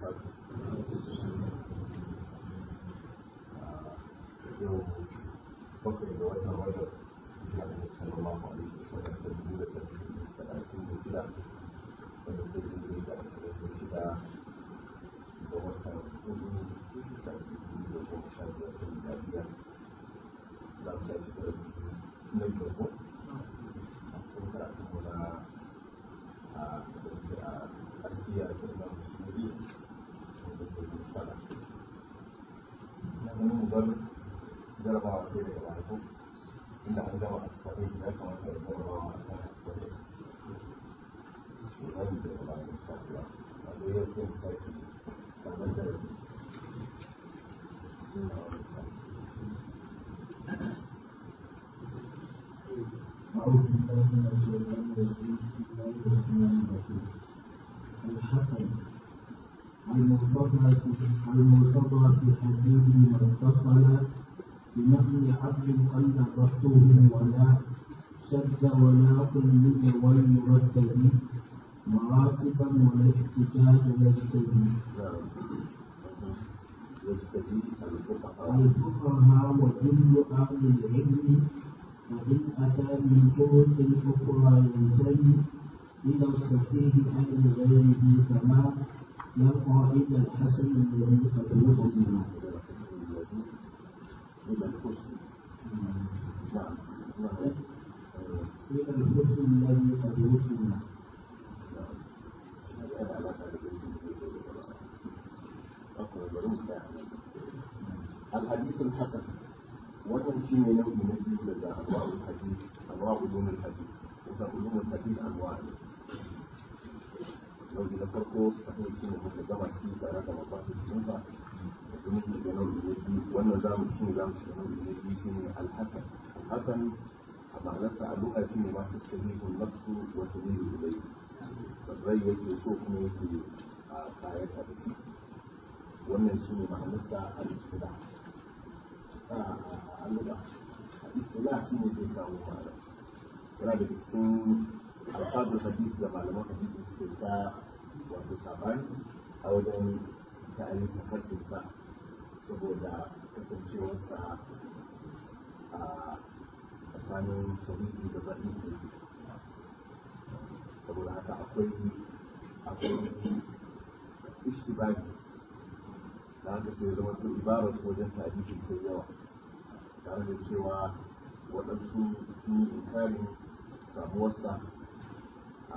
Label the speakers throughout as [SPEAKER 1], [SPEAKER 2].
[SPEAKER 1] وبركاته يوم فقر دوائنا رجل محمد صلى الله عليه وسلم تنزيل ثلاثين بسلام ونزل إليك أسرين بسلام ووسع السجن تأتيه ومشاهدة الأبيات لا تجد نجده أصلا هنا الأنبياء كلهم مسلمين نحن مدرب جرب على خير وعليكم إن عندما الصحيح لا كما تجرب على الصحيح هذه الله إن شاء الله هذا يكون خير هذا الدرس
[SPEAKER 2] أعوذ بالله من الشيطان الرجيم بسم الله الرحمن الرحيم الحسن المرتضى المرتضى في حديث ما اتصل بنقل عدل قل ضبطه ولا شد ولا كل والمردد مراتبا ولا احتجاج يجتهي
[SPEAKER 1] يستجيب الفقهاء
[SPEAKER 2] الفقهاء وكل أهل العلم فإن أتى من طرق أخرى ينتمي إلى الصحيح عن غيره كما يقع إلى الحسن الذي قد وصل
[SPEAKER 1] إلى الحسن نعم نعم
[SPEAKER 2] إلى الحسن الذي قد وصل
[SPEAKER 1] الحديث الحسن wannan shi ne nau'i na biyu daga anwa'ul hadith anwa'ul ulumul hadith kusan ulumul hadith anwa' ne nau'i na farko sahih shi ne muka gama shi tare da mafasid sunsa da kuma shi da nau'i na biyu wannan zamu shi ne zamu shiga nau'i na biyu shi ne alhasan alhasan a ma'anarsa a lu'a shi ne ma ta sahihun nafsu wa tamilu ilayhi rai yake so kuma yake a kayan hadisi wannan shi ne ma'anarsa al-istila اللغة الاصطلاح شنو زي كانوا معنا yana da cikin alfadar hadisi da malaman hadisi suke ta wato sabani a wajen ta'ayin tafarkinsa saboda kasancewarsa a tsakanin sahihi da ba'ihi saboda haka akwai akwai ishtibari da haka sai zama to ibarar wajen tarihi sai yawa tare da cewa waɗansu sun yi inkarin samuwarsa a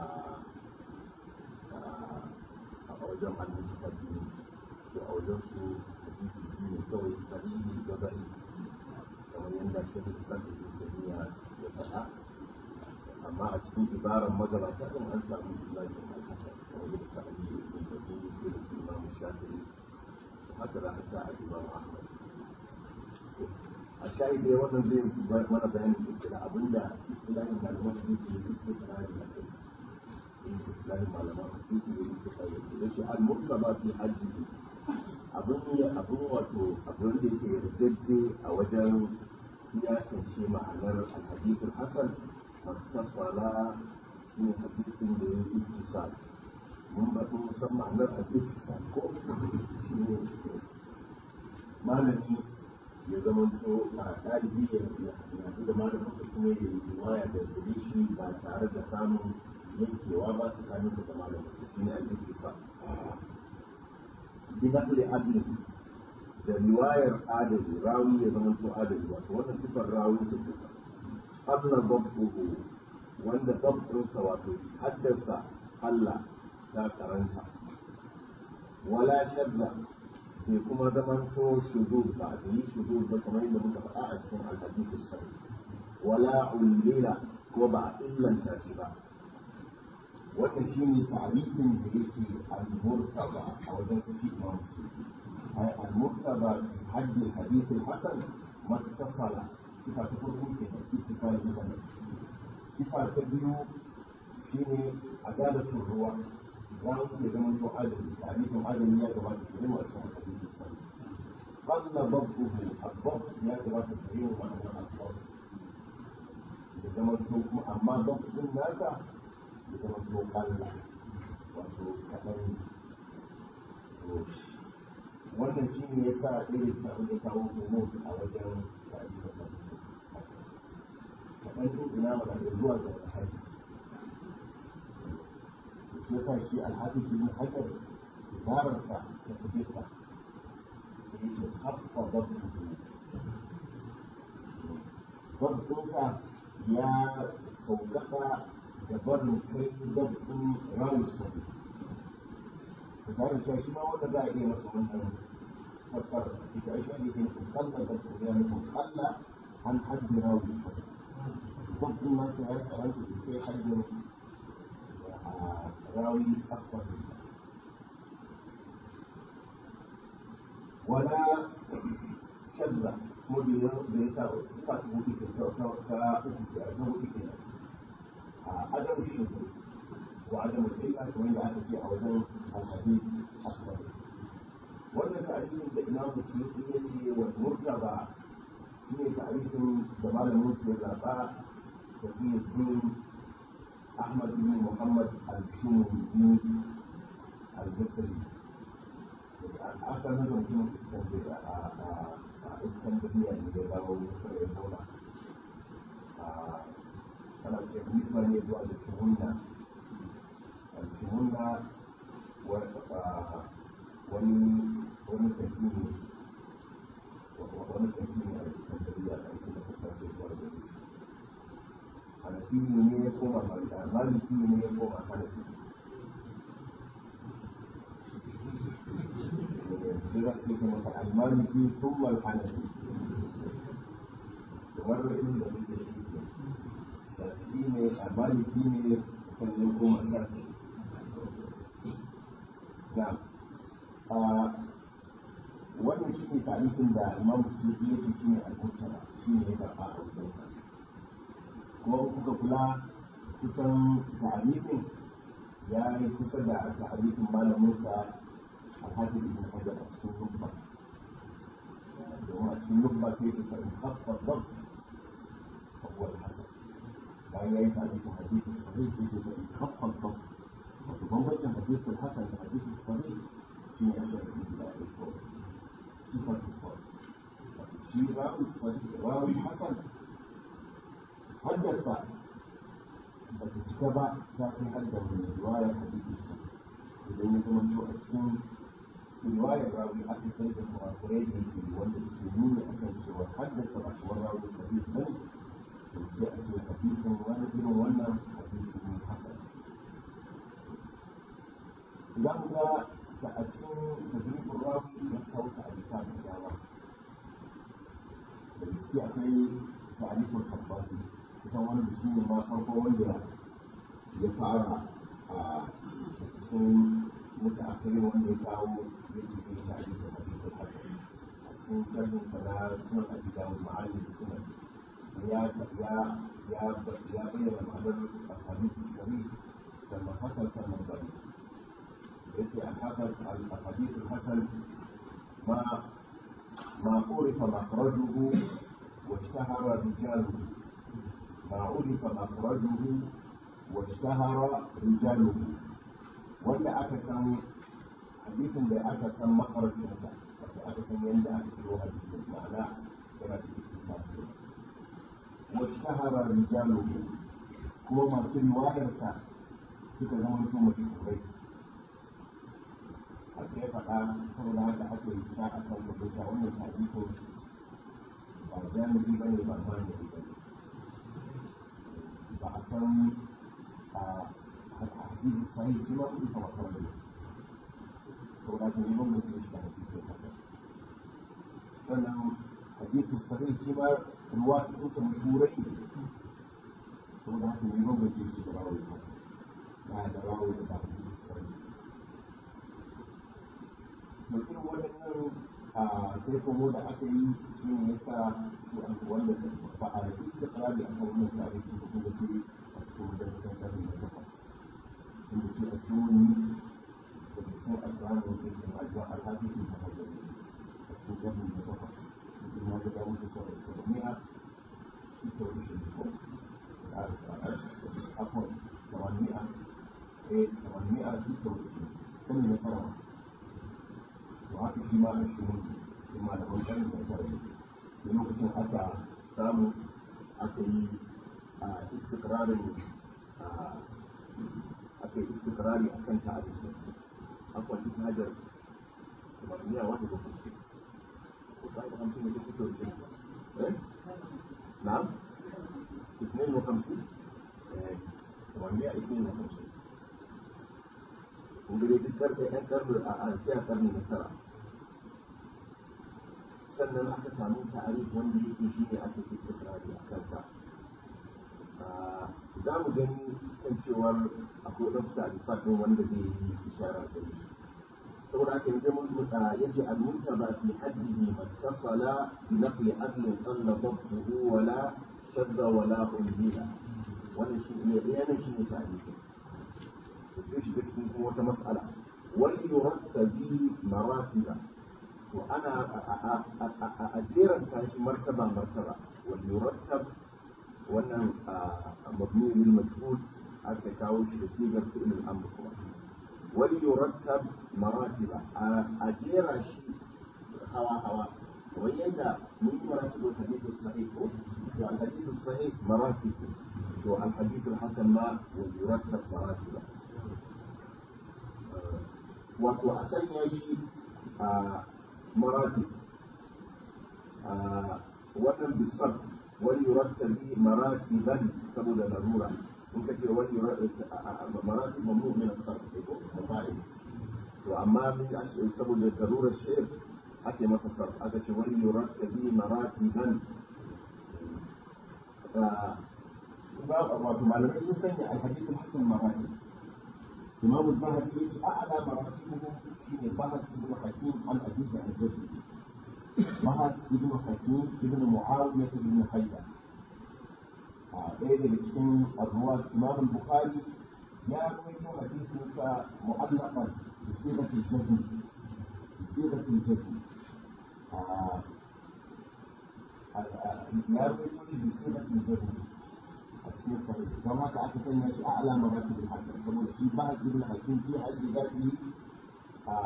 [SPEAKER 1] wajen annabi fadi to a wajen su hadisi biyu ne kawai sahihi da ba'i kamar yadda shehu islam ibn taymiya ya faɗa amma a cikin ibarar magabata din an samu islamin al-hasan kamar yadda ta ali ibn taymiya da imam shafi'i haka za a sa a imam ahmad a shayi dai wannan zai mana bayanin iskila abinda islamin malaman su ne su suke tsari a kai islamin malaman su su ne suke tsari da shi al-murtaba fi hajji abin ne abin wato abin da yake yardajje a wajen iyakance ma'anar al-hadithul hasan mattasala shi ne hadisin da ya yi ittisal mun ba sun san ma'anar al-ittisal ko shi ne malami ya zama to a ɗalibi ya yanzu da malamin da kuma ya yi riwaya da gare shi ba tare da samun yankewa ba tsakanin da malamin su shi ne al-ittifa bi naqli adli da riwayar adali rawi ya zama to adali wato wannan sifar rawi su kusa adla dabbuhu wanda dabbunsa wato haddasa Allah ta karanta wala shadda bai kuma zaman to shudu ba a yi shudu ba kamar yadda muka faɗa a cikin alhadithus sahih wala ullila ko ba a illanta shi ba wannan shine ta'rifin da yake al-murtaba a wajen su shi imam ai al-murtaba fi haddi al-hadith al-hasan mattasala sifa ta farko ke da ittifaq sanad sifa ta biyu shine adalatul ruwa za mu iya zama to adali tarifin adali ya gabata da yawa a cikin hadisi sani qalla dabbuhu ad-dabb ya gabata da yawa a cikin al-dabb da zama to kuma amma dabbun nasa da zama to qalla wato kadan to wannan shi ne ya sa irin samu da kawo homo a wajen ta'ayi da kaɗan ɗin ina mana da zuwa ga alhaji shi ya sa shi alhaji shi ne hajar ibararsa ta fita sai ce haɓɓa babu babbinsa ya sauƙaƙa da barin kai babbin rawun sauri da tare da shi ma wanda za a iya masa wannan fassara a cikin aisha ne ke nufin kalla da kuma ya nufin kalla an hajji rawun sauri babbin ma ta yi karanta da kai hajjin rawi asfari wala shadda kuma da ya da ya sa suka ta hudu ke ta ta ta uku ke ta hudu ke a adam shi wa adam illa kamar da aka ce a wajen alhadi asfar wannan ta'arifin da imam musulmi ya ce wa murtaba shi ne ta'arifin da malamin su ya zaɓa da fi bin ahmad bin muhammad al-shumuni al-basri aka nuna mutum a iskandariya ne da dawo kusa da ebola ana ce nisma ne zuwa da shihunna shihunna wani wani kaji ne wani kaji ne a iskandariya da ake da kusa da zuwa da shi hanafi ne ya koma maliki ne ya koma hanafi برحمة مثلا المالكي ثم الحنفي ومر إلى الشافعي المالكي كان يقوم الشافعي نعم wannan shi ne tarihin da imam sufi ya ce shi ne al-murtala shi ne ya karɓa a wajensa kuma kuka kula kusan tarihin ya yi kusa da tarihin malaminsa الحاكم ابن حجر في النخبة في النخبة كيف فإن خف الضبط فهو الحسن وهي يفعل في الحديث الصحيح كيف فإن خف الضبط وتضمن الحديث الحسن في الحديث الصحيح في أشياء إلى الفور صفة الفور في راوي الصحيح راوي الحسن حدث بس اتبع كافي حدا من رواية حديث الصحيح idan ya zama to a cikin riwayar rawi aka sai da kurakurai da ke wanda suke nuni a kan cewa haddasa ba shi rawi da hadis bane to sai a ce hadisin wani irin wannan hadisi ne hasan za mu ga ta a cikin tadribin rawi ya kawo ta alika da dama da gaske akwai ta'alifin tabbati kusan wani da shi ne ma farko wanda ya fara a cikin mutaakirin wanda ya kawo ya ce ne ta ake da hadithul hasan a cikin sharhin sana sunan abi dawud ma'ani da sunan ya ya ya ya bayyana ma'anar hadith sahih sannan hasan sannan bari yace al-hasan al-hadith al-hasan ma ما عرف مخرجه واشتهر رجاله ما عرف مخرجه واشتهر رجاله wanda aka san hadisin da aka san makarfinsa wato aka san yadda aka kiro hadisin ma'ana yana da iktisar wasu shahara rijalu kuma masu riwayarsa suka zama su mashahurai haka ya faɗa saboda haka aka yi sha a kan rubuta wannan hadisin ba jami'i ba ne ba malami ba ne ba a san الحديث الصحيح فيما أضيف مخرجه ولكن يمر في الحديث الحسن سنة حديث الصحيح فيما الواحد أنت مشهورين ولكن يمر في الراوي الحسن بعد راوي الحديث الصحيح mutum waɗannan a sai kuma da aka yi shi ne yasa su an wanda ba a yi da tsari a kan wannan tarihi ko kuma su a cikin da kusan karni da takwas inda shi a cikin da cikin alƙawarin da ke ajiyar alhaji ke ta hajjar a cikin karni da takwas mutum ya ga dawo da sauran sauranniya shi ta wuce da ko da akwai tawaniya eh tawaniya shi ta wuce kan ne fara shi ma a shirin cikin malaman ƙarni da tare da lokacin aka samu aka yi a istikrarin aka yi istikrari a kan ta'arifi akwai ita hajar umarniya wanda ba kuke ko sai da hamsin da kuke da eh na'am اثنين وخمسين ومئة اثنين وخمسين وقريت الكرب الكرب فيها قرن من الترى sannan aka samu ta'arif wanda yake shi ne ake ke ikrari a kansa za mu gani kan cewar akwai ɗan ta'arifat ɗin wanda zai yi ishara da shi saboda haka yanzu mun muta yace al-munta ba fi haddihi mattasala bi naqli adlin qalla dabtuhu wala shadda wala unzila wannan shi ne yana shi ne ta'arifi to sai shi cikin kuma wata mas'ala wal yurattabi maratiba to ana a jeran shi martaba martaba wal yurattab wannan mabni lil majhul aka kawo shi da sigar fi'il al-amr kuma wal yurattab maratiba a jera shi hawa hawa kamar yadda mun yi maratibul hadith sahih ko to al hadith sahih maratib to al hadith al-hasan ma wal yurattab maratiba wato a sanya shi a مراتب wannan bisar wani yurattar bi maratiban saboda larura in ka ce wani maratib mamu min asar ko mafa'il to amma min saboda larurar shi'r ake masa sar aka ce wani yurattar bi maratiban wato malamai sun sanya alhadith hasan maratib إمام الذهبي يجي أعلى مراتبه في بحث ابن حكيم عن أبيه عن جده بحث ابن حكيم ابن معاوية بن حيدة ɗaya daga cikin arruwa imam bukhari ya rawaito hadisinsa mu'allaqan bi sigatil jazm bi sigatil jazm ya rawaito shi bi sigatil jazm cikin sahih don haka aka sanya shi a alama ba da hakim saboda shi ba ibn hakim fi haddi zati a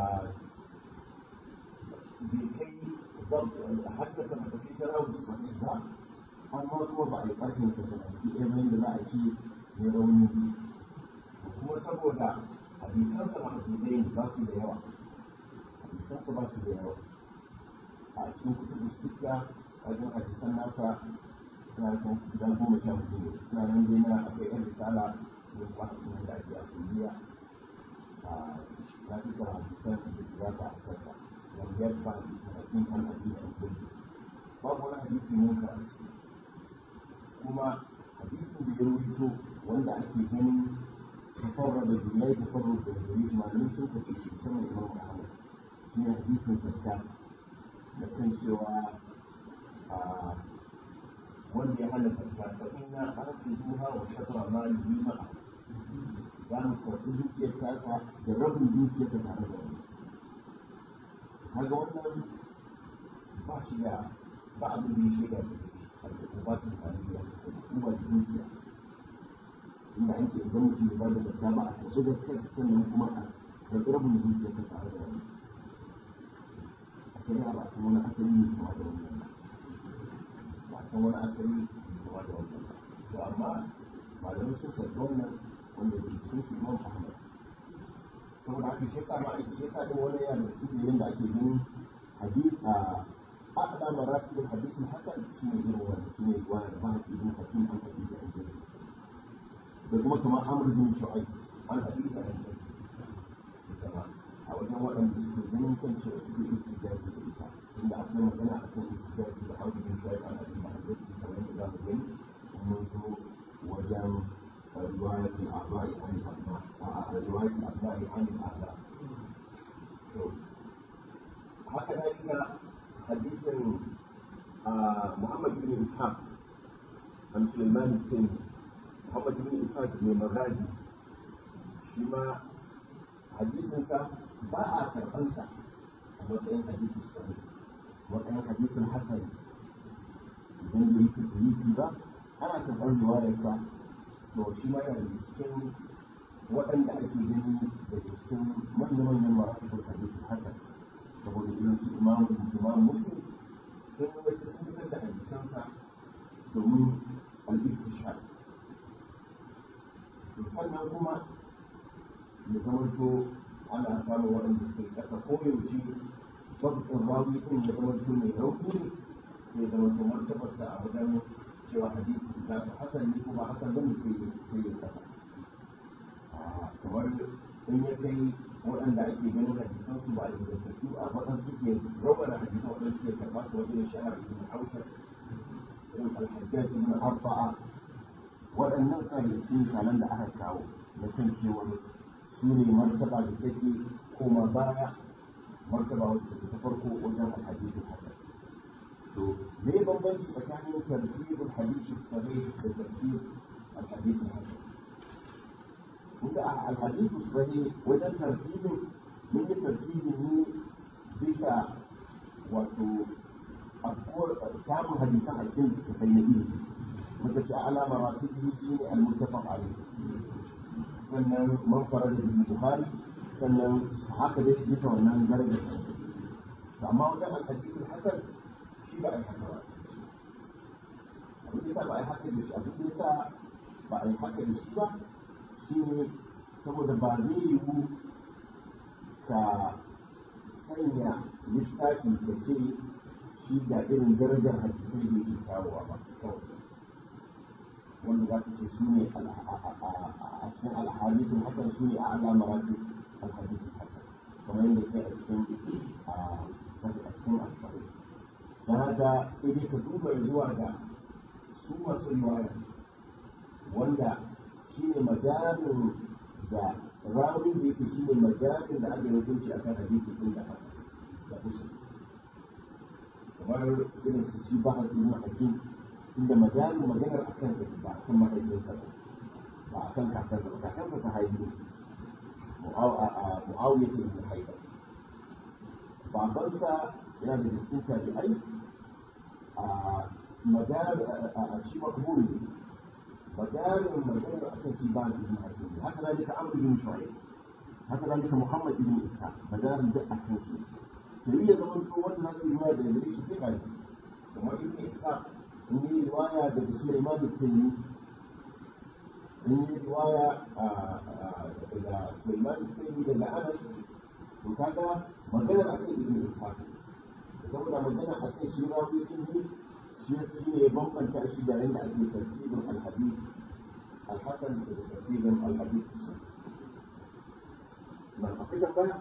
[SPEAKER 1] bai kai haddasa da kai tarawih sahih ba amma kuma ba a yi karfin sa da shi ɗaya da za a ci ne rauni kuma saboda hadisan sa mahdudai ba su da yawa hadisan sa ba su da yawa a cikin kutubu sita wajen hadisan nasa suna kan guda goma sha hudu ne suna nan dai na akwai yan risala ne kuma kuma da ake a kuliya a na fi kara hadisan da za ta a kansa wanda ya ba hadisin an hadisi a kulli babu wani hadisi mun ka a ciki kuma hadisin da ya rubuto wanda ake ganin tafarra da jumai tafarra da gari malamin sun kace shi kamar imam ahmad shi ne hadisin zakka da kan cewa wanda ya halatta ta fa inna arsiduha wa shatra malihi ma'a za mu karɓi dukiyar tasa da rabin dukiyar ta tare da wani kaga wannan ba shi da ba abin da ya shaida da shi ba ta tarihiya kuma da dukiya inda an ce idan mutum ya ba da zakka ba a kaso da kai sannan kuma a karɓi rabin dukiyar ta tare da wani a shari'a ba a san wani asali ne kuma da wannan kan wani asali kuma da wannan to amma malamai sun san wannan wanda ke cikin su imam ahmad saboda haka shi ka ma shi yasa din wani yana da cikin yanda ake ganin hadith a ahda maratib al-hadith al-hasan shine irin wannan shine wani da ba ibn hakim an hadith an jari da kuma kamar amr bin shu'aib an hadith an jari a wajen waɗanda suke ganin kan cewa suke istijabi da ita inda akwai magana a kan istijabi da amr bin shu'aib an hadith an jari kamar yadda za mu gani mun zo wajen رواية الأعضاء عن الأبناء رواية الأبناء عن الأعداء هكذا حديث محمد بن إسحاق عن سليمان التيمي محمد بن إسحاق بن مغازي شما حديث باع كرقنسا وكان حديث الصحيح وكان حديث الحسن idan da yake hadisi ba ana karɓar riwayarsa to shi ma yana da cikin waɗanda ake gani daga cikin manya-manyan masu hadisi hasan saboda irin domin al-istishhad sannan kuma ya zamanto ana samun waɗanda suke ƙasa ko yaushe babban rawi ɗin ya zamanto mai rauni ne sai zamanto martabarsa a wajen cewa hadisi za ta hasan ne kuma hasan zan sai sai ya ƙasa kamar in ya kai waɗanda ake ganin hadisan su ba a ingantattu a waɗansu suke rawar hadisan waɗanda suke karɓa su wajen shahar ibn haushar irin alhajjaj ibn arba'a waɗannan sa da cikin misalan da aka kawo na kan cewa su ne martaba da take koma baya martaba wacce ta farko wajen alhadisin hasan to me bambanci tsakanin tartibul hadisi sahih da tartib alhadisin hasan kuka alhadisu sahih wajen tartibin mun yi tartibin ne bisa wato samun hadisan a cikin littattafai na ilimi muka ce ala maratibi shi ne al-muttafaq alayhi sannan man farada bil bukhari sannan haka dai bisa wannan daraja to amma wajen al-hadith al-hasan shi ba ai haka ba abin da ba ai haka da shi abin da ba ai haka da shi ba shi ne saboda ba zai yiwu ka sanya lissafi ka ce shi ga irin darajar hadisai da yake kawowa ba kawai wanda za ka ce su ne a cikin alhadisun hasan su ne a ala marati alhadisun hasan kamar yadda ke a cikin a cikin asali da haka sai dai ka duba zuwa ga su masu riwaya wanda shi ne majalin da rawin da yake shi ne majalin da aka yi hukunci a kan hadisi ɗin da hasan da usul kamar irin su shi ba ibn hakim inda majalin maganar a kansa ba a kan mahaifinsa ba ba a kan kakansa ba kakansa ta haihu mu'awiyah ibn haidar babansa yana da cikin tabi'ai a majal a shi makbul ne majalin maganar a kan shi ba su ibn hakim haka zalika amr ibn shu'aib haka zalika muhammad ibn isa majalin duk a kan su to yi ya zama to wanda za su yi da gare shi sai ba kamar ibn isa in yi riwaya daga Sulaiman da Taymi in yi riwaya daga Sulaiman da Taymi daga Anas to kaga magana a kan Ibn Ishaq saboda magana a kan shi rawi sun yi shi shi ne bambanta shi da yanda ake tartibin al-hadith al-hasan da tartibin al-hadith na akwai tambaya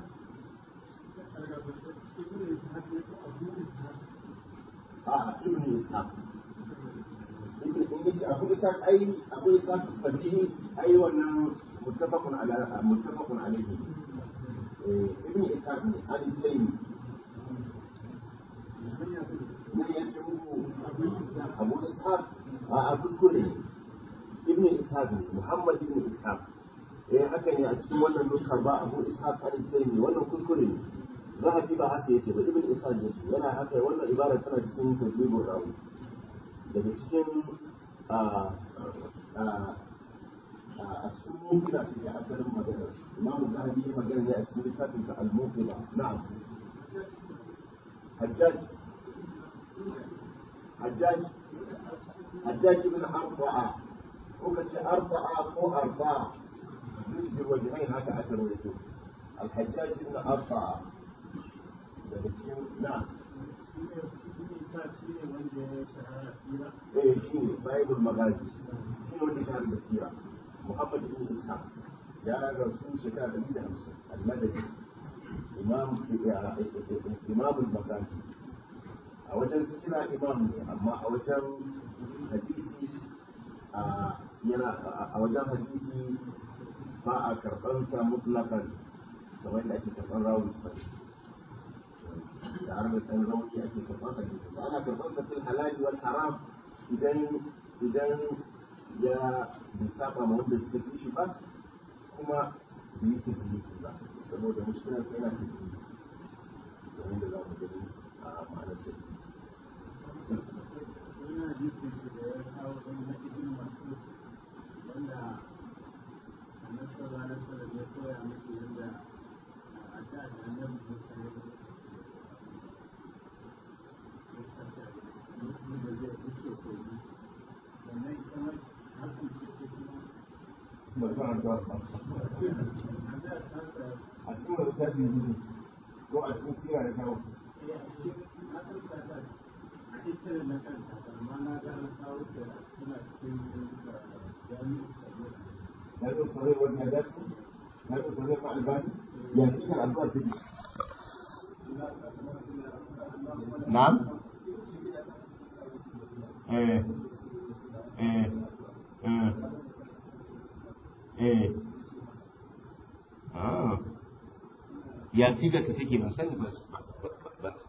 [SPEAKER 1] a ibn Ishaq abu isa ai abu isa sabihi ai wannan muttafaqun ala muttafaqun alayhi ibn isa ne an sai ne ya ce muku abu isa a a kuskure ibn isa ne muhammad ibn isa eh haka ne a cikin wannan nuskar ba abu isa an sai ne wannan kuskure ne zahabi ba haka yake ba ibn isa ne yana haka wannan ibara tana cikin tadbibur rawi daga cikin a cikin mokila su ke asalin magana imamu zahabi ya magana ne a cikin littafin sa al-mokila na'am hajjaj hajjaj hajjaj ibn arba'a ko ka ce arba'a ko arba'a yusjir wajhain haka aka rawaito al-hajjaj ibn arba'a daga cikin na'am ايه شيء صاحب المغازي شنو اللي كان بالسيره محمد بن اسحاق يا رسول شكا دليل همسه المدني امام امام المغازي a wajen su kira imam ne amma a wajen hadisi yana a wajen hadisi ba a karɓar sa mutlakan kamar da ake karɓar rawun sai tare da ɗan rauni ake karɓar sa ba ana karɓar sa fil halali wal haram idan idan ya bai saba ma wanda suka fi shi ba kuma bai yi tafiye ba saboda mushkilar sai yana tafiye kamar da za mu gani a ma'anar tafiye
[SPEAKER 3] wani hadisin shi da ya kawo wani na ibn mas'ud wanda annabi sallallahu alaihi wasallam ya koya miki yadda a da da annabi Musa ya yi da zai fito so
[SPEAKER 1] ba san addu'a ba a cikin wani tafi ne ko a cikin sira da kawo هذا الصغير والهدف هذا الصغير مع الباني يأتيك الأنبار تجي نعم ايه ايه ايه ايه اه يا سيدة تتجي من سنة بس بس بس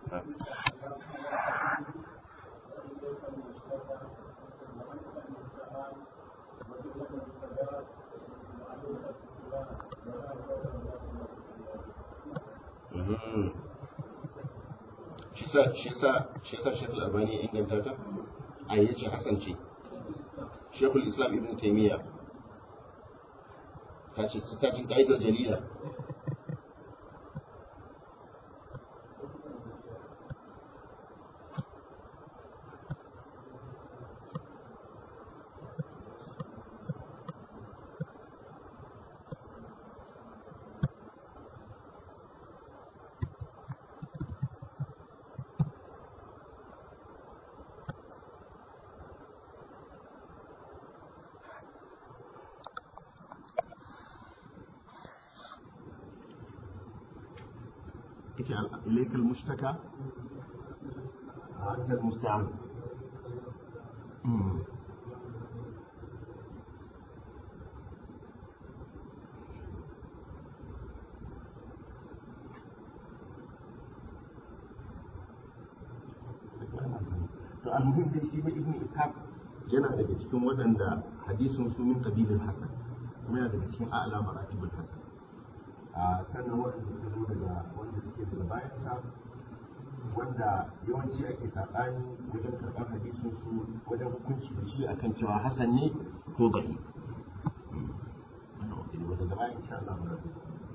[SPEAKER 1] shi sa shi sa shekul albani ya inganta ta a yace hasan ce shekul islam ibn taimiyya ta ce ta cin ka'idar jalila اجعل إليك المشتكى أنت المستعان مم. to almuhim dai shi ba ibn ishaq yana daga cikin waɗanda hadisin su min qabilil hasan kuma yana daga cikin a'la maratibul hasan a sannan waɗanda suka zo daga wanda suke daga bayan sa wanda yawanci ake saɓani wajen karɓar hadisin su wajen hukunci da shi akan cewa hasan ne ko gari daga bayan insha Allah mu rabu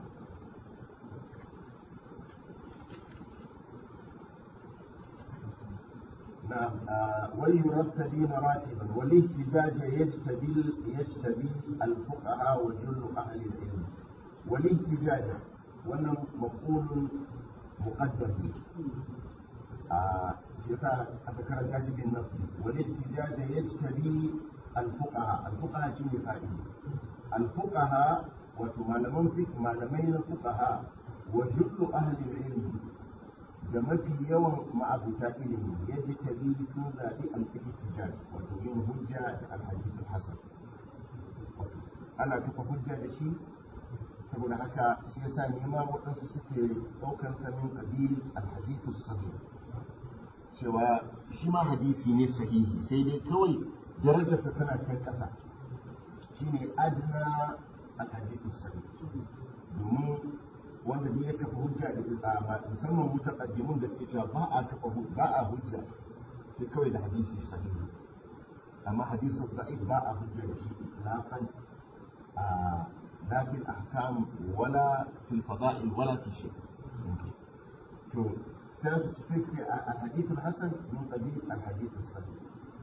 [SPEAKER 1] نعم ويرتدي مراتبا والاهتزاج يجتبي يجتبي الفقهاء وجل اهل العلم والاهتجاج wannan mafulun muqaddar ne a shi yasa aka karanta shi bin nasu wal ihtijaj yajtabi al fuqaha al fuqaha shi ne fa'ili al fuqaha wato malaman fiqh malamai na fuqaha wa jullu ahli ilmi da mafi yawan ma'abuta ilimi yajtabi sun zabi al ihtijaj wato yin hujja da al hadith al hasan ana kafa hujja da shi saboda haka shi yasa nema waɗansu suke ɗaukar sanin ƙabil alhadithu sahih cewa shi ma hadisi ne sahihi sai dai kawai darajarsa tana kan ƙasa shine adna alhadithu sahih domin wanda ne ya kafa hujja da ita musamman mutaqaddimun da suke cewa ba a kafa ba a hujja sai kawai da hadisi sahihi amma hadisin da'if ba a hujja da shi itlaqan لا في الأحكام ولا في الفضائل ولا في شيء تو في الحديث الحسن من قبيل الحديث الصحيح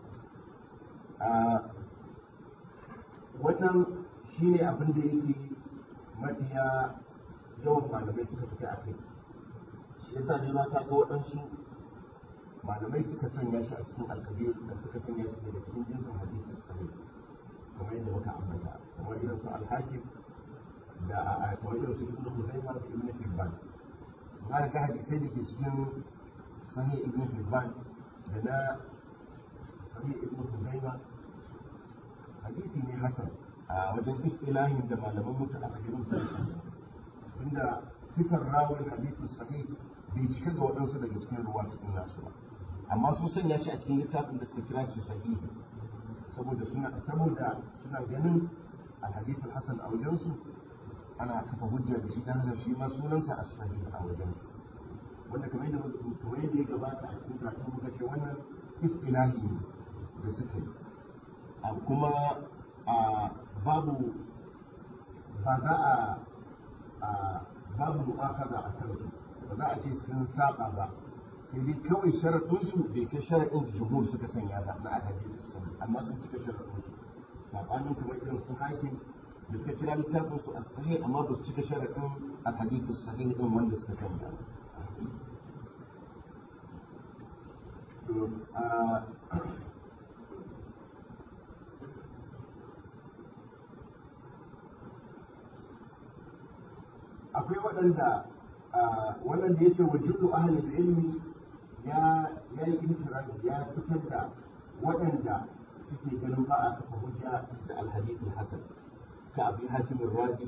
[SPEAKER 1] wannan shi ne abin da yake mafiya yawan malamai suka fi a kai shi yasa ne ma ta ga waɗansu malamai suka sanya shi a cikin alkabir da suka sanya shi daga cikin jinsin hadisi sahih kamar yadda muka ambata kamar irin su alhakim da a kamar irin su ibnu Huzaima da ibnu Hibban za ga hadisai da ke cikin sahih ibnu Hibban da na sahih ibnu Huzaima hadisi ne hasan a wajen istilahin da malaman mutu a fahimun su inda sifar rawin hadisi sahih bai cika ga waɗansu daga cikin ruwa cikin nasu ba amma sun sanya shi a cikin littafin da suka kira shi sahihi saboda suna saboda suna ganin alhadith hasan a wajensu ana kafa hujja da shi dan haka shi ma sunansa as-sahih a wajensu wanda kamar yadda kamar yadda ya gabata a cikin karatun muka ce wannan istilahi ne da suka yi a kuma a babu ba za a babu mu'akaza a kansu ba za a ce sun saba ba sai dai kawai sharaɗinsu bai kai sharaɗin da jumhur suka sanya ba na alhadisi sun amma sun cika sharaɗinsu saɓanin kuma irin su hakim da suka kira littafin su as-sahih amma ba su cika sharadin al-hadith as-sahih din wanda suka sanya akwai waɗanda wannan da ya ce wa jullu ahalin ilmi ya ya yi intirani ya fitar da waɗanda suke ganin ba a kafa hujja da alhadith hasan ka abu hatim razi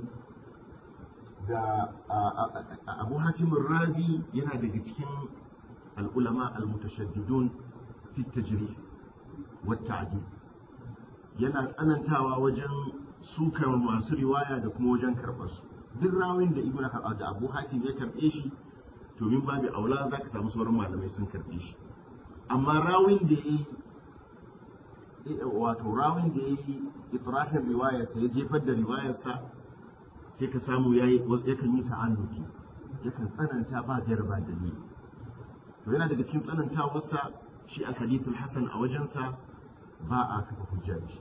[SPEAKER 1] da abu hatim razi yana daga cikin al'ulama al-mutashaddidun fi tajrih wa ta'dil yana tsanantawa wajen sukar masu riwaya da kuma wajen karɓar su duk rawin da ibnu da abu hatim ya karɓe shi to min babu aula za ka samu sauran malamai sun karɓe shi amma rawin da ya yi wato rawin da ya yi ibrahim riwayarsa ya jefar da riwayarsa sai ka samu ya yi yakan yi ta'annuki yakan tsananta ba gaira ba dalili to yana daga cikin tsanantawarsa shi a hadithul hasan a wajensa ba a kafa hujja da shi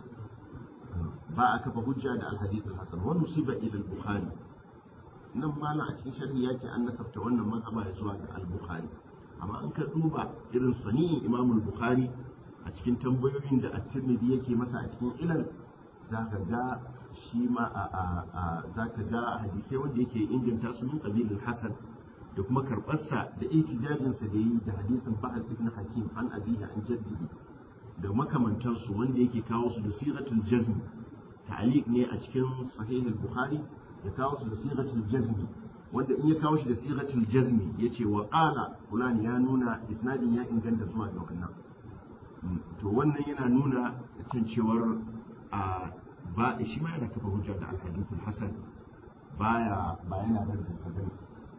[SPEAKER 1] ba a kafa hujja da alhadithul hasan wa nusiba ila al-bukhari nan malam a cikin sharhi ya ce an nasabta wannan mazhaba ya zuwa ga al-bukhari amma an ka duba irin sani'in imam al-bukhari a cikin tambayoyin da at-tirmidhi yake masa a cikin ilal za ka ga shi ma a za ka ga hadisai wanda yake inganta su min qabilil hasan da kuma karbarsa da ihtijajinsa da yi da hadisin bahas ibn hakim an abihi an jaddihi da makamantansu wanda yake kawo su da siratul jazm ta'liq ne a cikin sahih al-bukhari ya kawo su da siratul jazm wanda in ya kawo shi da siratul jazm yace wa qala fulani ya nuna isnadin ya inganta zuwa ga wannan to wannan yana nuna kan cewar a ba shi ma yana kafa hujja da al-hadithul hasan baya ba yana da sabani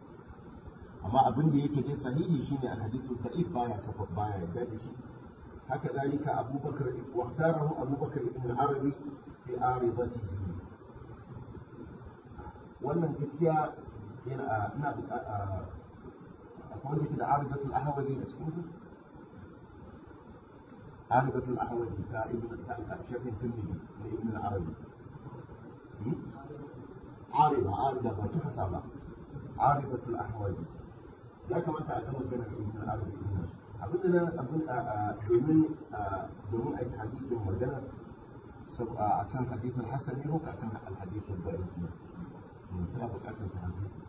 [SPEAKER 1] amma abin da yake dai sahihi shine al-hadithul da'if baya kafa baya yarda da shi haka zalika abubakar wa ikhtarahu abubakar ibn al-arabi fi aridatihi wannan gaskiya yana ina akwai wanda ke da aridatul ahwadi a cikin su aridatul ahwadi ta ibn ta shafin tirmidhi na ibn al-arabi arida arida ba ta fasa ba aridatul ahwadi ya kamata a gama ganin ibn al-arabi din abin da abin domin domin a yi hadisin magana a kan hadisin hasan ne ko a kan hadisin bari ne tana bukatar ta hadisi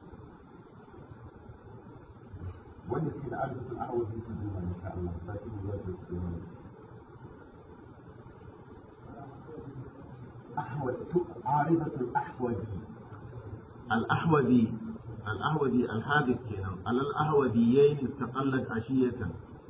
[SPEAKER 1] wanda suke da arzikin arawazi su duba insha Allah ba ki da zai su yi أحوذ عارضة الأحوذي الأحوذي الأحوذي الحادث كنا على الأحوذيين استقلت عشية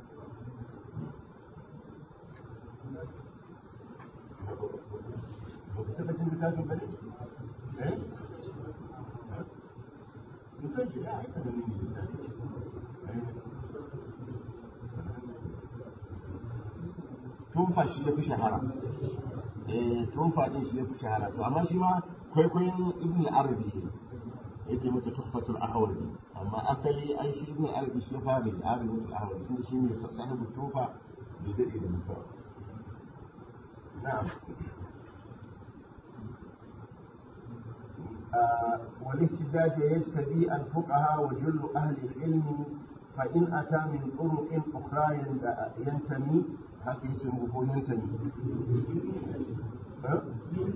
[SPEAKER 1] tumfa shi ya fi shahara eh tumfa din shi ya fi shahara to amma shi ma kwaikwayon ibn arabi yake mata tuhfatul ahwazi amma asali ai shi ibn arabi shi ya fara da arabi ahwazi shi shi ne sahibu tufa da dade da mutuwa na'am والاحتجاج يجتدي الفقهاء وجل أهل العلم فإن أتى من طرق أخرى ينتمي هكذا يسموه ينتمي ها؟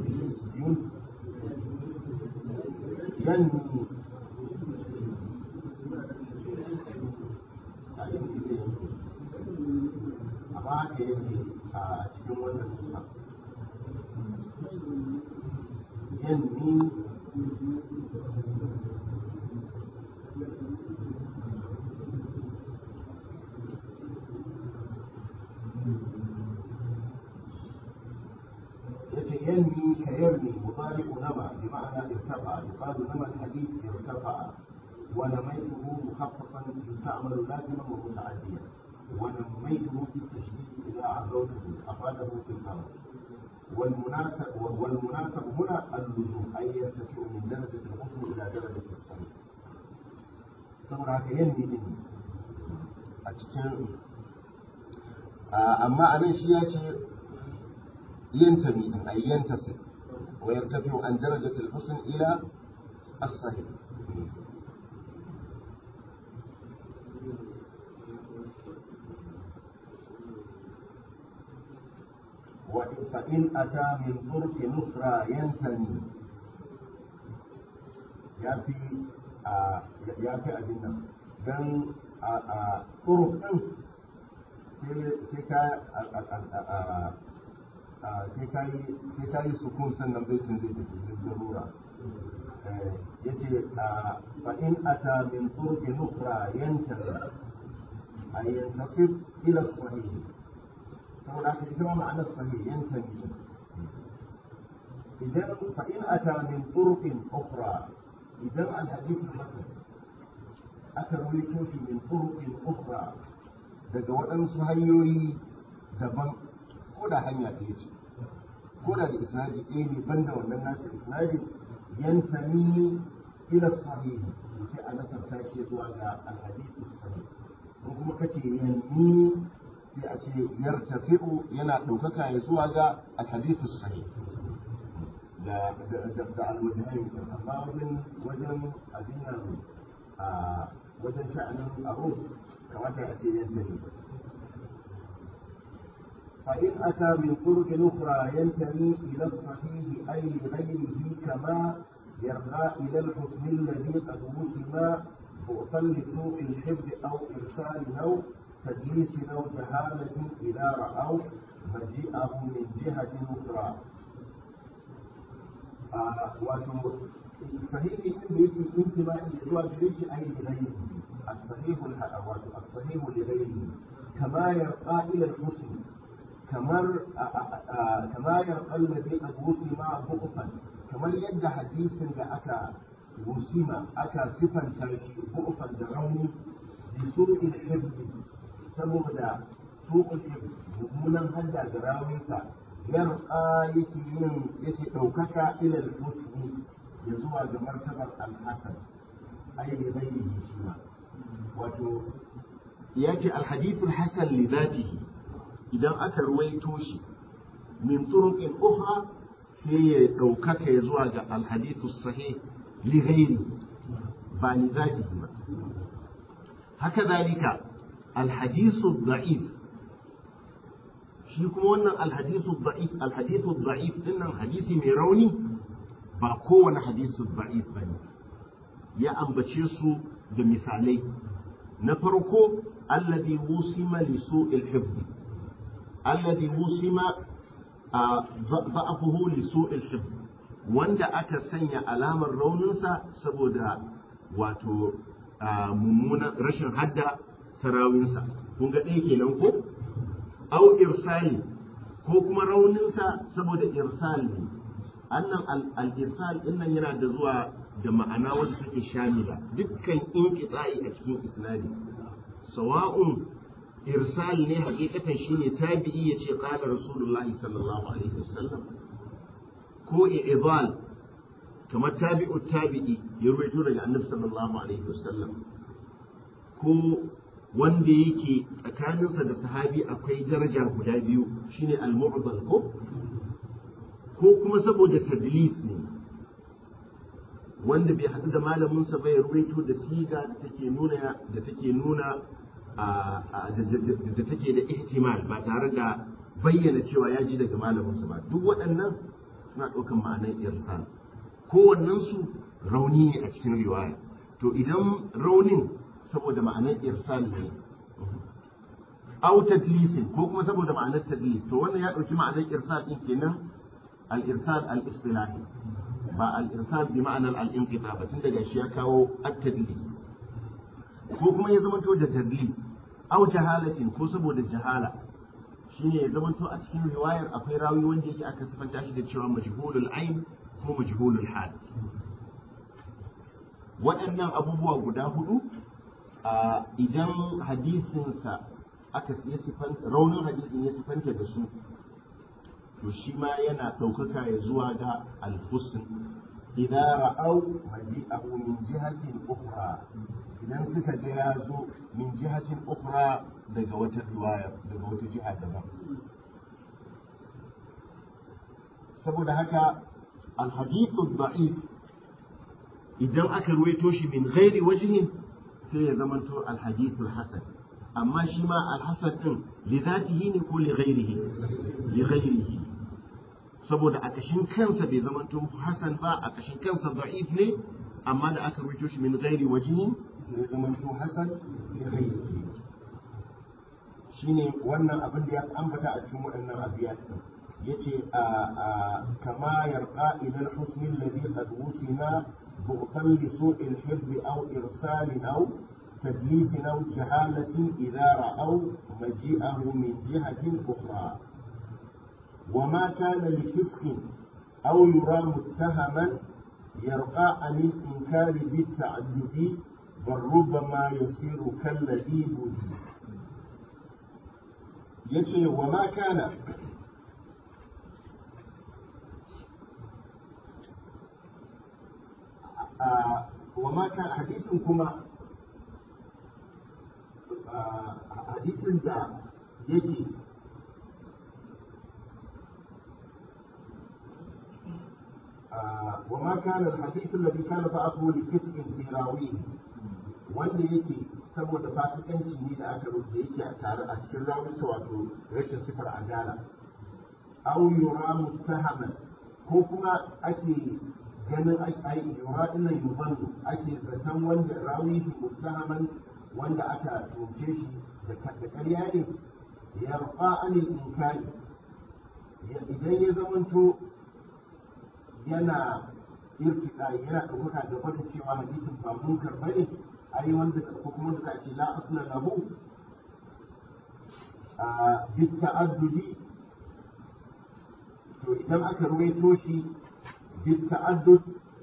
[SPEAKER 1] ينمي amma haka yake a cikin wannan nusa yanmi ينمي كيرمي مضارع نمى بمعنى ارتفع يقال نمى الحديث ارتفع ونميته مخففا يستعمل لازما ومتعديا ونميته في التشديد اذا عزوته افاده في الامر والمناسب والمناسب هنا اللزوم اي يرتفع من درجه الغسل الى درجه الصلاه saboda haka yanni din a cikin amma a nan shi ya ce yantami din ay yantasib ويرتفع عن درجة الحسن إلى الصحيح وإن- فإن أتى من طرق أخرى ينثني ya fi a ya fi abin nan don a a turuk ɗin sai ka sai ka yi sai ka yi sukun sannan baitin zai tafi da darura ya ce fa in ata min turki nukra yanta a yantasib ila sahih saboda haka ita ma ma'anar sahih yanta ne idan fa in ata min turqin ukhra idan al-hadith hasan aka rawaito shi min turqin ukhra daga waɗansu hanyoyi daban ko da hanya ɗaya ce ko da da isnadi ɗaya ne banda wannan nasu isnadi yantani ila sahihi sai a nasarta shi zuwa ga al-hadith sahih ko kuma kace yanni sai a ce yartafi'u yana ɗaukaka ya zuwa ga al-hadith sahih da da alwajihin amma wajen wajen abin nan a wajen sha'anin abu kamata a ce yadda ne فإن أتى من طرق أخرى ينتمي إلى الصحيح أي لغيره كما يرغى إلى الحكم الذي قد وسم بؤسا لسوء الحفظ أو إرسال أو تدليس أو جهالة إذا رأوا مجيئه من جهة أخرى wato sahihi din da yake intima'i da zuwa gare shi ai da ghairi as-sahihu wato as-sahihu li ghairi kama yarqa ila al-muslim kamar kama yarqa alladhi qad wusima bu'fan kamar yadda hadisin da aka wusima aka sifanta shi bu'fan da rauni bi su'il hibbi saboda su'ul hibbi mummunan hadda da rawinsa yarqa yake yin yake ɗaukaka ilal husni ya zuwa ga martabar al-hasan ai da zai yi shi ma wato ya ce alhadithul hasan li zatihi idan aka ruwaito shi min turuqin ukhra sai ya ɗaukaka ya zuwa ga alhadithus sahih li ghairi ba li zatihi ba haka zalika alhadithu da'if shi kuma wannan alhadisu da'if alhadisu da'if dinnan hadisi mai rauni ba kowane hadisu da'if bane ya ambace su da misalai na farko alladhi wusima li su'il hifz alladhi wusima da'afuhu li su'il hifz wanda aka sanya alamar rauninsa saboda wato mummunan rashin hadda sarawinsa kun ga ɗaya kenan ko au irsali ko kuma rauninsa saboda irsal ne annan al-irsal dinnan yana da zuwa da ma'ana wasu take shamila dukkan inqita'i a cikin isnadi sawa'un irsal ne hakikatan shine tabi'i yace qala rasulullahi sallallahu alaihi wasallam ko i'dal kamar tabi'u tabi'i ya ruwaito daga annabi sallallahu alaihi wasallam ko wanda yake tsakaninsa da sahabi akwai daraja guda biyu shine al-mu'dal ko ko kuma saboda tadlis ne wanda bai haɗu da malaminsa bai ruwaito da siga da take nuna da take nuna da take da ihtimal ba tare da bayyana cewa ya ji daga malaminsa ba duk waɗannan suna ɗaukan ma'anar irsal kowannensu rauni ne a cikin riwaya to idan raunin saboda ma'anar irsal ne au tadlisin ko kuma saboda ma'anar tadlis to wannan ya dauki ma'anar irsal din kenan al irsal al istilahi ba al irsal bi ma'anar al inqita ba tun daga shi ya kawo at tadlis ko kuma ya zama to da tadlis au jahalatin ko saboda jahala shine ya zama to a cikin riwayar akwai rawi wanda yake aka sifanta shi da cewa majhulul ain ko majhulul hal waɗannan abubuwa guda hudu idan hadisinsa aka ya sifanta raunin hadisin ya sifanta da su to shi ma yana ɗaukaka ya zuwa ga alhusn idan ra'au maji'ahu min jihatin ukhra idan suka ga ya zo min jihatin ukhra daga wata riwaya daga wata jiha daban saboda haka alhadithu da'if idan aka ruwaito shi min ghairi wajhin sai ya zamanto alhadithu hasan amma shi ma alhasan din li zatihi ne ko li ghairihi li ghairihi saboda a kashin kansa bai zamanto hasan ba a kashin kansa da'if ne amma da aka ruwaito shi min ghairi wajhin sai ya zamanto hasan li ghairihi shine wannan abin da ya ambata a cikin waɗannan abiyat din yace a kama yarqa ila al-husn alladhi qad wusina bughtan li su'i al-hifz aw irsal aw تدليس أو جهالة إذا رأوا مجيئه من جهة أخرى وما كان لفسق أو يرى متهما يرقى عن الإنكار بالتعدد بل ربما يصير كالذي بدي yace wa ma kana wa ma kana hadisin kuma hadisin da yake وما كان الحديث الذي كان بعضه لكسب في راويه wanda yake saboda fasikanci ne da aka rubuta yake a tare a cikin rawunsa wato rashin sifar adala aw yura mustahaman ko kuma ake ganin ai yura dinnan yubannu ake zaton wanda rawi mustahaman wanda aka tuce shi da ƙarya ne yarfa anil inkari idan ya zamanto yana irtika yana ɗaukaka da wata cewa hadisin ba munkar bane ai wanda ko kuma da ake la asna lahu a bit ta'addudi to idan aka ruwaito shi bit ta'addud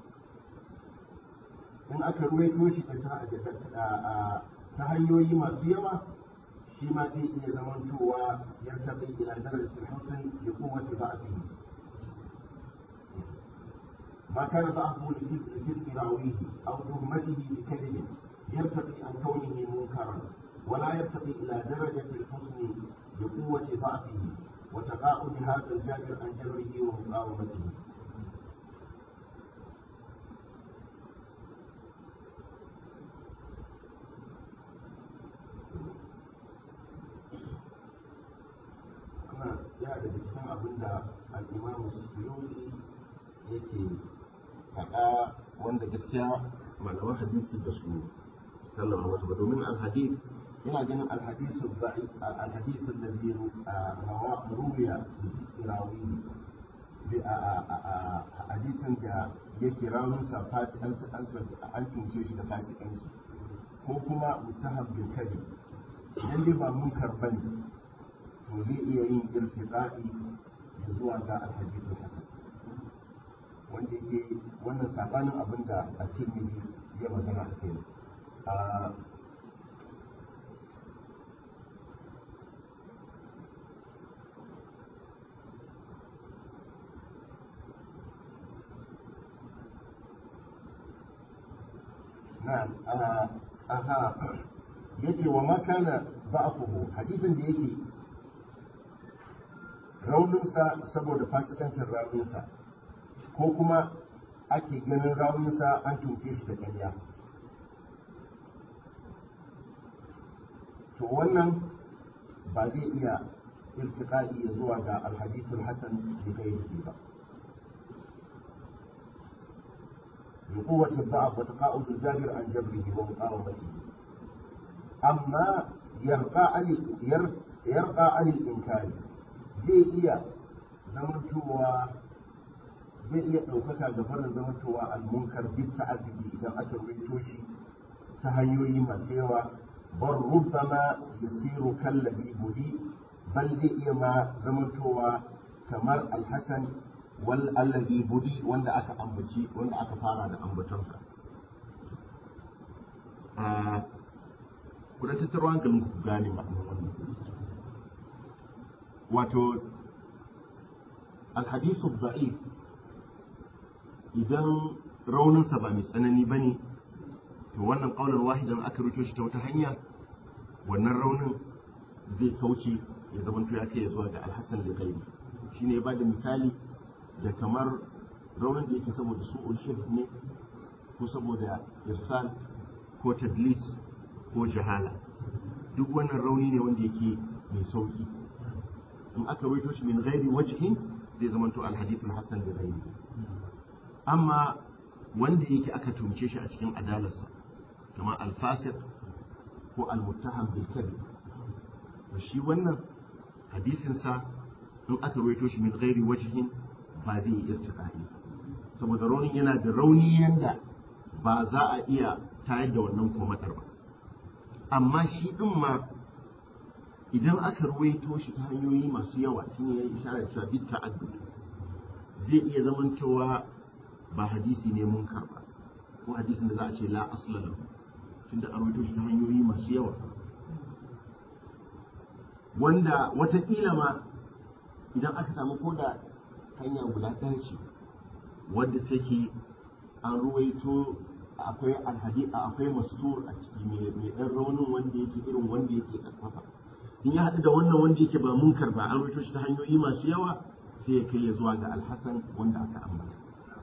[SPEAKER 1] in aka ruwaito shi ta hanyoyi masu yawa shi ma zai iya zamantowa ya taɓa ila darajar hussein da kowace ba a ما كان ضعفه لجسم راويه او تهمته بكذب يرتقي عن كونه منكرا ولا يرتقي الى درجه الحسن بقوه ضعفه وتقاعد هذا الجابر عن جبره ومقاومته ya da cikin abin da al'imamu suyuti yake faɗa wanda gaskiya malaman hadisi da su sallama wasu ba domin alhadith yana ganin alhadisu ba'i alhadisu da zai rawa ruya da istirawi a hadisin da yake rawun sa fasi an an tunce shi da fasikanci ko kuma mutahab bil kadi idan dai ba munkar bane to zai iya yin irtiqai zuwa ga alhadisu hasan wanda yake wannan sabanin abin da a tirmidhi ya magana a kai na'am aha yace wa ma kana ba'fuhu hadisin da yake rauninsa saboda fasikancin rauninsa ko kuma ake ganin rawunsa an tunce shi da ƙarya to wannan ba zai iya irtiƙa'i ya zuwa ga alhadithul hasan da gairihi ba لقوة الضعف وتقاعد الجابر عن جبره ومقاومته أما يرقى عن يرقى عن الإنكار زي إياه zamantowa zai iya ɗaukaka da farin zamantowa al-munkar duk ta'addudi idan aka rubuto shi ta hanyoyi masu yawa bar rubbama yasiru kallabi budi bal zai iya ma zamantowa kamar al-hasan wal allazi budi wanda aka ambaci wanda aka fara da ambatonsa ku da tattaro hankalin ku gane ma'anar wannan wato alhadisu da'if idan rauninsa ba mai tsanani ba ne to wannan ƙaunar wahidan aka rufe shi ta wata hanya wannan raunin zai kauce ya zama ya kai zuwa ga alhassan da gaibi shi ne ba da misali da kamar raunin da yake saboda su'ul hifz ne ko saboda irsal ko tadlis ko jahala duk wannan rauni ne wanda yake mai sauki in aka rawaito shi min ghairi wajhin zai zama to alhadith alhasan bi ghairi amma wanda yake aka tumce shi a cikin adalarsa kamar alfasiq ko almuttaham bil kadhib to shi wannan hadisin sa in aka rawaito shi min ghairi wajhin ba zai yi irtiqai saboda raunin yana da rauni yanda ba za a iya tayar da wannan komatar ba amma shi din ma idan aka ruwaito shi ta hanyoyi masu yawa shi ne ya yi isharar cewa bit ta'addud zai iya zamantowa ba hadisi ne munkar ba ko hadisin da za a ce la asla lahu tunda an ruwaito shi ta hanyoyi masu yawa wanda wataƙila ma idan aka samu ko da hanya guda ɗaya ce wadda take an ruwaito akwai alhadi akwai mastur a ciki mai ɗan raunin wanda yake irin wanda yake ƙarfafa in ya haɗu da wannan wanda yake ba munkar ba an rubuto shi ta hanyoyi masu yawa sai ya kai ya zuwa ga alhassan wanda aka ambata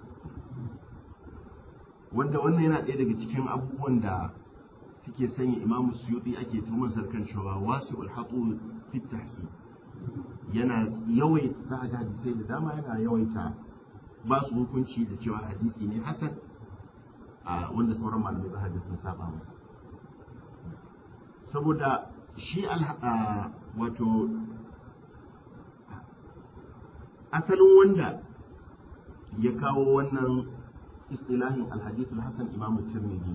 [SPEAKER 1] wanda wannan yana ɗaya daga cikin abubuwan da suke sanya imamu suyuti ake tuhumar sarkan cewa wasu ulhatu fit tahsi yana yawaita za a ga hadisai da dama yana yawaita ba su hukunci da cewa hadisi ne hasan a wanda sauran malamai za a sun saba masa saboda shi wato asalin wanda ya kawo wannan istilahin alhadith hasan imam tirmidhi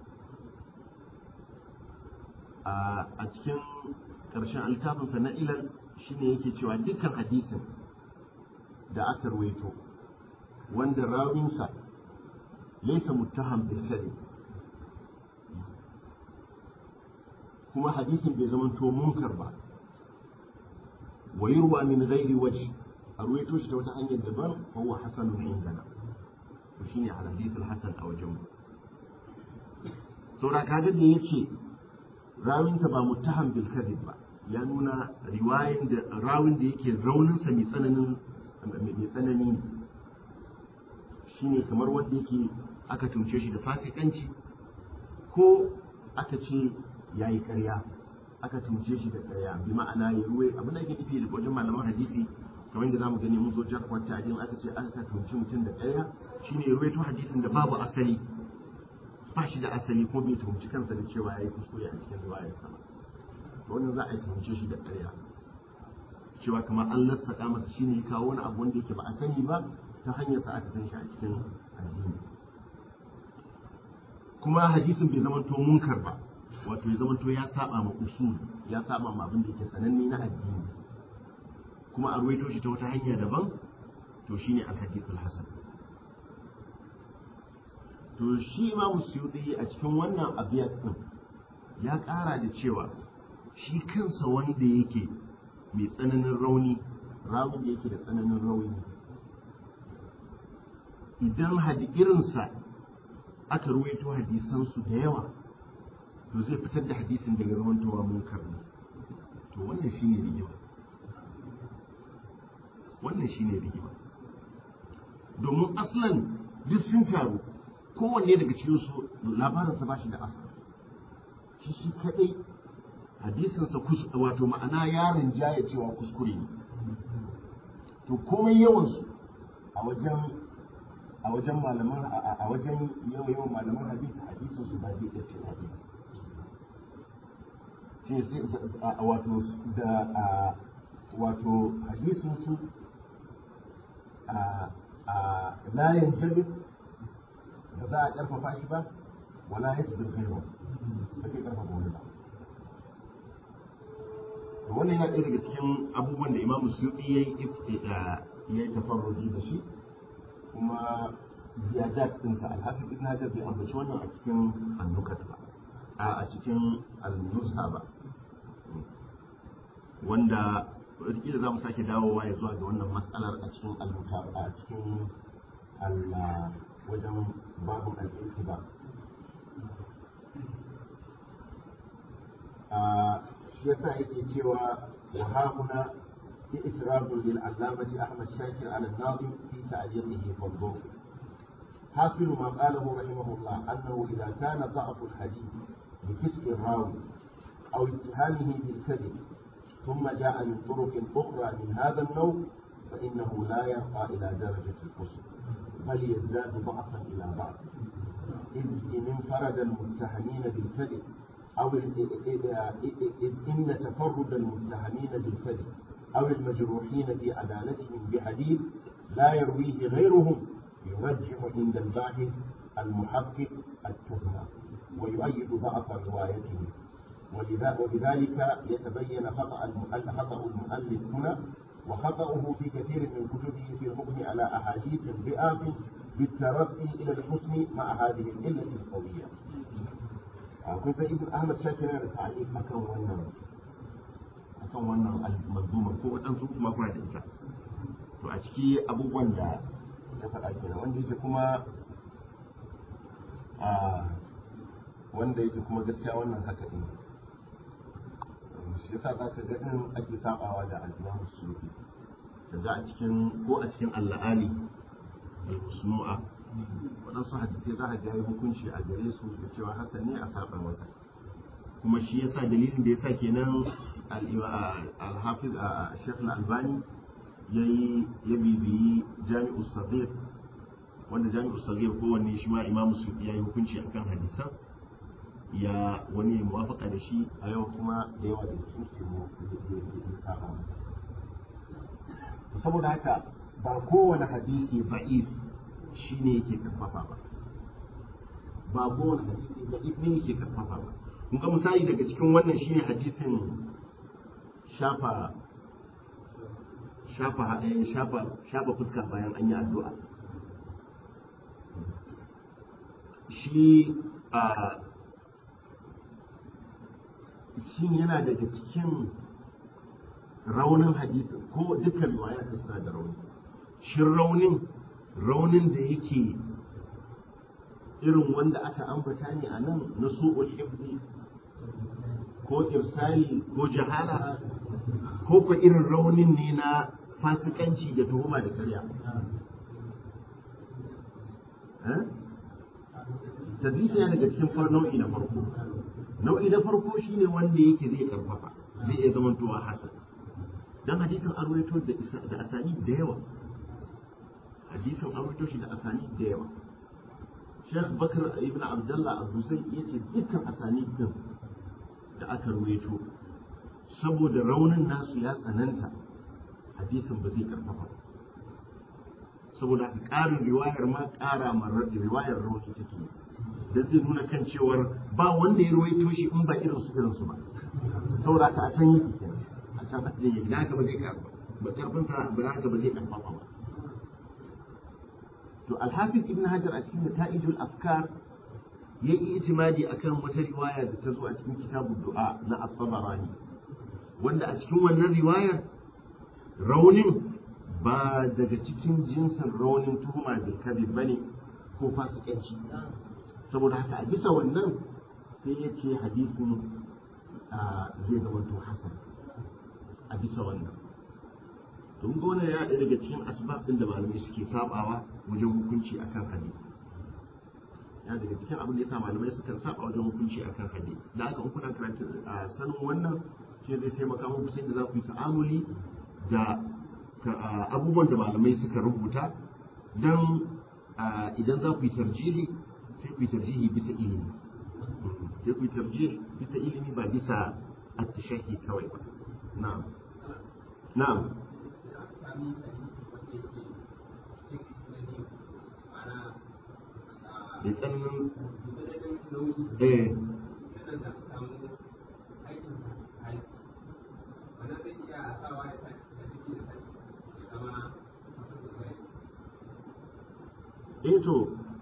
[SPEAKER 1] a cikin ƙarshen alkafinsa na ilal shine yake cewa dukkan hadisin da aka ruwaito wanda rawinsa laisa muttaham bil kadhib kuma hadisin bai zama to munkar ba wa yurwa min ghairi wajh a ruwaito shi ta wata hanyar daban fa huwa hasanun indana to shine al hadith al hasan a wajen mu saura kaga da yace rawinta ba muttaham bil kadhib ba ya nuna riwayin da rawin da yake raunin sa mai tsananin mai tsanani ne shine kamar wanda yake aka tunce shi da fasikanci ko aka ce ya yi karya aka tunce shi da karya bi ma'ana ya ruwe abin da ake nufi da wajen malaman hadisi kamar yadda zamu gani mun zo jar kwanta ajin aka ce aka tunce mutum da karya shine ya ruwaito hadisin da babu asali ba shi da asali ko bai tuhumci kansa da cewa ya yi kuskure a cikin riwayar sama to wannan za a yi tuhumce shi da karya cewa kamar an lassaƙa masa shine ya kawo wani abu wanda yake ba a sani ba ta hanyar sa aka san shi a cikin addini kuma hadisin bai zama to munkar ba wato ya zama to ya saba ma usul ya saba ma abin da yake sananne na addini kuma a ruwaito shi ta wata hanya daban to shine al-hadith al-hasan to shi imamu suyuti a cikin wannan abiyat din ya ƙara da cewa shi kansa wanda yake mai tsananin rauni rawun da yake da tsananin rauni idan hadi irinsa aka ruwaito hadisansu da yawa to zai fitar da hadisin daga zamantowa munkar ne to wannan shine rigima wannan shine rigima domin aslan duk sun taru kowanne daga cikin su labarinsa ba shi da asali shi shi kadai hadisinsa wato ma'ana yarin jaya cewa kuskure ne to komai yawansu a wajen a wajen malaman a wajen yawan yawan malaman hadisi hadisin su ba zai iya ce hadisi shi sai wato da wato hadisin su a la yanjabir ba za a karfafa shi ba wala yasbir ghayru ba zai karfafa wani ba wannan yana ɗaya daga cikin abubuwan da imamu suyuɗi ya yi ya yi tafarruji da shi kuma ziyadat ɗinsa alhafi ibn hajar bai ambaci wannan a cikin annukat ba a cikin al-nusa ba wanda wataƙila za mu sake dawowa ya zuwa ga wannan matsalar a cikin al a cikin wajen babin al-ittiba shi yasa yake cewa wa hauna
[SPEAKER 4] إسراف للعلامة أحمد شاكر على الناظم في تعليقه فانظر حاصل ما قاله رحمه الله أنه إذا كان ضعف الحديث بكسب الراوي أو اتهامه بالكذب ثم جاء من طرق أخرى من هذا النوع فإنه لا يرقى إلى درجة القسم بل يزداد ضعفا إلى ضعف إذ إن انفرد المتهمين بالكذب أو إذ إن تفرد المتهمين بالكذب أو المجروحين في عدالتهم بحديث لا يرويه غيرهم يرجح عند الباحث المحقق التهمة ويؤيد ضعف روايته وبذلك يتبين خطأ المؤلف خطأ المؤلف هنا وخطأه في كثير من كتبه في الحكم على أحاديث ضعاف بالترقي إلى الحسن مع هذه العلة القوية. كنت ابن أحمد شاكر yana da ta'alif akan wannan akan wannan al-manzuma ko waɗansu kuma kuna da ita to a ciki abubuwan da ya faɗa kenan wanda yake kuma a wanda yake kuma gaskiya wannan haka ne shi yasa za ka ga in ake sabawa da al-Imam Suyuti kaga a cikin ko a cikin al-La'ali al-Musnu'a waɗansu hadisai za a ga hukunci a gare su da cewa hasan ne a saba masa kuma shi yasa dalilin da yasa kenan al-Hafiz Sheikh Al-Albani yayi ya bibiyi Jami'u Saghir wanda Jami'u Saghir kowanne shi ma Imam Suyuti yayi hukunci akan hadisan ya wani ya muwafaka da shi a yau kuma da yawa da su ke mu saba saboda haka ba kowane hadisi ba'if shi ne yake karfafa ba ba kowane hadisi ba'if ne yake karfafa ba kun ga misali daga cikin wannan shine hadisin shafa shafa shafa shafa fuska bayan an yi addu'a shi a shin yana daga cikin raunin hadisi ko dukkan riwaya ta suna da rauni shin raunin raunin da yake irin wanda aka ambata ne a nan na su'ul hifzi ko irsali ko jahala ko ko irin raunin ne na fasikanci da tuhuma da karya tadrisi yana daga cikin nau'i na farko nau'i na farko shine wanda yake zai karfafa zai iya zamantowa hasan dan hadisin an rawaito da asani da yawa hadisin an rawaito shi da asani da yawa Sheikh Bakar ibn Abdullah Abu-Zayd yace dukkan asani din da aka rawaito saboda raunin nasu ya tsananta hadisin ba zai karfafa saboda haka ƙarin riwayar ma ƙara ma riwayar rauni take da zai nuna kan cewar ba wanda ya ruwaito shi in ba irin su irin su ba saboda ka a can yi kenan a can ake yi da haka ba zai karba ba karfin sa ba haka ba zai karfafa ba to alhafiz ibn hajar a cikin nata'ijul afkar ya yi itimadi akan wata riwaya da ta zo a cikin kitabun du'a na at-tabarani wanda a cikin wannan riwayar raunin ba daga cikin jinsin raunin tuhuma bil kadhib bane ko fasikanci saboda haka a bisa wannan sai ya ce hadisin zai zama to hasan a bisa wannan don gona ya ɗaya daga cikin asbab ɗin da malamai suke sabawa wajen hukunci akan hadisi ya daga cikin abin da yasa malamai sukan saba wajen hukunci akan hadisi da haka in kuna karanta sanin wannan shi zai taimaka muku sai da za ku yi ta'amuli da abubuwan da malamai suka rubuta don idan za ku yi tarjihi sai ku yi tarjihi bisa ilimi sai ku yi tarjihi bisa ilimi ba bisa attashahi kawai ba na'am na'am da tsananin eh eh to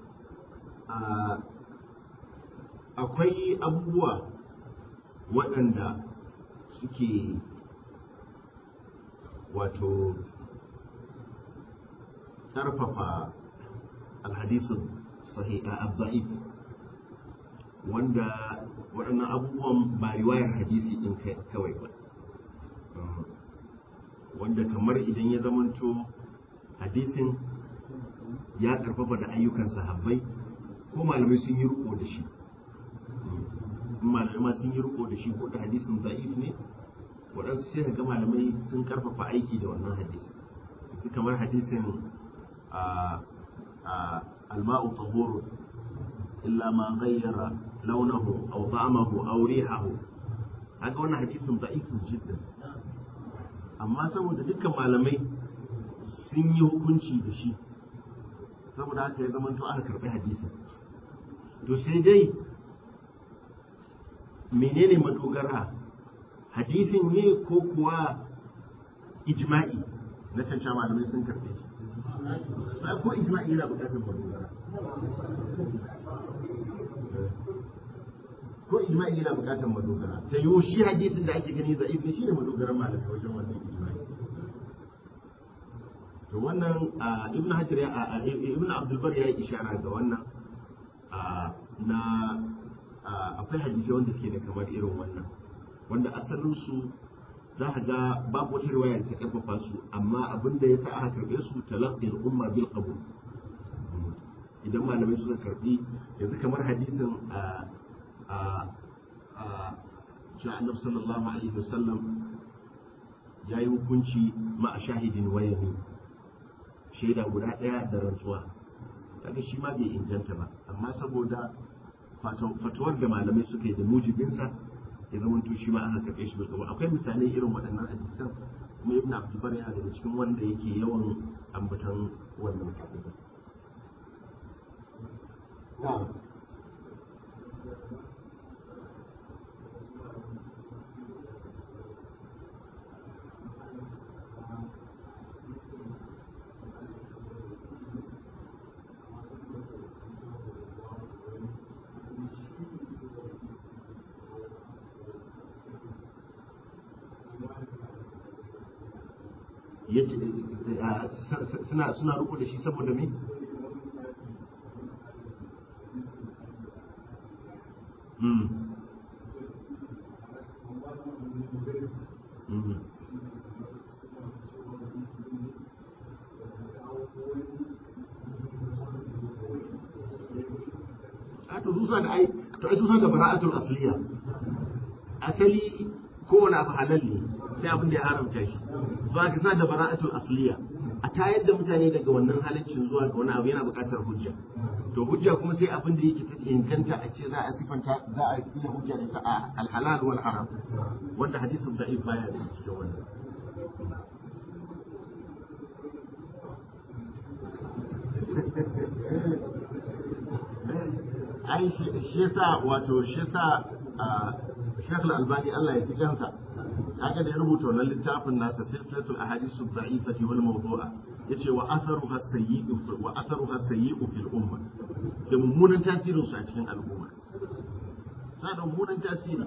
[SPEAKER 4] akwai abubuwa waɗanda suke wato ƙarfafa alhadisun sahiha abba'if wanda waɗannan abubuwan ba riwayar hadisi ɗin kawai ba
[SPEAKER 5] wanda kamar idan ya zamanto hadisin ya karfafa da ayyukan sahabbai ko malamai sun yi riko da shi malamai sun yi riko da shi ko da hadisin da'if ne waɗansu sai ga malamai sun karfafa aiki da wannan hadisin yanzu kamar hadisin alma'u tahuru illa ma ghayyara launahu aw ta'amahu aw rihahu haka wannan hadisin da'ifun jiddan amma saboda dukkan malamai sun yi hukunci da shi saboda haka ya zama to aka karbi hadisin to sai dai menene madogara hadisin ne ko kuwa ijma'i na can malamai sun karbe shi ko ijma'i yana bukatar madogara ko ijma'i yana bukatar madogara ta yiwu shi hadisin da ake gani za'if ne shi ne madogaran malamai wajen wannan ijma'i to wannan ibn hajar ya ibn abdulbar ya yi ishara ga wannan na akwai hadisai wanda suke da kamar irin wannan wanda asalin su za ka ga babu wata riwaya ta karfafa su amma abin da ya sa aka karbe su talaqqil umma bil qabul idan malamai suka karbi yanzu kamar hadisin a a a annabi sallallahu alaihi wasallam ya yi hukunci ma a shahidin wayani shaida guda ɗaya da rantsuwa kaga shi ma bai inganta ba amma saboda fatuwar da malamai suka yi da mujibinsa ya zama to shi ma aka karɓe shi bilkabu akwai misalai irin waɗannan hadisan kuma ibn abdulbar yana daga cikin wanda yake yawan ambatan wannan hadisan suna suna riko da shi saboda me mm mm a to su da ai to ai su da bara'atul asliya asali kowane abu halal ne sai abin da ya haramta shi ba ka sa da bara'atul asliya a tayar da mutane daga wannan halaccin zuwa ga wani abu yana buƙatar hujja to hujja kuma sai abin da yake ta inganta a ce za a sifanta za a iya hujja da ta a alhalal wal haram wanda hadisin da'if baya da cikin wannan ai shi yasa wato shi yasa Sheikh Al-Albani Allah ya fi kansa haka da ya rubuta wannan littafin nasa silsilatul ahadithu dha'ifati wal mawdu'a yace wa atharuha sayyi'u wa atharuha sayyi'u fil umma da mummunan tasirin su a cikin al'umma na da mummunan tasiri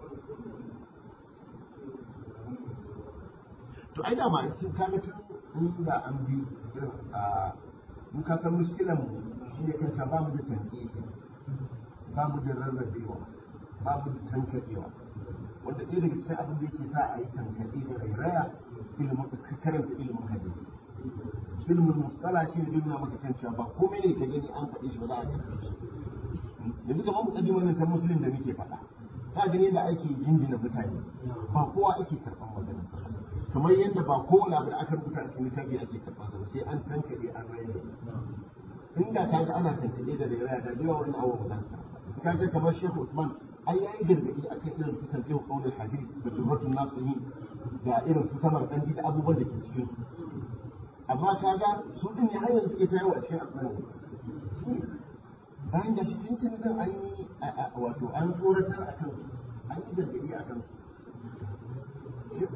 [SPEAKER 5] to ai da ma sun kaga tun da an bi irin a mun ka san muskilan mu shine kan ba mu da tanki ba mu da rarrabewa ba mu da tankadewa wanda ɗaya daga cikin abin da yake sa a yi tankaɗe da rairaya ilimin karanta ilimin hadisi ilimin mustala shi ne ilimin maka kan cewa ba komai ne ka gani an faɗe shi ba za a karɓe shi yanzu kamar mukaddimar nan ta musulun da muke faɗa ta gani da ake jinjina mutane ba kowa ake karɓan magana kamar yadda ba kowane abu da aka rubuta a cikin littafi ake karɓan sa sai an tankaɗe an raina inda ka ga ana tankaɗe da rairaya da yawa wani abu ba za su ka ga kamar shehu usman ai yayi gargadi akan irin su tarbiyyar qaulul hadith da turbatun nasihi da irin su samar kandi da abubuwan da ke cikin su amma kaga su din ne hanyar suke ta yawa cikin al'umma bayan da shi tuntun din an yi wato an tsoratar akan su an yi gargadi akan su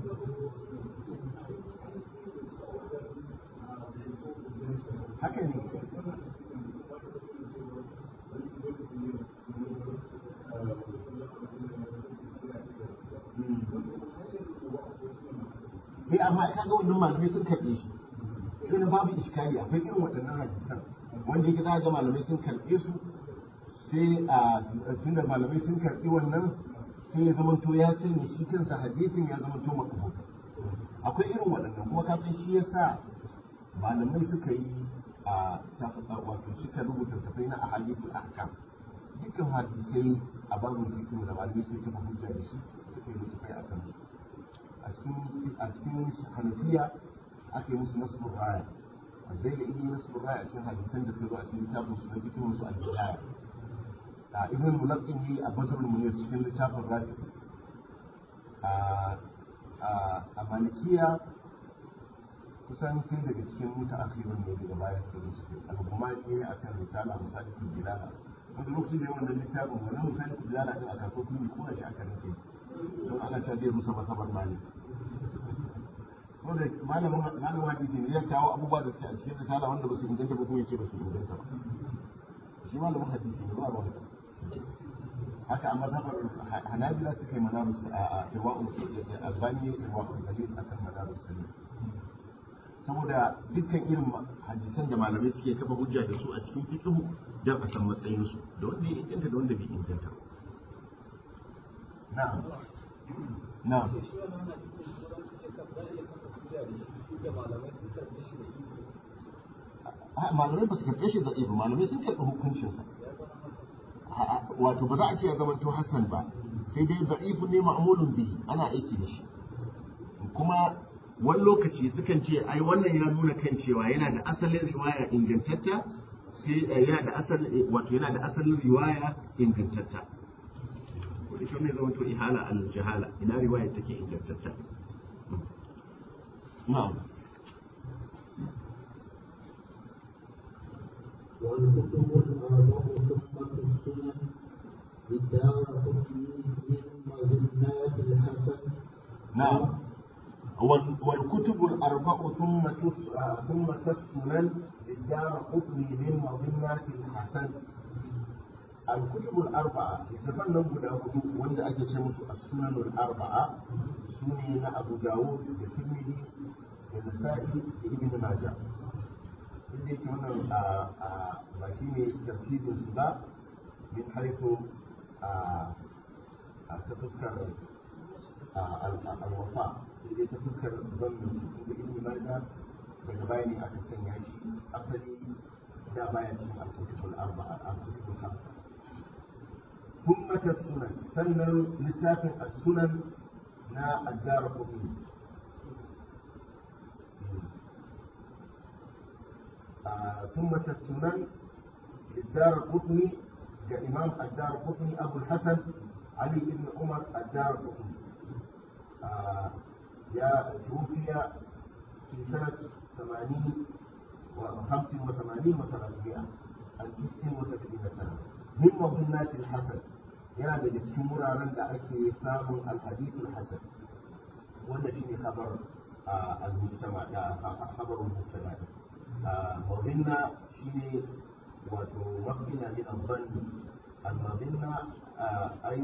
[SPEAKER 5] haka ne sai amma ka ga wannan malamai sun karɓe shi sai na babu iskali akwai irin waɗannan hadisan wanda yake za ga malamai sun karɓe su sai a tunda malamai sun karɓi wannan sai ya zama to ya sanya shi kansa hadisin ya zama to makabul akwai irin waɗannan kuma kafin shi yasa malamai suka yi a wato suka rubuta tafai na ahadithul ahkam dukkan hadisai a babin fiqh da malamai suka kafa hujja da shi suka yi tafai a kan a cikin a cikin hanafiya aka yi musu nasbur raya zai da yi nasbur raya a cikin hadisan da suka zo a cikin littafin su na fiqh su al-bidaya a ibn mulaqqin yi a badrul munir cikin littafin rafi a malikiya kusan sai daga cikin muta akhirun ne daga baya suka zo suke al-kuma ne akan risala misali ku bilala wanda lokaci da wannan littafin wannan misali ku bilala din a kasuwa kun yi kuna shi aka rike don ana cewa zai rusa masabar malik wanda malamin malamin hadisi ne ya kawo abubuwa da suke a cikin risala wanda ba su inganta ba kuma yace ba su inganta ba shi malamin hadisi ne ba ba haka a mazhabar hanabila suka yi manarus a irwa'ul albani irwa'ul dalil akan manarus dalil saboda dukkan irin hadisan da malamai suke kafa hujja da su a cikin fiqhu dan a san matsayin su da wanda ya inganta da wanda bai inganta ba na'am na'am malamai ba su karɓe shi da ibu malamai sun karɓi hukuncinsa wato ba za a ce ya zama to hasan ba sai dai da'ifu ne ma'mulun bihi ana aiki da shi kuma wani lokaci sukan ce ai wannan ya nuna kan cewa yana da asalin riwaya ingantatta sai yana da asalin wato yana da asalin riwaya ingantatta wani shi ne zama to ihala al jahala ina riwaya take ingantatta na'am
[SPEAKER 2] والكتب الأربع ثم السنن للدار قطني من مظنات الحسن
[SPEAKER 5] نعم والكتب الأربع ثم ثم السنن للدار قطني من مظنات الحسن الكتب الأربعة يتفنن بدا هدو وند أجي شمس السنن الأربعة سنن أبو داود الترمذي النسائي ابن ماجه inda yake wannan ba shi ne tartibin su ba min haifu a ta fuskar alwafa inda ta fuskar zannin su inda ilmi maja daga baya ne aka sanya shi asali da baya cikin alkutubul arba'a alkutubul hamsa ثم السنن سنن لسافن السنن نا الدار قطني ثم السنن للدار قطني كإمام الدار قطني أبو الحسن علي بن عمر الدار قطني يا توفي في سنة ثمانين وخمس وثمانين وثلاثمائة عن تسع وسبعين سنة من مظنات الحسن يا da cikin wuraren da ake samun alhadithul hasan wanda shine khabar al-mujtama da khabarul mujtama مظنة شيء وتمكن من الظن المظنة أي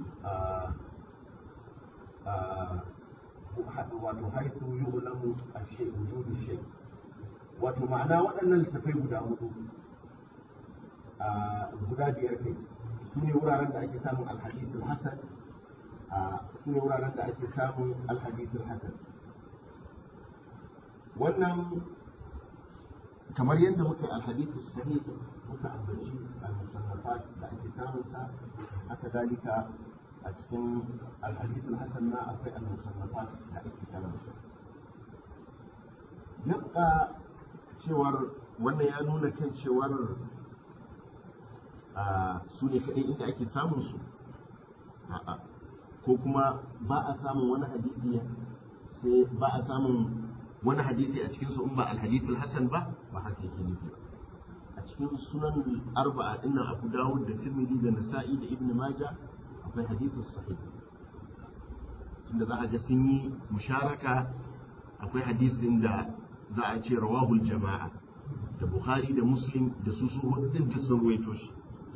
[SPEAKER 5] وحيث يعلم الشيء وجود الشيء wato ma'ana waɗannan littafai guda hudu guda biyar kai su ne wuraren da ake samun alhadithul hasan su ne wuraren da ake samun alhadithul hasan wannan kamar yadda muka alhadithu sahih muka ambaci al-musannafat da ake samun sa haka dalika a cikin alhadithu hasan na akwai al-musannafat da ake samun sa yabqa cewar wannan ya nuna kan cewar su ne kaɗai inda ake samun su a'a ko kuma ba a samun wani hadisi sai ba a samun wani hadisi a cikinsu in ba alhadithul hasan ba ba haka yake nufi a cikin sunan arba'a dinnan abu dawud da tirmidhi da nasa'i da ibn majah akwai hadithus sahih tunda za a ga sun yi musharaka akwai hadisin da za a ce rawahul jama'a da bukhari da muslim da su su hudu din da sun ruwaito shi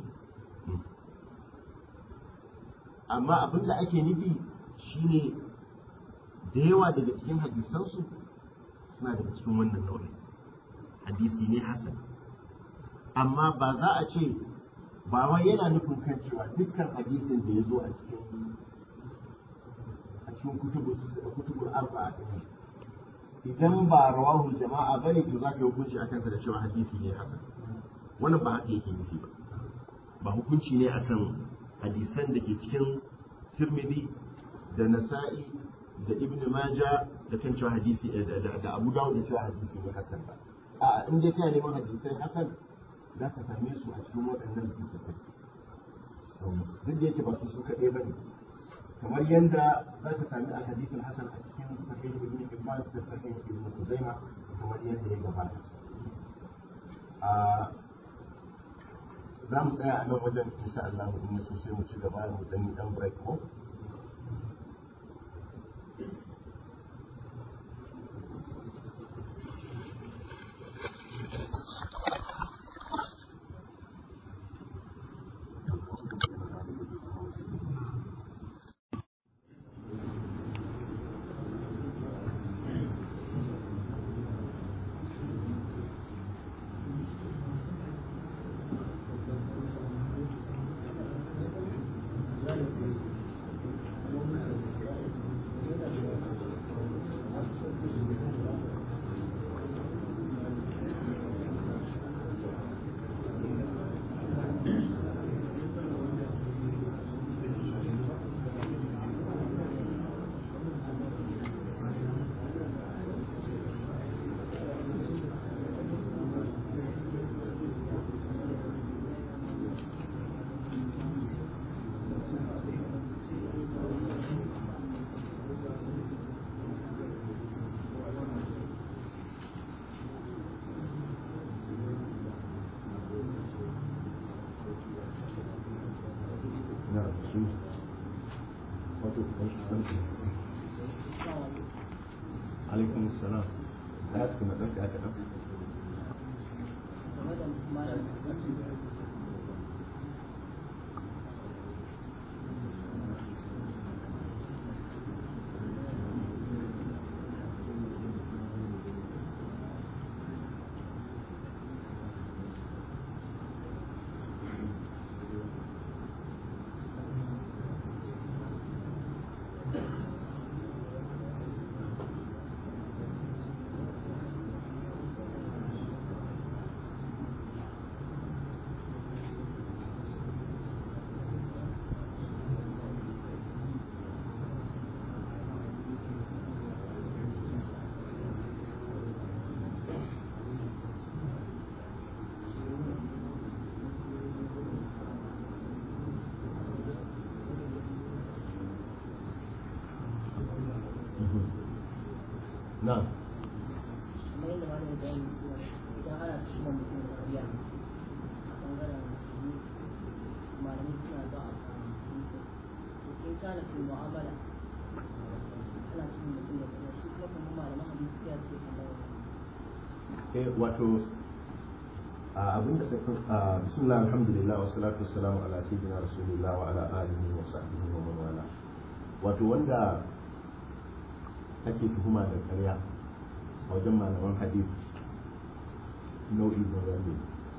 [SPEAKER 5] amma abin da ake nufi shine da yawa daga cikin hadisansu suna daga cikin wannan nau'in hadisi ne hasan amma ba za a ce ba wai yana nufin kan cewa dukkan hadisin da ya zo a cikin a
[SPEAKER 4] cikin kutubu kutubul arba'a din idan ba rawahul jama'a bane to zaka yi hukunci akan sa da cewa hadisi ne hasan wannan ba haka yake nufi ba ba hukunci ne akan hadisan da ke cikin Tirmidhi da Nasa'i da Ibn Majah da kan cewa hadisi da Abu Dawud da cewa hadisi ne hasan ba a in dai kana neman hadisai hasan za ka same su a cikin waɗannan littattafai duk da yake ba su su kaɗai ba ne kamar yadda za ka sami alhadisul hasan a cikin sahih ibn Hibban da sahih ibn Khuzaimah kamar yadda ya gabata za mu tsaya a nan wajen insha Allah in so sai mu ci gaba mu dan dan break ko alaikum salam da su na ɗauki aka ɗauki na'am
[SPEAKER 6] kamar yadda wani ya bayani cewa idan ana tuhumar mutum da ƙarya a ɓangaren musulmi malamai suna ba a kan to in kana fi mu'amala ana tuhumar mutum da ƙarya shi kuma kamar malaman hadisi ya ce kamar
[SPEAKER 4] eh wato a abin da kafin a bismillah alhamdulillah wa salatu wassalamu ala sayyidina rasulillah wa ala alihi wa sahbihi wa man wala wato wanda ake tuhuma da ƙarya a wajen malaman hadith nau'i da wani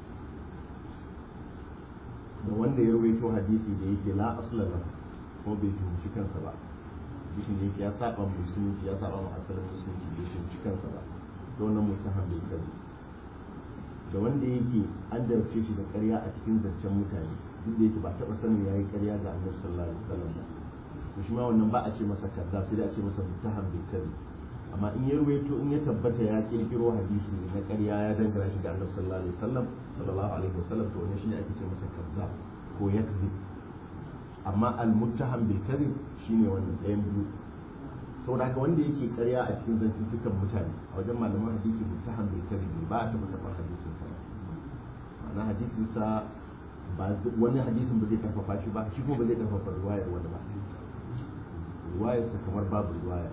[SPEAKER 4] da wanda ya rawaito hadisi da yake la asla la kuma bai tuhumci kansa ba hadisin da yake ya saba musulunci ya saba ma asalin musulunci bai tuhumci kansa ba da wannan mutaham bai kai da wanda yake an jarce shi da ƙarya a cikin zancen mutane duk da yake ba taɓa sanin ya yi ƙarya ga annabi sallallahu alaihi wasallam ba to shi ma wannan ba a ce masa kaza sai dai a ce masa mutaham bai kai amma in ya ruwaito in ya tabbata ya kirkiro hadisi na ƙarya ya dangana shi ga annabi sallallahu alaihi wasallam sallallahu alaihi wasallam to wannan shine ake ce masa kaza ko yakzib amma al-muttaham bil kadhib shine wannan ɗayan biyu saboda haka wanda yake ƙarya a cikin zantuttukan mutane a wajen malaman hadisi muttaham bil kadhib ba a taɓa karɓar hadisin sa ma'ana hadisin sa ba wani hadisin ba zai karfafa shi ba shi kuma ba zai karfafa riwayar wani ba riwayar sa kamar babu riwaya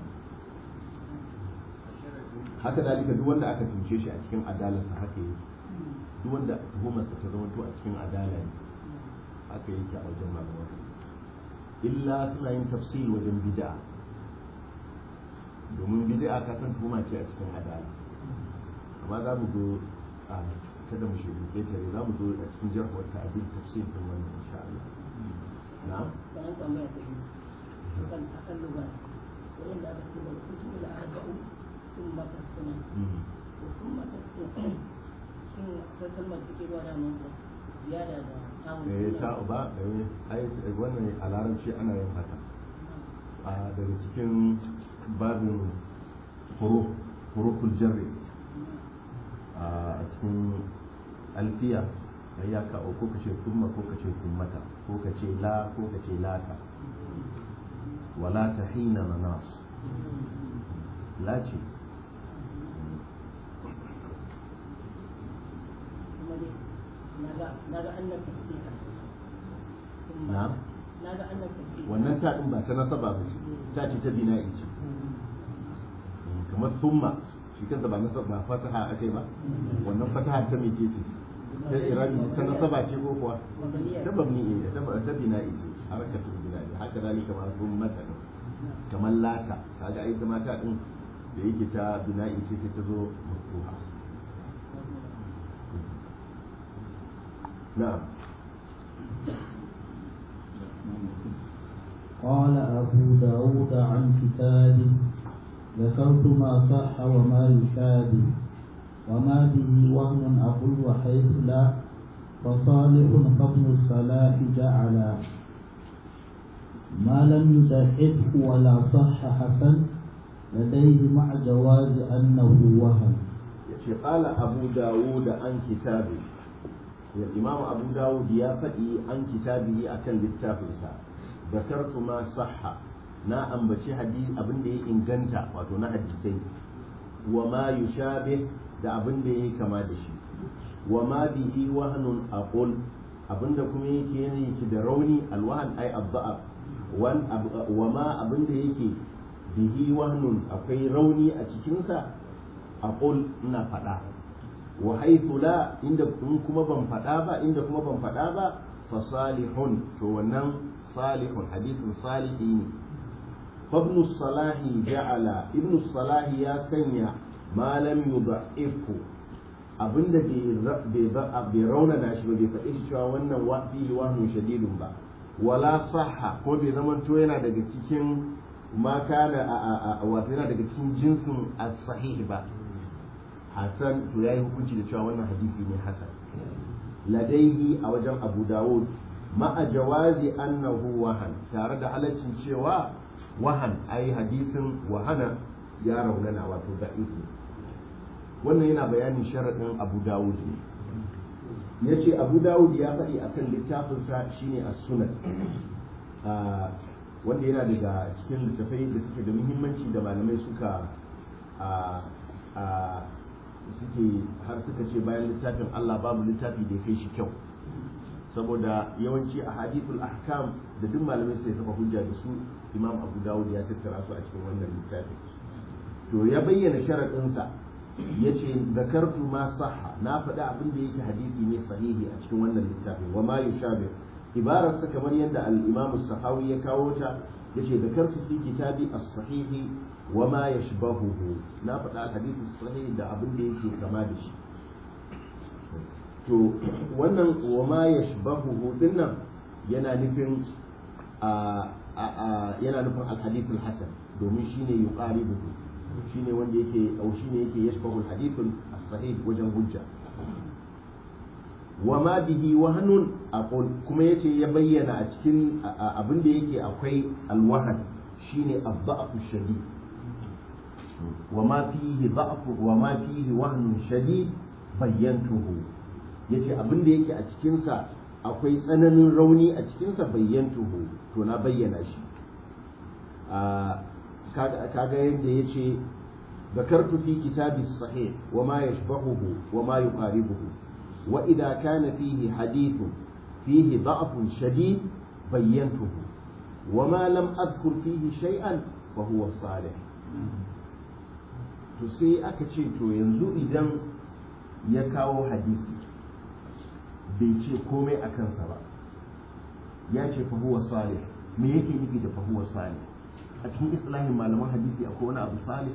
[SPEAKER 4] haka dalika duk wanda aka tunce shi a cikin adalarsa haka yake duk wanda tuhumarsa ta zama to a cikin adala ne haka yake a wajen malaman illa suna yin tafsil wajen bid'a domin bid'a ka san tuhuma ce a cikin adala amma za mu zo a kada mu shi ketare za mu zo a cikin jarhuwar ta'adil tafsil din wannan insha Allah na'am
[SPEAKER 6] kamar tambaya ta biyu akan akan lugha وإن أكتب الكتب الأربع ثم تسكن ثم تسكن شن akwai kalmar take zuwa da mun ziyada da tamun
[SPEAKER 4] eh ta ba eh ai wannan a larabci ana yin haka a daga cikin babin huruf huruful jarri a cikin alfiya ai ya kawo ko kace kuma ko kace kummata ko kace la ko kace lata wala tahina manas la ce
[SPEAKER 6] kuma dai naga naga annan tafsira
[SPEAKER 4] na'am
[SPEAKER 6] naga annan tafsira
[SPEAKER 4] wannan ta din ba ta nasaba ba ce ta ce ta bina'i ce kamar summa shi kansa ba nasaba ba fataha akai ba wannan fataha ta mece ce ta irabi ta nasaba ce ko kuwa ta babni ne ta ta bina'i ce harakatu bina'i haka zalika ma summa ta din kamar lata kaga ai zama ta din da yake ta bina'i ce sai ta zo maftuha na'am
[SPEAKER 2] قال أبو داود عن كتابه ذكرت ما صح وما يشابه وما به وهم أقول وحيث لا فصالح فضل الصلاح جعلا ما لم يضعفه ولا صح حسن لديه مع جواز أنه وهم
[SPEAKER 4] yace qala abu dawud an kitabi ya imam abu dawud ya faɗi an kitabihi akan littafinsa zakartu ma sahha na ambaci hadisi abin da ya inganta wato na hadisai wa ma yushabih da abin da ya kama da shi wa ma bihi wahnun aqul abin da kuma yake yake da rauni alwahan ay abda'a wan wa ma abin da yake bihi wahnun akwai rauni a cikinsa aqul ina faɗa wa haythu la inda in kuma ban faɗa ba inda kuma ban faɗa ba fa salihun to wannan salihun hadithun salihi ne فابن الصلاح جعل ابن الصلاح يا سنيا ما لم يضعفه abinda bai raunana shi ba bai faɗi shi cewa wannan fihi wahnu shadidun ba wala sahha ko bai zama to yana daga cikin ma kana wato yana daga cikin jinsin as-sahih ba hasan to yayi hukunci da cewa wannan hadisi ne hasan ladaihi a wajen abu dawud ma'a jawazi annahu wahan tare da halaccin cewa wahan ai hadisin wahana ya raunana wato da'ifi wannan yana bayanin sharaɗin abu dawud ne ya ce abu dawud ya faɗi akan littafinsa shine a sunan wanda yana daga cikin littafai da suke da muhimmanci da malamai suka suke har suka ce bayan littafin allah babu littafi da ya kai shi kyau saboda yawanci a hadithul ahkam da duk malamai sai saka hujja da su imam abu dawud ya tattara su a cikin wannan littafi to ya bayyana sharaɗinsa ya ce zakartu ma sahha na faɗi abin da yake hadisi ne sahihi a cikin wannan littafi wa ma yushabi ibararsa kamar yadda al-imam sahawi ya kawo ta ya ce zakartu fi kitabi as-sahihi wa ma yashbahuhu na faɗi al-hadisi sahihi da abin da yake kama da shi to wannan wa ma yashbahuhu dinnan yana nufin yana nufin alhadithul hasan domin shine yuqaribuhu shine wanda yake au shine yake yashbahu alhadithul sahih wajen hujja wa ma bihi wahnun aqul kuma yace ya bayyana a cikin abin da yake akwai alwahan shine ad-da'fu shadid wa ma fihi da'fu wa ma fihi wahnun shadid bayyantuhu yace abin da yake a cikin sa akwai tsananin rauni a cikinsa bayyantuhu to na bayyana shi kaga yadda ya ce ذكرت في كتاب الصحيح وما يشبهه وما يقاربه وإذا كان فيه حديث فيه ضعف شديد بينته وما لم أذكر فيه شيئا فهو الصالح to sai aka ce to yanzu idan ya kawo hadisi bai ce komai a kansa ba ya ce fahuwa salih me yake nufi da fahuwa salih a cikin islahin malaman hadisi akwai wani abu salih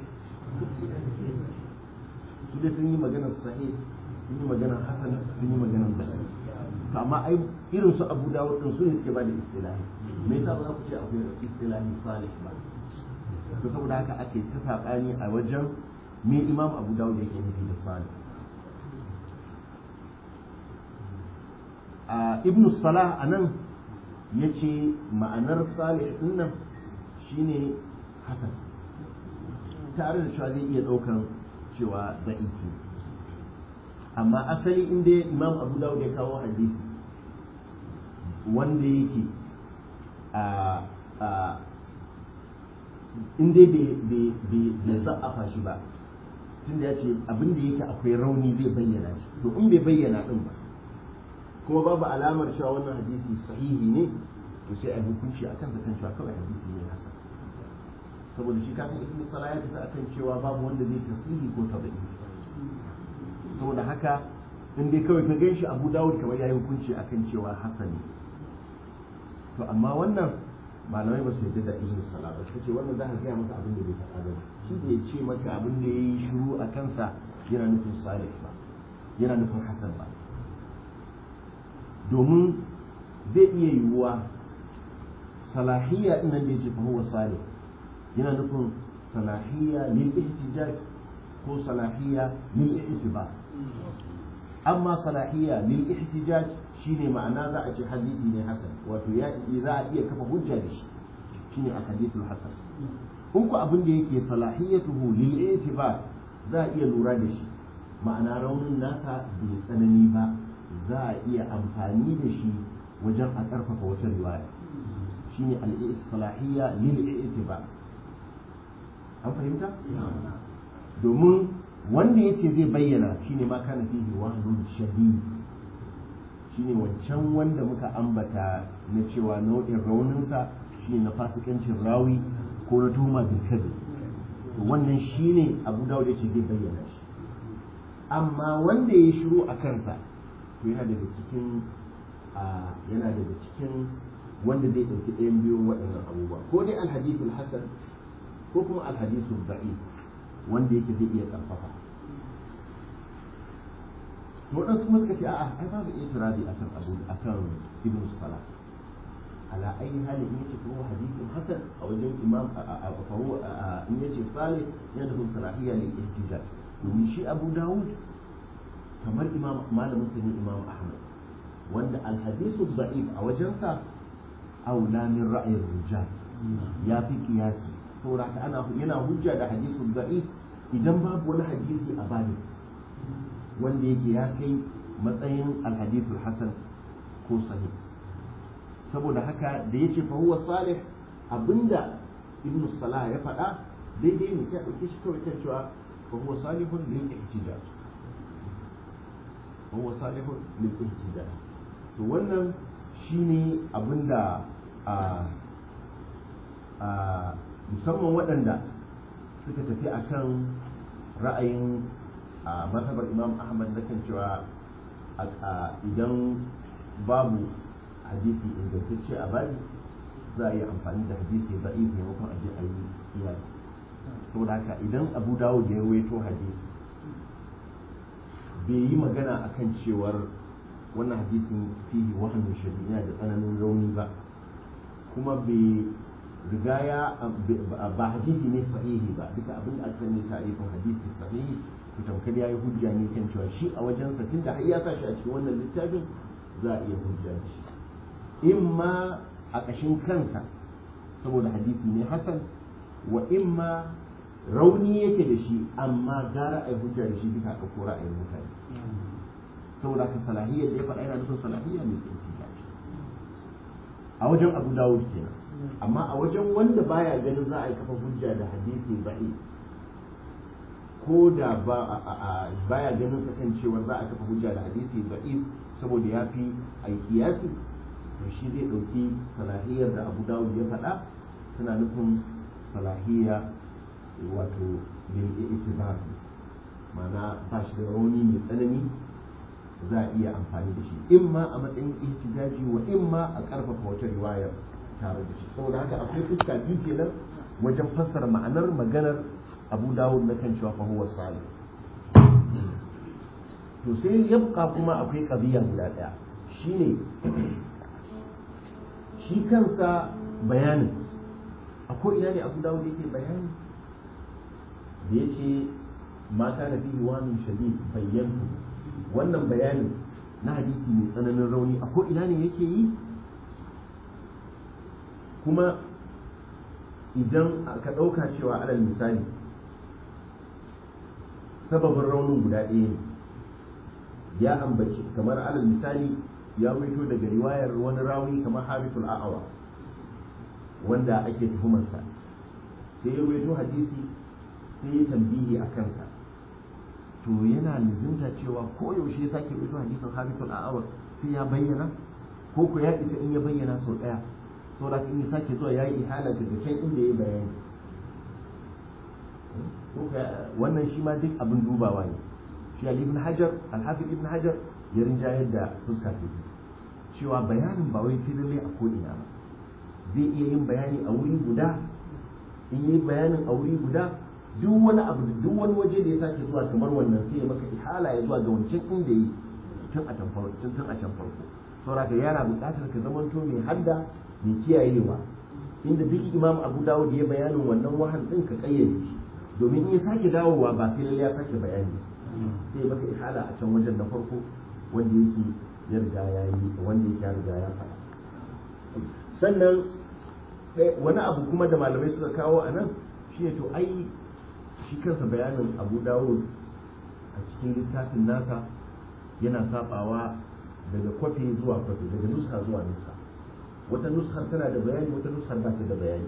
[SPEAKER 4] su dai sun yi maganar sahih sun yi maganar hasan sun yi maganar basari to amma ai irin su abu dawud din su ne suke ba da istilahi me yasa ba za ku ce akwai istilahi salih ba to saboda haka ake ta saɓani a wajen me imam abu dawud yake nufi da salih a ibnu salah a nan ya ce ma'anar salih din nan shine hasan tare da cewa zai iya ɗaukan cewa da'iki amma asali inda imam abu dawud ya kawo hadisi wanda yake a inda bai za'afa shi ba tunda ya ce abin da yake akwai rauni zai bayyana shi to in bai bayyana din ba kuma babu alamar cewa wannan hadisi sahihi ne to sai a hukunci akan sa kan cewa kawai hadisi ne hasan saboda shi kafin ibn salah ya tafi akan cewa babu wanda zai tasiri ko tabi'i saboda haka in dai kawai ka ganshi abu dawud kamar yayi hukunci akan cewa hasan ne to amma wannan malamai ba su yarda da ibn salah ba suka ce wannan za ka gaya masa abin da bai faɗa ba shi da ya ce maka abin da ya yi shiru a kansa yana nufin salih ba yana nufin hasan ba domin zai iya yiwuwa salahiyya ɗin nan da ya ce fa huwa salih yana nufin salahiyya lil ihtijaj ko salahiyya lil ihtibar amma salahiyya lil ihtijaj shine ma'ana za a ce hadisi ne hasan wato ya za a iya kafa hujja da shi shine a hadithul hasan in ku abin da yake salahiyatuhu lil i'tibar za a iya lura da shi ma'ana raunin nasa bai tsanani ba za a iya amfani da shi wajen a karfafa wata riwaya shine al salahiyya lil i'tibar an fahimta domin wanda yace zai bayyana shine ma kana fihi wahnun shadid shine wancan wanda muka ambata na cewa nau'in rauninsa shine na fasikancin rawi ko na tuhuma bil kadhib wannan shine Abu Dawud yace zai bayyana shi amma wanda ya shiru a kansa to yana daga cikin yana daga cikin wanda zai ɗauki ɗayan biyun waɗannan abubuwa ko dai alhadithul hasan ko kuma alhadithul da'if wanda yake zai iya ƙarfafa to waɗansu kuma suka ce a'a ai babu itirazi akan abu akan ibn salah ala ayi halin in yace kuma hadithun hasan a wajen imam a fahu in yace salih yana da salahiyya lil ihtijaj domin shi abu dawud kamar imam malamin sa ne imam ahmad wanda al hadithu da'if a wajensa aula min ra'ayin rijal ya fi kiyasi saboda ana yana hujja da hadithu da'if idan babu wani hadisi a bani wanda yake ya kai matsayin alhadithul hasan ko sahih saboda haka da yace fa huwa salih abinda ibn salah ya faɗa daidai ne kai dauke shi kawai kan cewa fa huwa salihun lil ihtijaj fa huwa salihun lil ihtijaj to wannan shine abinda a a musamman waɗanda suka tafi akan ra'ayin a mazhabar imam ahmad na kan cewa idan babu hadisi ingantacce a bani za a yi amfani da hadisi da iya maimakon aje a yi kiyasi saboda haka idan abu dawo da ya waito hadisi bai yi magana akan cewar wannan hadisin fihi wahamin shari'a da tsananin rauni ba kuma bai riga ya ba hadisi ne sahihi ba duka abin da aka sani tarifin hadisi sahihi to tamkar ya yi hujja ne kan cewa shi a wajensa tunda har ya sa shi a cikin wannan littafin za a iya hujja da shi in ma a ƙashin kansa saboda hadisi ne hasan wa in ma rauni yake da shi amma gara a yi hujja da shi duka aka kora a yi mutane saboda ka salahiyar da ya faɗa yana nufin salahiyya mai tsinci a wajen abu dawud kenan amma a wajen wanda baya ganin za a yi kafa hujja da hadisi ba'i ko da baya ganin sa kan cewa za a kafa hujja da hadisi ba'i saboda ya fi a yi kiyasi to shi zai ɗauki salahiyar da abu dawud ya faɗa tana nufin salahiyya wato lil itibar ma'ana ba shi da rauni mai tsanani za a iya amfani da shi in ma a matsayin ihtijaji wa in ma a karfafa wata riwayar tare da shi saboda haka akwai fuska biyu kenan wajen fassara ma'anar maganar abu dawud na kan cewa fa huwa salih to sai yabqa kuma akwai qadiya guda daya shine shi kansa bayanin a ko ina ne abu dawo da yake bayani da ya ce ma kana fihi wani shadid bayyantu wannan bayanin na hadisi mai tsananin rauni a ko ina ne yake yi kuma idan ka ɗauka cewa alal misali sababin raunin guda ɗaya ne ya ambaci kamar alal misali ya waito daga riwayar wani rawi kamar harithul a'awa wanda ake tuhumarsa sai ya waito hadisi sai ya tambihi a kansa to yana lizinta cewa ko yaushe ya sake waito hadisin harithul a'awa sai ya bayyana ko ko ya isa in ya bayyana sau ɗaya sau da in ya sake zuwa ya yi ihala daga can inda ya bayani wannan shi ma duk abin dubawa ne shi ibn hajar alhafiz ibn hajar ya rinjayar da fuska ta cewa bayanin ba wai sai lallai a ko'ina ba zai iya yin bayani a wuri guda in yi bayanin a wuri guda duk wani abu duk wani waje da ya sake zuwa kamar wannan sai ya maka ihala ya zuwa ga wancan inda yi tun a can farko tun a can farko saboda ka yana buƙatar ka zamanto mai hadda mai kiyayewa inda duk imam abu dawud ya bayanin wannan wahan din ka kayyade shi domin in ya sake dawowa ba sai lalle ya sake bayani sai ya maka ihala a can wajen na farko wanda yake ya riga ya yi wanda yake ya riga ya faɗa sannan wani abu kuma da malamai suka kawo a nan shi ne to ai shi kansa bayanin abu dawud a cikin littafin nasa yana sabawa daga kwafi zuwa kwafi daga nuska zuwa nuska wata nuskar tana da bayani wata nuskar ba ta da bayani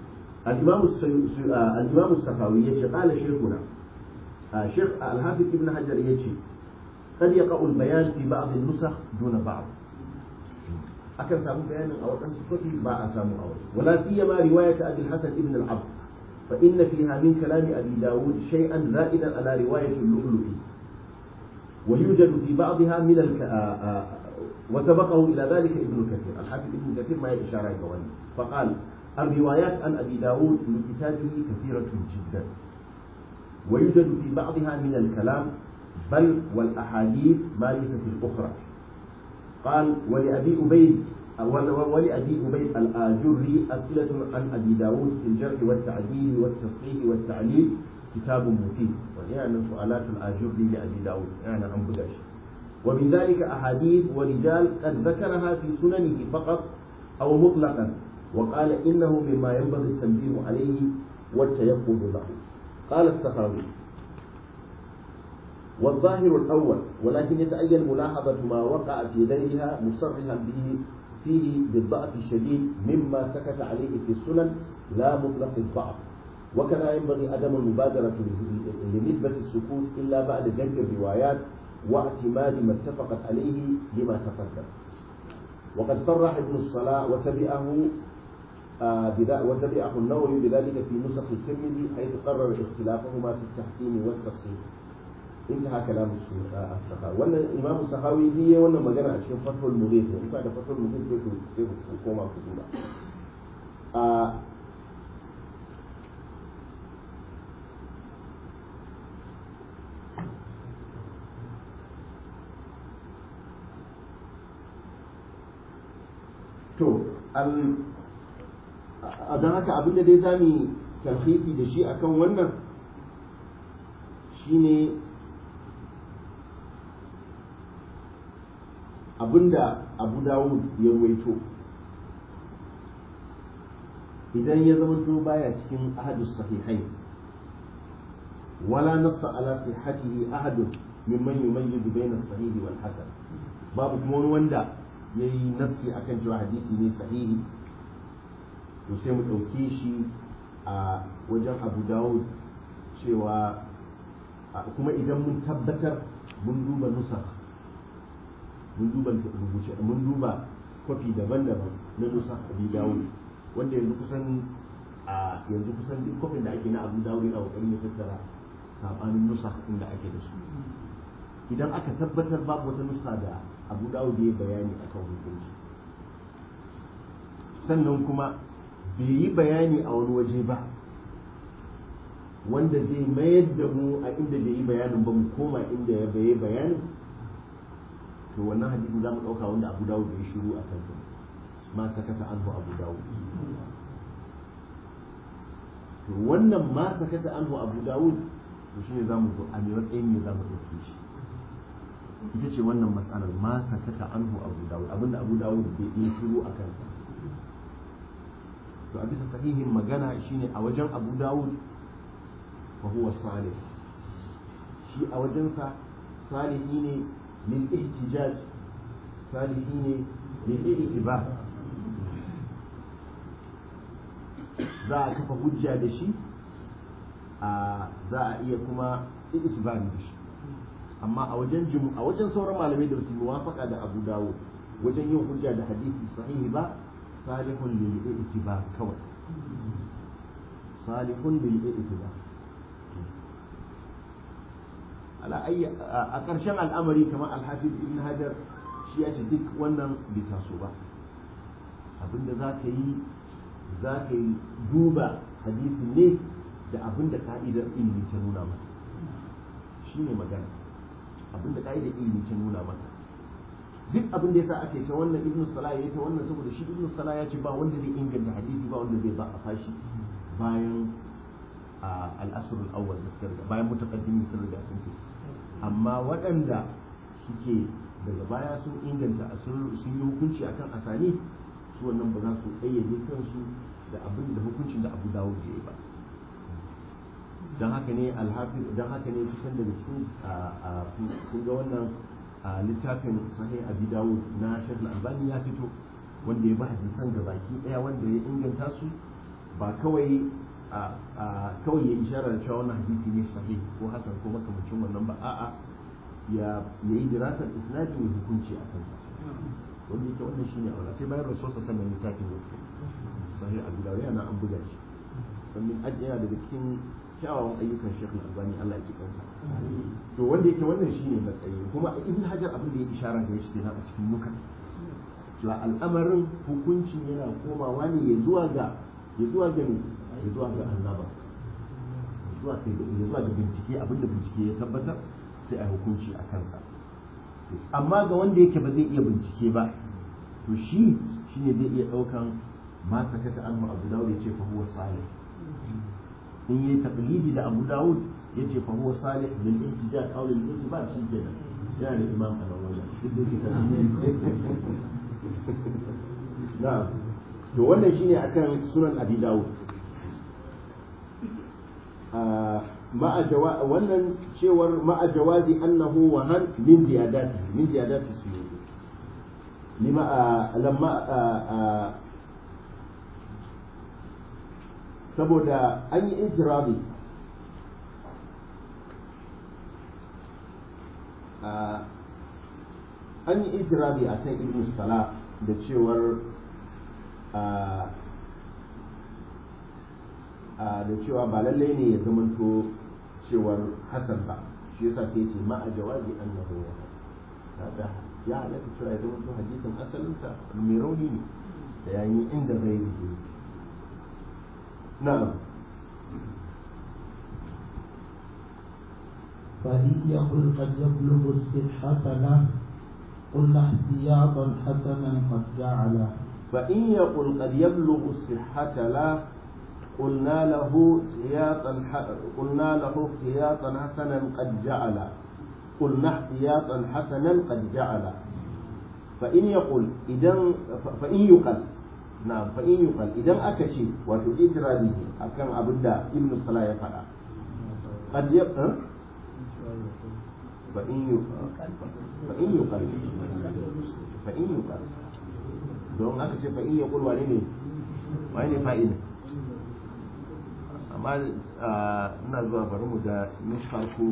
[SPEAKER 4] الإمام السخاوي يشي قال شيخنا شيخ الحافظ ابن حجر يشي قد يقع البيان في بعض النسخ دون بعض أكن سامو بيان أو أن سكتي با أسامو أول ولا سيما رواية أبي الحسن ابن العبد فإن فيها من كلام أبي داود شيئا زائدا على رواية اللؤلؤي ويوجد في بعضها من الك... وسبقه إلى ذلك ابن كثير الحافظ ابن كثير ما إشارة كواني فقال الروايات عن أبي داود من كتابه كثيرة جدا ويوجد في بعضها من الكلام بل والأحاديث ما ليس في الأخرى قال ولأبي أبيد ولأبي أبيد الآجري أسئلة عن أبي داود في الجرح والتعديل والتصحيح والتعليل كتاب مفيد ويعني سؤالات الآجري لأبي داود يعني عن بدش ومن ذلك أحاديث ورجال قد ذكرها في سننه فقط أو مطلقا وقال إنه مما ينبغي التنبيه عليه والتيقظ له قال السخاوي والظاهر الأول ولكن يتأين ملاحظة ما وقع في غيرها مصرحا به فيه بالضعف الشديد مما سكت عليه في السنن لا مطلق الضعف وكذا ينبغي عدم المبادرة لنسبة السكوت إلا بعد جمع الروايات واعتماد ما اتفقت عليه لما تقدم وقد صرح ابن الصلاة وتبعه آه وتبعه النووي بذلك في نسخ الترمذي حيث قرر اختلافهما في التحسين والتصحيح انتهى كلام السخاوي وان الامام السخاوي هي وانا مجانا اشياء فتح المغيث يعني بعد فتح المغيث كيف كوما كتولا آه to a don haka abinda dai za mu tarhisi da shi akan wannan shine abinda abu dawud ya ruwaito idan ya zama to baya cikin ahadus sahihai wala nassa ala sihhatihi ahadun mimman yumayyizu bayna as-sahihi wal hasan babu kuma wani wanda ya yi nassi a kan cewa hadisi ne sahihi to sai mu ɗauke shi a wajen abu dawud cewa kuma idan mun tabbatar mun duba nusa mun duba rubuce mun duba kwafi daban-daban na nusa abu dawud wanda yanzu kusan a yanzu kusan duk kwafin da ake na abu dawud yana kokarin ya tattara sabanin nusa inda ake da su idan aka tabbatar babu wata nusa da abu dawud ya bayani a kan hukunci sannan kuma bai yi bayani a wani waje ba wanda zai mayar da mu a inda bai yi bayanin ba mu koma inda ya baye bayanin to wannan hadisin za mu ɗauka wanda abu dawud ya shiru a kansa ma ta kasa an abu dawud to wannan ma sakata anhu abu dawud to shine zamu zo a me matsayin ne zamu dauke shi ita ce wannan matsalar ma sakata anhu abu dawud abinda abu dawud bai yi shiru a kansa to a bisa sahihin magana shine a wajen abu dawud fa huwa salih shi a wajensa salihi ne lil ihtijaj salihi ne lil ittiba za a kafa hujja da shi a za a iya kuma itibari da shi amma a wajen jimu a wajen sauran malamai da su muwafaka da Abu Dawud wajen yin hujja da hadisi sahihi ba salihun lil ittiba kawai salihun lil ittiba ala ayya a ƙarshen al'amari kamar al-hafiz ibn hajar shi ya ce duk wannan bai taso ba abinda za ka yi za ka yi duba hadisin ne da abin da ka'idar ilimi ta nuna maka shi ne magana abin da ka'idar ilimi ta nuna maka duk abin da yasa ake ta wannan ibn salah ya ta wannan saboda shi ibn salah ya ce ba wanda zai inganta hadisi ba wanda zai ba a fashi bayan al-asr al-awwal da suka riga bayan mutaqaddimin sun riga sun ce amma waɗanda suke daga baya sun inganta sun yi hukunci akan asani su wannan ba za su ƙayyade kansu da abin da hukuncin da abu dawo da ya ba don haka ne alhafi don haka ne kusan daga cikin kun ga wannan littafin sahih abi dawud na shekh albani ya fito wanda ya ba hadisan ga baki daya wanda ya inganta su ba kawai kawai ya isharar cewa wannan hadisi ne sahih ko hasan ko makamancin wannan ba a'a ya yi dirasar isnadi mai hukunci a kansa wanda yake wannan shine aula sai bayan rasul sa sannan littafin ya sahih abu dawud yana an buga shi sannan aji yana daga cikin kyawawan ayyukan Sheikh Al-Albani Allah ya ji kansa to wanda yake wannan shine matsayi kuma Ibn Hajar abin da ya ishara da shi kenan a cikin nuka cewa al'amarin hukuncin yana komawa ne ya zuwa ga ya zuwa ga ne ya zuwa ga annaba zuwa ga ya zuwa ga bincike abin da bincike ya tabbatar sai a hukunci a kansa amma ga wanda yake ba zai iya bincike ba to shi shine zai iya daukan ma sakata anhu abu dawud ya ce fa huwa salih in yi taqlidi da abu dawud ya ce fa huwa salih lil ihtijaj aw lil ittiba shi kenan yana da imam a nan wajen na'am to wannan shine akan sunan abi dawud ma'a jawa wannan cewar ma'a jawazi annahu wahan min ziyadati min ziyadati suyuti lima lamma saboda an yi intirabi an yi intirabi a kan ibn sala da cewar da cewa ba lallai ne ya zamanto cewar hasan ba shi yasa sai ce ma a jawabi annahu kaga ya halatta cewa ya zamanto hadisin asalinsa mai rauni ne da yayi inda zai yi نعم
[SPEAKER 2] فإن يقل قد يبلغ الصحة له قلنا احتياطا حسنا قد جعله
[SPEAKER 4] فإن يقل قد يبلغ الصحة له قلنا له احتياطا قلنا له احتياطا حسنا قد جعل قلنا احتياطا حسنا قد جعل فإن يقل إذا فإن يقل نعم فإن يقل إذا أكشي وفي إترابه أكن أبدا ابن الصلاة يفعل قد يبقى فإن يقل فإن يقل فإن يقل don aka ce fa'in ya kulwa ne wani ne fa'ida amma ina zuwa bari mu da nuskar ku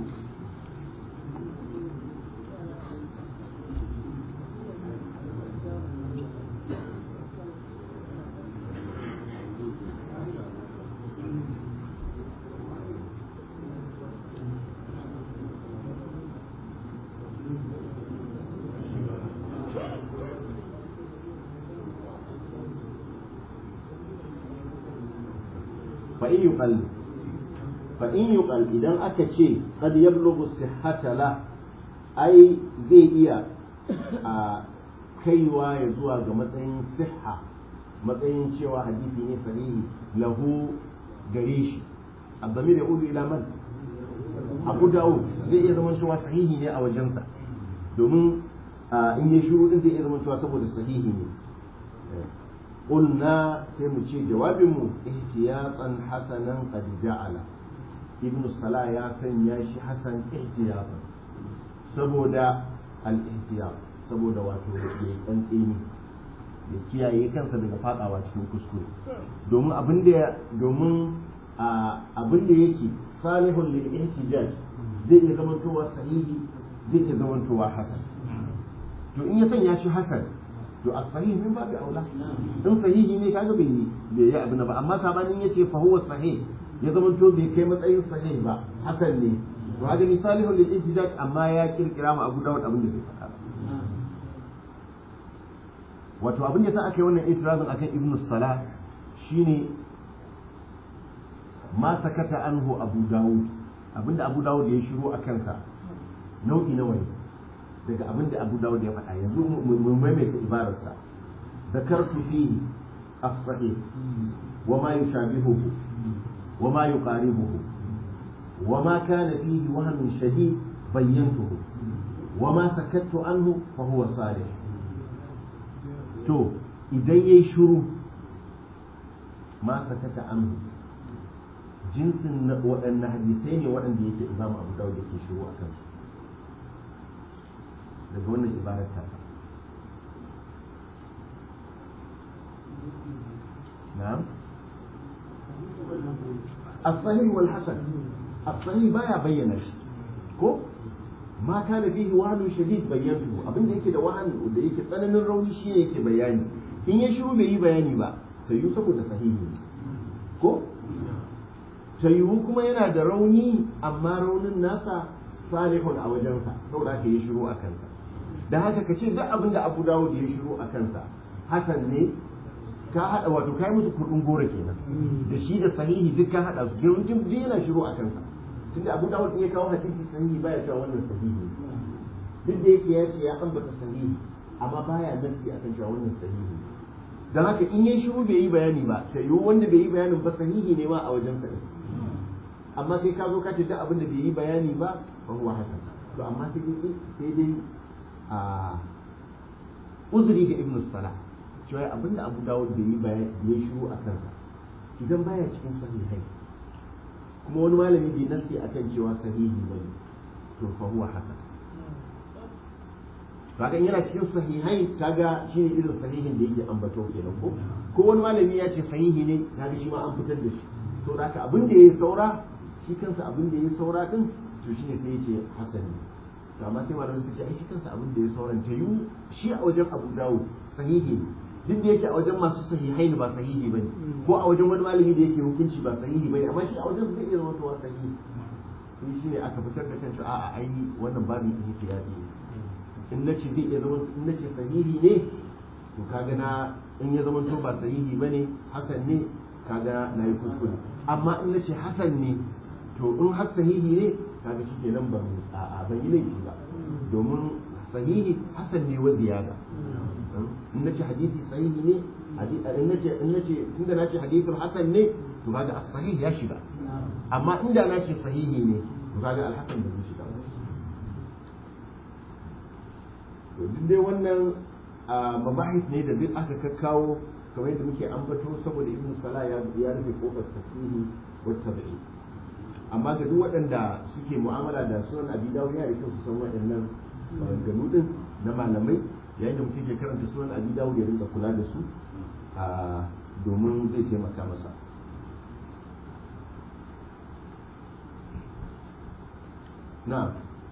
[SPEAKER 4] فإن يقل فإن يقل إذا أكشي قد يبلغ الصحة له أي زي إيا kaiwa ya zuwa ga matsayin siha matsayin cewa hadisi ne sahihi lahu gare shi abdamir ya ulu ila man abu dawud zai iya zama cewa sahihi ne a wajensa domin in ya shuru din zai iya zama cewa saboda sahihi ne قلنا sai mu ce jawabinmu ihtiyatan hasanan qad ja'ala ibnu salah ya sanya shi hasan ihtiyatan saboda al-ihtiyat saboda wato ya tsantseni ya kiyaye kansa daga fadawa cikin kuskure domin abin da domin abin da yake salihun lil ihtijaj zai iya zamantowa sahihi zai iya zamantowa hasan to in ya sanya shi hasan to a sahih min babu aula in sahihi ne kaga bai bai yi abin ba amma sabanin yace fa huwa sahih ya zama to bai kai matsayin sahih ba hakan ne to haka ni salihun lil ihtijaj amma ya kirkira ma Abu Dawud abin da bai faɗa wato abin da sa aka yi wannan itirazin akan Ibn Salah shine ma sakata anhu Abu Dawud abinda Abu Dawud ya shiru a kansa nau'i nawa ne daga abin da abu dawud ya faɗa yanzu mu maimaita ibararsa zakartu fihi as-sahih wa ma yushabihuhu wa ma yuqaribuhu wa ma kana fihi wahmun shadid bayyantuhu wa ma sakattu anhu fa huwa salih to idan yayi shiru ma sakata anhu jinsin waɗannan hadisai ne waɗanda yake imamu abu dawud yake shiru a kansu daga wannan ibarar tasa na'am as-sahih wal hasan as-sahih baya bayyana shi ko ma kana fihi wahanun shadid bayyantu abin da yake da wahan da yake tsananin rauni shi ne yake bayani in ya shiru bai yi bayani ba sai yi saboda sahihi ko tayiwu kuma yana da rauni amma raunin nasa salihun a wajensa saboda haka yi shiru a kansa da haka ka ce duk abin da abu dawud ya shiru a kansa hasan ne ka hada wato kai musu kudin gora kenan da shi da sahihi duk ka hada su yawancin duk yana shiru a kansa tunda abu dawud ya kawo hadisi sahihi baya cewa wannan sahihi duk da yake ya ce ya ambata sahihi amma baya nafi akan cewa wannan sahihi dan haka in yayi shiru bai yi bayani ba sai yiwu wanda bai yi bayanin ba sahihi ne ma a wajen sa amma sai ka zo ka ce duk abin da bai yi bayani ba fa huwa hasan to amma sai dai sai dai a uzuri ga ibnu salah cewa abinda abu dawud bai yi bayani ya shiru a kansa idan baya cikin sahihai kuma wani malami bai nasi akan cewa sahihi bane to fa huwa hasan kaga yana cikin sahihai kaga shi ne irin sahihin da yake ambato kenan ko ko wani malami ya ce sahihi ne kaga shi ma an fitar da shi to da haka abin da yayi saura shi kansa abin da yayi saura din to shi ne sai ya ce hasan ne to amma sai malamin su ce ai shi kansa abin da ya sauran ta yi shi a wajen Abu Dawud sahihi ne duk da yake a wajen masu sahihai ne ba sahihi bane ko a wajen wani malami da yake hukunci ba sahihi bane amma shi a wajen zai iya zama to sahihi sai shi ne aka fitar da kanshi a'a ai wannan babin ihtiyadi ne in nace zai iya zama in nace sahihi ne to kaga na in ya zama to ba sahihi bane hasan ne kaga na yi kuskure amma in nace hasan ne to in har sahihi ne kaga shi kenan ban a ban yi laifi ba domin sahihi hasan ne wa ziyada in nace hadisi sahihi ne in nace in nace tunda nace hadithul hasan ne to kaga as-sahih ya shiga amma inda nace sahihi ne to kaga al-hasan bai shiga ba to duk dai wannan mabahis ne da duk aka kakkawo kamar yadda muke ambato saboda ibn salah ya ya rufe kofar tasihi wa tabi'i amma ga duk waɗanda suke mu'amala da sunan abi dawud yana da kyau su san waɗannan maganganu din na malamai yayin da mutum ke karanta sunan abi dawud ya rinka kula da su domin zai taimaka masa na'am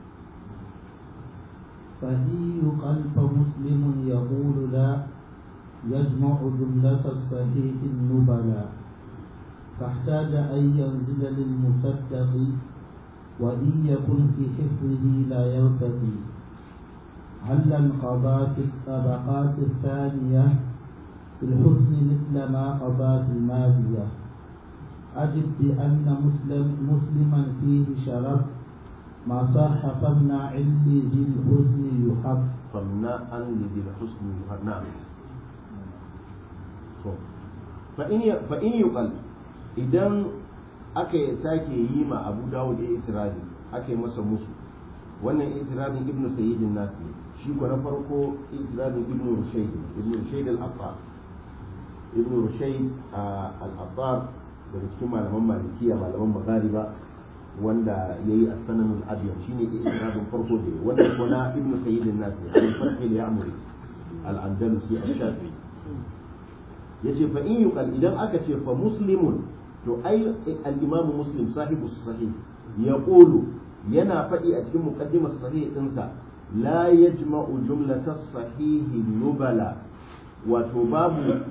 [SPEAKER 2] فهي قلب مسلم يقول لا يجمع جملة الصحيح النبلا فاحتاج أن ينزل للمصدق وإن يكن في حفظه لا يرتقي هل انقضى في الطبقات الثانية في الحسن مثل ما قضى في الماضية أجب بأن مسلم مسلما فيه شرف ما صح فمنع علي ذي الحسن يحب
[SPEAKER 4] فمنع لذي الحسن يحب نعم فإن فإن يقل idan aka yi sake yi ma abu dawud ya itirazi aka yi masa musu wannan itirazin ibnu sayyidin nasi shi ko na farko itirazin ibnu rushayd ibnu rushayd al-attar ibnu rushayd al-attar daga cikin malaman malikiya malaman maghariba wanda ya yi asananul abiyar shi ne ikiradin farko da wanda ko na ibnu sayyidin nasi al-farqi al-ya'muri al-andalusi al-shafi yace fa in yuqal idan aka ce fa muslimun to ai al-imam muslim sahibu sahih yaqulu yana faɗi a cikin muqaddimar sahih dinsa la yajma'u jumlata sahih nubala wato babu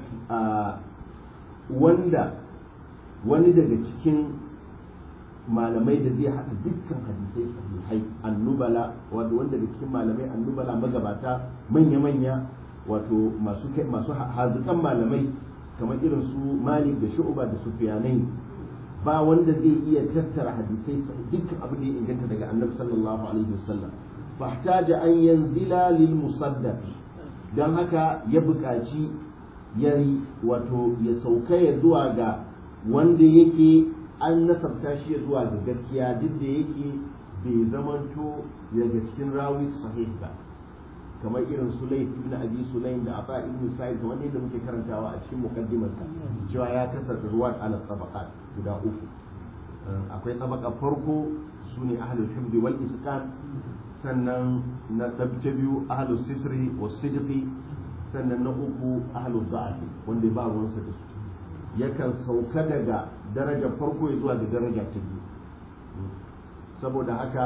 [SPEAKER 4] wanda wani daga cikin malamai da zai haɗa dukkan hadisai sahihai annubala wato wanda daga cikin malamai annubala magabata manya-manya wato masu masu hazikan malamai kamar irin su malik da shu'ba da sufyanai ba wanda zai iya tattara hadisai dukkan abin da ya inganta daga annabi sallallahu alaihi wasallam fahtaja an yanzila lil musaddaq dan haka ya buƙaci yayi wato ya sauka ya zuwa ga wanda yake an nasabta shi zuwa ga gaskiya duk da yake bai zamanto daga cikin rawi sahih ba kamar irin Sulaim ibn Abi Sulaim da Aba ibn Sa'id kamar yadda muke karantawa a cikin muqaddimar sa cewa ya kasar ruwan ala tabaqat guda uku akwai tabaka farko sune ahlul himdi wal isqan sannan na ta biyu ahlus sitri was sidqi sannan na uku ahlul da'ati wanda ba ruwansa da su yakan sauka daga darajar farko ya zuwa da daraja ta biyu saboda haka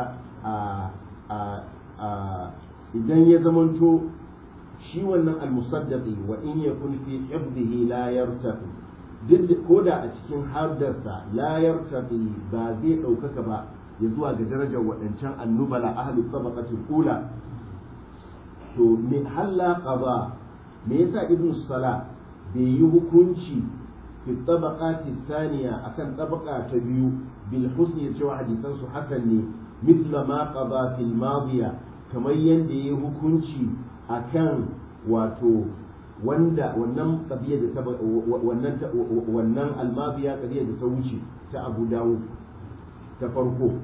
[SPEAKER 4] idan ya zamanto shi wannan almusaddaqi wa in yakun fi hifdhihi la yartafi duk ko da a cikin haddarsa la yartafi ba zai ɗaukaka ba ya zuwa ga darajar waɗancan annubala ahli tabaqatul ula to me halla qada me yasa ibnu sala bai yi hukunci في الطبقات الثانية أكن طبقة تبيو بالحسن يتشوى حديثا حسن مثل ما قضى في الماضية كما يندي هكونشي أكن واتو wanda wannan qadiyya da wannan wannan almabiya qadiyya da ta wuce ta Abu Dawud ta farko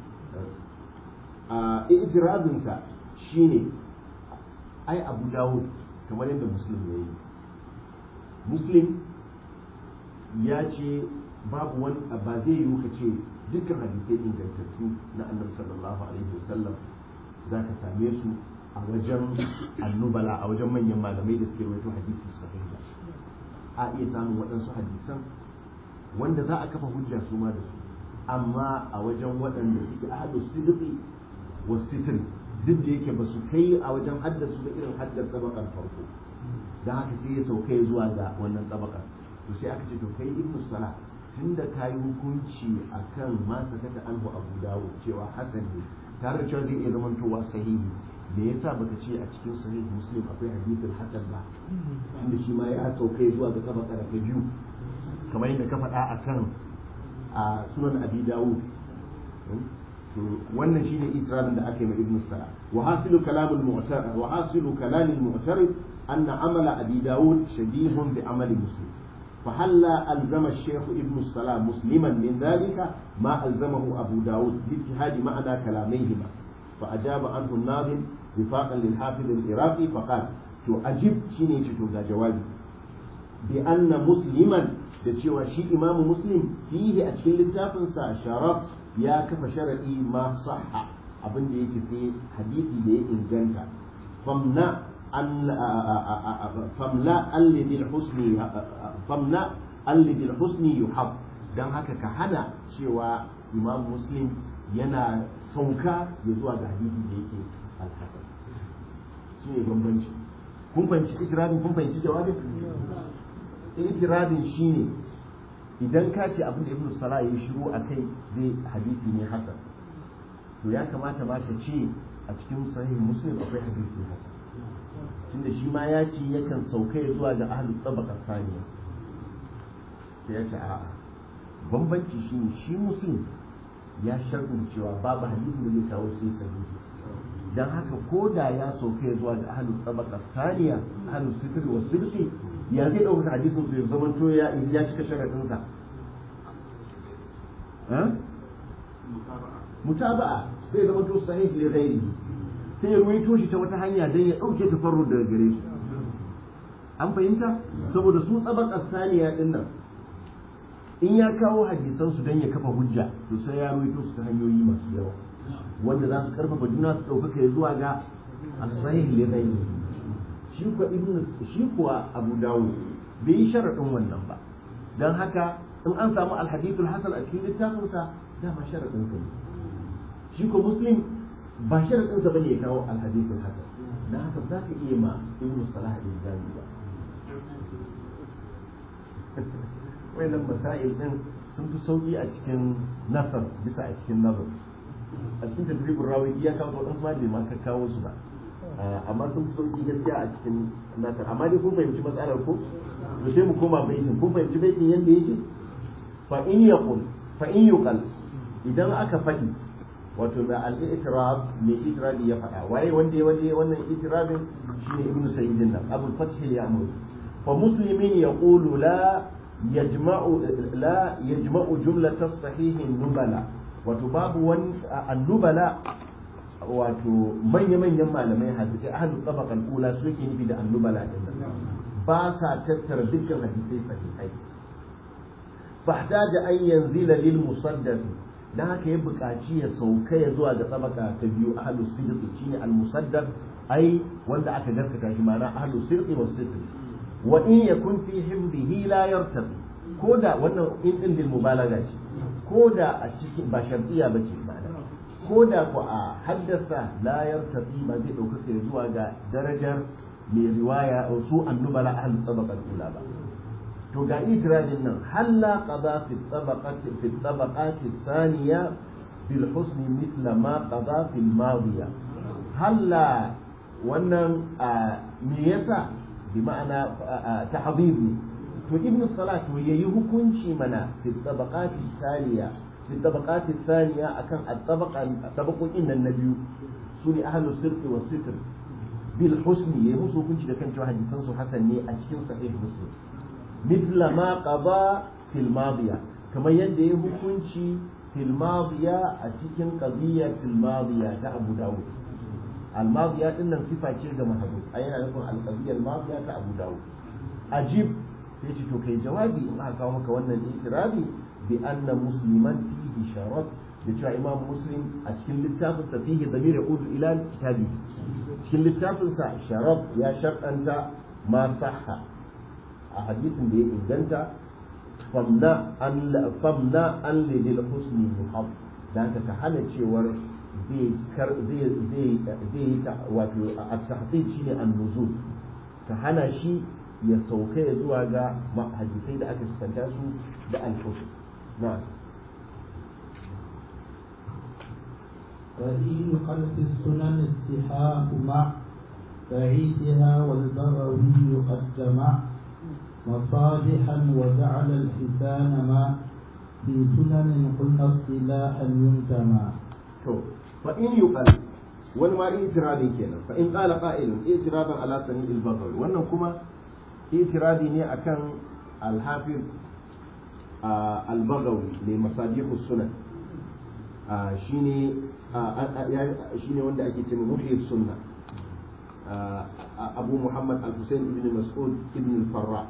[SPEAKER 4] a itirazin ta shine ai Abu Dawud kamar yadda Muslim yayi Muslim ya ce babu wani ba zai yi ka ce dukkan hadisai ingantattu na annabi sallallahu alaihi wasallam za ka same su a wajen annubala a wajen manyan malamai da suke rawaito hadisi sahih a iya samun waɗansu hadisan wanda za a kafa hujja su ma da su amma a wajen waɗanda suke ahadu sidqi wa sitri duk da yake ba su kai a wajen haddasu da irin haddar tabakar farko don haka sai ya sauka zuwa ga wannan tabakar to sai aka ce to kai ibnu sala tunda ka yi hukunci akan ma sakata anhu abu dawo cewa hasan ne tare da cewa zai iya zamantowa sahihi me yasa baka ce a cikin sahih muslim akwai hadithin hasan ba tunda shi ma ya saukai zuwa ga tabaka ta biyu kamar yadda ka faɗa akan a sunan abi dawud to wannan shine itirafin da aka yi ma ibnu sala wa hasilu kalamul mu'tar wa hasilu kalamul mu'tarid anna amala abi dawud shabihun bi amali muslim فهلا ألزم الشيخ ابن السلام مسلما من ذلك ما ألزمه أبو داود باجتهاد معنى كلاميهما فأجاب عنه الناظم وفاقا للحافظ العراقي فقال تو أجب شيني تو جوابي بأن مسلما da cewa shi imamu muslim fihi a cikin littafinsa sharaf ya kafa sharaɗi ma sahha abin da yake sai hadisi da ya inganta famna famla allidil husni famna allidil husni yuhab dan haka ka hana cewa imam muslim yana sauka ya zuwa ga hadisi da yake alhasan shi ne bambanci kun fahimci ikiradin kun fahimci jawabin ikiradin shine idan ka ce abin da ibnu salah ya shiru a kai zai hadisi ne hasan to ya kamata ma ka ce a cikin sahih muslim akwai hadisi hasan tunda shi ma ya ce yakan sauka ya zuwa ga ahlul tabaqat thaniya sai ya ce a'a bambanci shi ne shi muslim ya sharɗin cewa babu hadisi da zai kawo sai sahihi dan haka ko da ya sauka ya zuwa ga ahlul tabaqat thaniya ahlul sitr wa sirri ya zai ɗaukar hadisin su ya zama to ya ya cika sharadin sa mutaba'a sai zama to sahih li ghairihi sai ya ruwaito shi ta wata hanya dan ya dauke tafarrud daga gare shi an fahimta saboda su tsabakar saniya din nan in ya kawo hadisan su dan ya kafa hujja to sai ya ruwaito su ta hanyoyi masu yawa wanda za su karfafa juna su ɗaukaka ya zuwa ga as-sahih li ghairihi shi kuwa ibnu shi kuwa abu dawud bai yi sharadin wannan ba dan haka in an samu alhadithul hasan a cikin littafinsa dama sharadin sa ne shi ko muslim ba sharadin sa bane ya kawo alhadithul hasan dan haka za ka iya ma ibnu salah bin jami ba wayannan masail din sun fi sauki a cikin nasar bisa a cikin nazar a cikin tadribin rawi ya kawo wadansu ma bai ma ka kawo su ba amma sun fi sauki gaskiya a cikin nasar amma dai kun fahimci matsalar ko to sai mu koma baitin kun fahimci baitin yanda yake fa in yaqul fa in yuqal idan aka faɗi wato da al-i'tirab mai itirabi ya faɗa waye wanda ya waje wannan itirabin shine ibnu sayyidin nan abul fath al-ya'mur fa muslimin yaqulu la yajma'u la yajma'u jumlat as-sahih nubala wato babu wani annubala wato manya-manyan malamai hadisi ahlul tabaqal ula su yake nufi da annubala din nan ba sa tattara dukkan hadisai sahihai fahtaja an yanzila lil musaddad dan haka ya buƙaci ya sauka ya zuwa ga tabaka ta biyu ahlus sidq shine al musaddad ai wanda aka gaskata shi ma'ana ahlus sidq was sidq wa in yakun fi himdihi la yartabi koda wannan in din lil mubalaga ce koda a cikin ba shartiya bace ma'ana koda ko a haddasa la yartabi ba zai dauka zuwa ga darajar mai riwaya su annubala ahlus tabaqal ula ba to ga itirajin nan halla qada fi tabaqati fi tabaqati thaniya bil husn mithla ma qada fi al madiya halla wannan me yasa bi ma'ana tahdhib to ibn salat to yayi hukunci mana fi tabaqati thaniya fi tabaqati thaniya akan at-tabaqa tabaqokin nan na biyu sune ahlus sirri was sitr bil husni yayi musu hukunci da kan cewa hadisan su hasan ne a cikin sahih muslim مثل ما قضى في الماضية كما يدي hukunci في الماضية أتكن قضية في الماضية أبو داود الماضية إن صفة شيء محدود أين يكون القضية الماضية أبو داود أجيب تيجي توكي جوابي إن أكاومك وانا الإسرابي بأن مسلما فيه شرط بتشوى إمام مسلم أتكن للتافل فيه ضمير يعود إلى كتابه أتكن للتافل شرط يا شرط أنت ما صح a hadisin da ya inganta famna an lidil husni muhab da ka ka hana cewar zai kar zai zai zai wato a tahdid shine an-nuzul ka hana shi ya sauka ya zuwa ga hadisai da aka sukanta su da al-husn na'am
[SPEAKER 2] ودين خلف السنن الصحاح مع بعيدها والبغوي قد جمع مصالحا وجعل الحسان ما في سنن قلنا اصطلاحا ينتمى
[SPEAKER 4] to fa in yuqal wani ma itirabi kenan fa in qala qa'ilun itiraban ala sani al-baghawi wannan kuma itirabi ne akan al-hafiz al-baghawi ne masabihus sunan shine shine wanda ake cewa muhyi sunna abu muhammad al-husayn ibn mas'ud ibn al-farra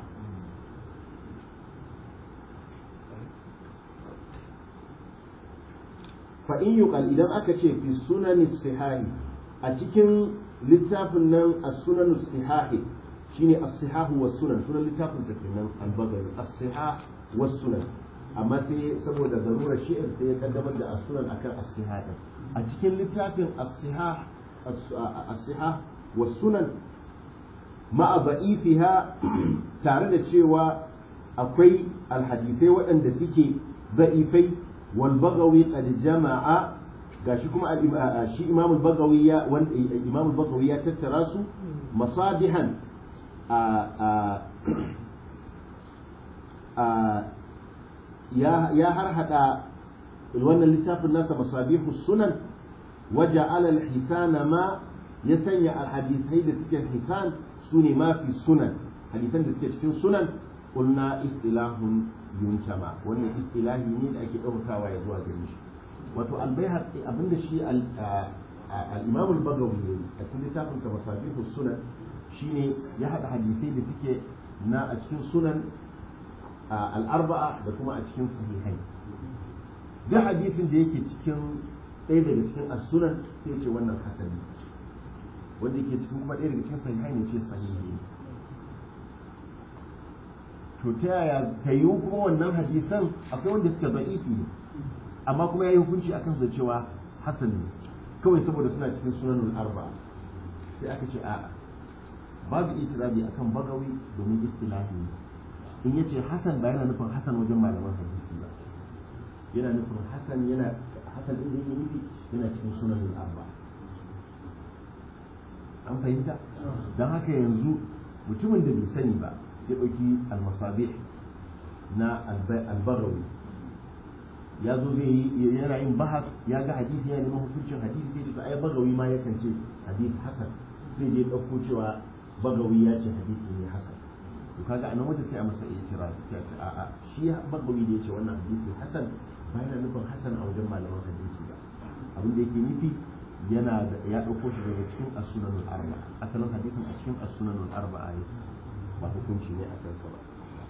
[SPEAKER 4] fa in yuqal idan aka ce fi sunani sihahi a cikin littafin nan as-sunan sihahi shine as-sihahu was sunan sunan littafin da kenan al-bagari as-sihah was sunan amma sai saboda zarurar shi'ir sai ya kaddamar da as-sunan akan as-sihah a cikin littafin as-sihah as-sihah was sunan ma'a ba'ifiha tare da cewa akwai alhadisai waɗanda suke ba'ifai والبغوي قد جمع gashi kuma shi imam al-bagawi ya wanda imam al-bagawi ya tattara su masabihan ya ya harhada wannan littafin nasa masabihu sunan waja'ala al-hisana ma ya sanya al-hadithai da suke hisan sune ma fi sunan hadisan da suke cikin sunan qulna istilahun yuntama wannan istilahi ne da ake ɗaukakawa ya zuwa gare shi wato albayhaqi abinda shi al-imam al-bagawi ne a cikin littafin ta masabihu sunan shine ya hada hadisai da suke na a cikin sunan al-arba'a da kuma a cikin sahihai da hadisin da yake cikin ɗaya daga cikin as-sunan sai ce wannan hasani wanda yake cikin kuma ɗaya daga cikin sahihai ne ce sahihi to ta yaya ta yi kuma wannan hadisan akwai wanda suka za'ifi ne amma kuma ya yi hukunci a kansu da cewa hasan ne kawai saboda suna cikin sunanul arba sai aka ce a'a babu itirabi akan bagawi domin istilahi ne in yace hasan ba yana nufin hasan wajen malaman hadisi ba yana nufin hasan yana hasan din da yake nufi yana cikin sunanul arba an fahimta don haka yanzu mutumin da bai sani ba ya ɗauki almasabih na albagawi ya zo zai yi yana yin bahas ya ga hadisi yana neman hukuncin hadisi sai da ai bagawi ma yakan ce hadisi hasan sai je ɗauko cewa bagawi ya ce hadisi ne hasan to kaga anan wanda sai a masa itira sai a ce a'a shi bagawi da ya ce wannan hadisi hasan ba yana nufin hasan a wajen malaman hadisi ba abin da yake nufi yana da ya ɗauko shi daga cikin as-sunanul arba asalin hadisin a cikin as-sunanul arba ne ba hukunci ne a kansa ba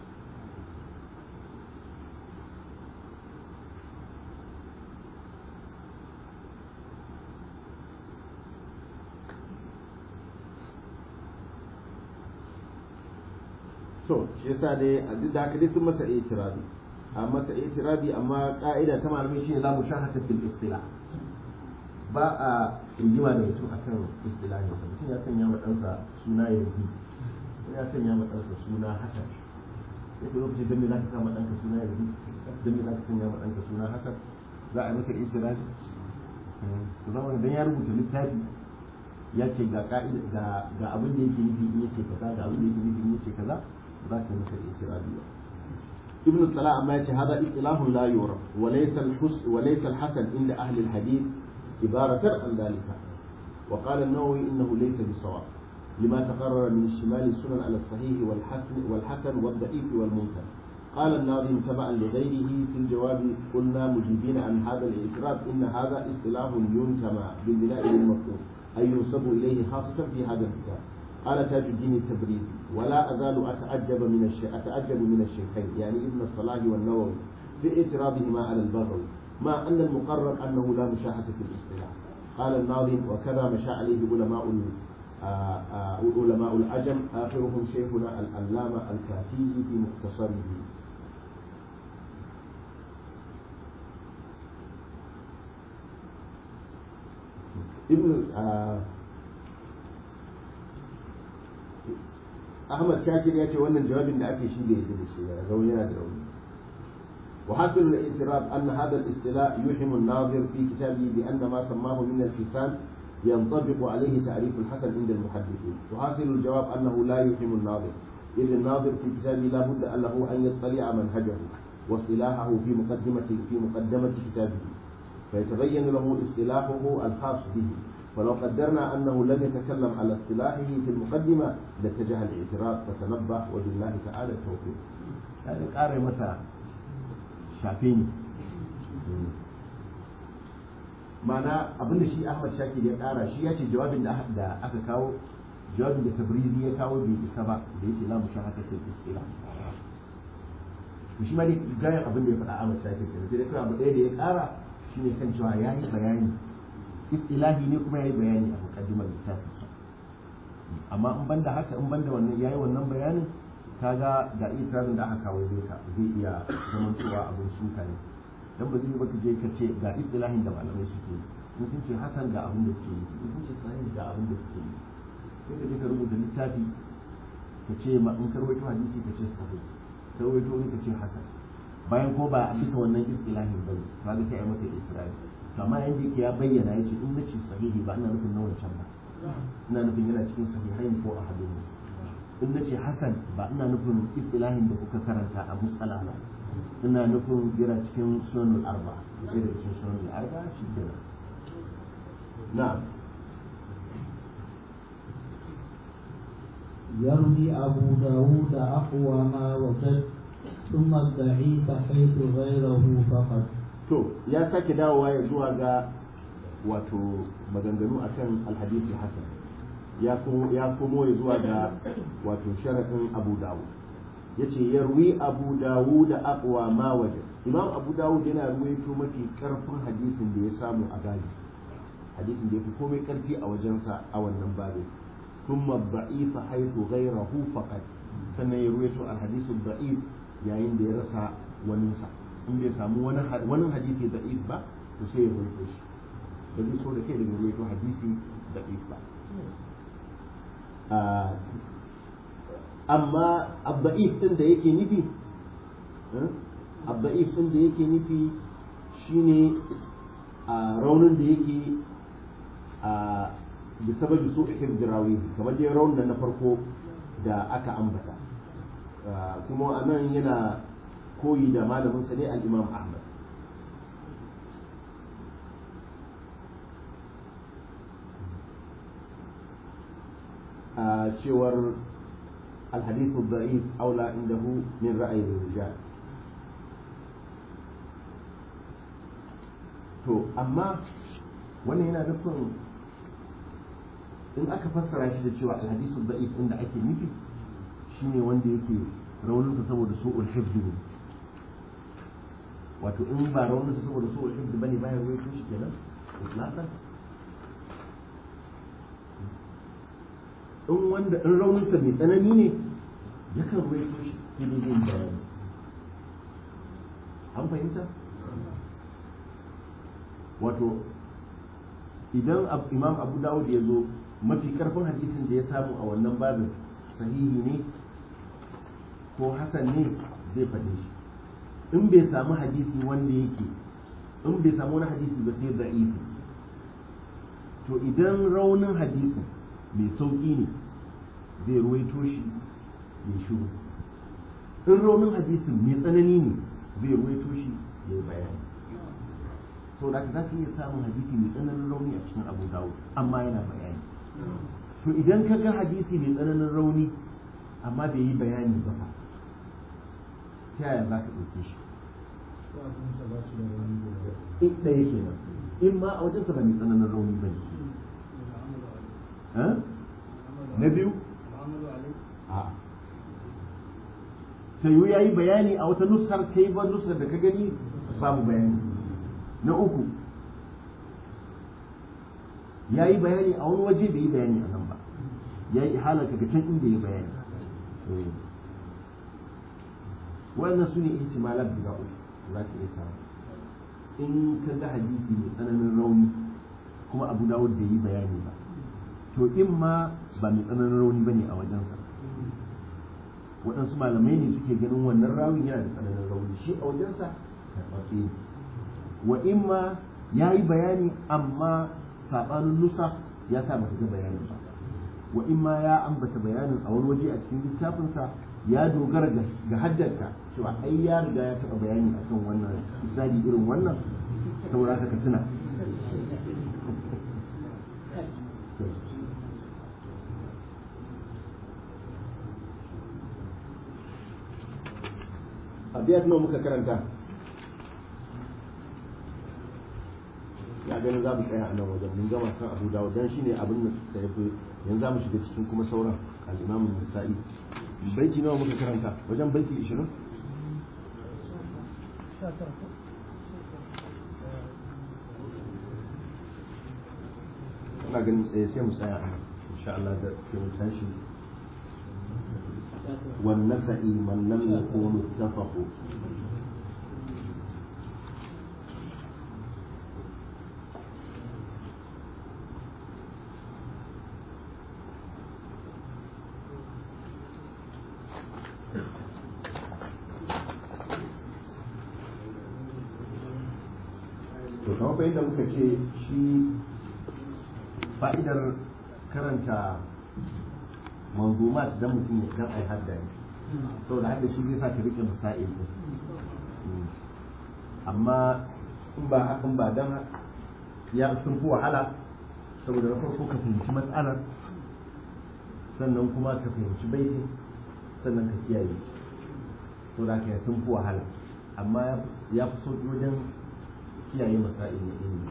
[SPEAKER 4] to shi yasa dai a duk da haka dai sun masa itirabi a masa itirabi amma ka'ida ta malamai shine la mushahata fil istila ba a rigima da mutum akan istilahin sa mutum ya sanya ma ɗansa suna yanzu ya sanya ma ɗansa suna hasan sai ka lokacin dan me za ka sa ma ɗanka suna yanzu dan me za ka sanya ma ɗanka suna hasan za a yi maka itirabi to zama dan ya rubuta littafi ya ce ga ka'ida ga ga abin da yake nufi in yace kaza ga abin da yake nufi in yace kaza za ka masa itirabi ba ابن الصلاة أما هذا اصطلاح لا يعرف وليس الحسن وليس الحسن عند أهل الحديث عبارة عن ذلك وقال النووي إنه ليس بصواب لما تقرر من شمال السنن على الصحيح والحسن والحسن والضعيف والمنكر قال الناظم تبعا لغيره في الجواب قلنا مجيبين عن هذا الاعتراف إن هذا اصطلاح ينتمى بالبناء للمفهوم أي ينسب إليه خاصة في هذا الكتاب قال تاج الدين التبريزي ولا أزال أتعجب من الشيء أتعجب من الشيخين يعني ابن الصلاح والنووي في اعتراضهما على البغوي مع أن المقرر أنه لا مشاحة في الاصطلاح قال الناظم وكذا مشى عليه علماء علماء العجم آخرهم شيخنا العلامة الكافي في مختصره ابن Ahmad Shakir ya ce wannan jawabin da ake shi bai yi da shi ba rauni yana da rauni وحاصل الاعتراف أن هذا الاصطلاح يوهم الناظر في كتابه بأن ما سماه من الحسان ينطبق عليه تعريف الحسن عند المحدثين وحاصل الجواب أنه لا يوهم الناظر إذ الناظر في كتابه لا بد له أن يطلع منهجه واصطلاحه في مقدمة في مقدمة كتابه فيتبين له اصطلاحه الخاص به فلو قدرنا أنه لم يتكلم على اصطلاحه في المقدمة لاتجه الاعتراف فتنبه وبالله تعالى التوفيق. يعني قارئ مثلا shafe ni mana abinda shi ahmad shakir ya kara shi ya ce jawabin da aka kawo jawabin da tabrizi ya kawo bai isa ba da ya ce la mushahata fil istila shi ma dai gayan abin da ya faɗa ahmad shakir kenan sai dai kawai abu ɗaya da ya kara shine kan cewa ya yi bayani istilahi ne kuma ya yi bayani a mukaddimar littafinsa amma in banda haka in banda wannan ya yi wannan bayanin kaga ga itirafin da aka kawo zai ka zai iya zaman cewa abin suka ne dan ba zai baka je ka ce ga istilahin da malamai suke yi in sun ce hasan ga abin da suke yi in sun ce sahih ga abin da suke yi sai ka je ka rubuta littafi ka ce ma in ka rawaito hadisi ka ce sahih ka rawaito wani ka ce hasan bayan ko ba a bisa wannan istilahin ba ne kaga sai a maka itirafi amma yanda yake ya bayyana ya ce in na ce sahihi ba ina nufin na wancan ba ina nufin yana cikin sahihain ko a hadin in na ce hasan ba ina nufin istilahin da kuka karanta a musala ba ina nufin yana cikin sunanul arba sai da cikin sunanul arba shi kenan na'am
[SPEAKER 2] يروي أبو داود أقوى ما وجد ثم الضعيف حيث غيره فقط
[SPEAKER 4] to ya sake dawowa ya zuwa ga wato maganganu akan alhadisi hasan ya komo ya komo ya zuwa ga wato sharadin abu dawud yace yarwi abu dawud da aqwa ma waje imam abu dawud yana ruwaito mafi karfin hadisin da ya samu a gari hadisin da ya fi komai karfi a wajensa a wannan babin thumma da'ifa haythu ghayrahu faqat sannan ya ruwaito alhadisu da'if yayin da ya rasa waninsa in bai samu wani wani hadisi da'if ba to sai ya ruwaito shi ba zai so da kai daga ruwaito hadisi da'if ba amma abda'if din da yake nufi abda'if din da yake nufi shine a raunin da yake a bisababi su ihim jirawi kamar dai raunin na farko da aka ambata kuma a nan yana koyi da malamin sa ne al-imam ahmad a cewar الحديث الضعيف أولى عنده من رأي الرجال to amma wannan yana nufin in aka fassara shi da cewa alhadisu da'if inda ake nufi shine wanda yake rauninsa saboda su'ul hifzi ne wato in ba rauninsa saboda su'ul hifzi bane bayan ruwaito shi kenan islatan in wanda in rauninsa mai tsanani ne yakan ruwaito shi sai dai yin bayani an fahimta wato idan imam abu dawud ya zo mafi karfin hadisin da ya samu a wannan babin sahihi ne ko hasan ne zai faɗe shi in bai samu hadisi wanda yake in bai samu wani hadisi ba sai da'ifi to idan raunin hadisin mai sauƙi ne zai ruwaito shi ya shiru in raunin hadisin mai tsanani ne zai ruwaito shi ya yi bayani so da za ka iya samun hadisi mai tsananin rauni a cikin abu dawo amma yana bayani to idan ka ga hadisi mai tsananin rauni amma bai yi bayani ba fa ta yaya za ka ɗauke shi in ɗaya kenan in ma a wajensa ba mai tsananin rauni ba ne na biyu a sayu ya yi bayani a wata nuskar kai ba nuskar da ka gani babu bayani na uku ya yi bayani a wani waje bai yi bayani a nan ba ya yi halar ka can inda ya bayani wannan su ne ihtimalat guda uku za ka iya samu in ka ga hadisi mai tsananin rauni kuma abu dawud bai yi bayani ba to in ma ba mai tsananin rauni ba ne a wajensa waɗansu malamai ne suke ganin wannan rawin yana da tsananin rauni shi a wajensa karɓaɓɓe ne wa in ma ya yi bayani amma saɓanin nusa ya sa ba ga bayanin ba wa in ma ya ambata bayanin a wani waje a cikin littafinsa ya dogara ga hajjarka cewa ai ya riga ya taɓa bayani akan wannan misali irin wannan saboda ka tuna abiyat nawa muka karanta ya ganin za mu tsaya a nan wajen mun gama kan abu dawo dan shine abin da ya fi yanzu za mu shiga cikin kuma sauran al-imamu nisa'i baiti nawa muka karanta wajen baiti 20 ina ganin tsaye sai mu tsaya a nan insha Allah da sai mu tashi والنفع من لم يكن اتفقوا to kamar fa yadda muka ce shi fa'idar karanta manzumat dan mutum ya dan ai hadda ne saboda hadda shi zai sa ka rike masail din amma in ba hakan ba dan ya sun fi wahala saboda na farko ka fahimci matsalar sannan kuma ka fahimci baiti sannan ka kiyaye to da kai sun fi wahala amma ya fi sauki wajen kiyaye masail na ilimi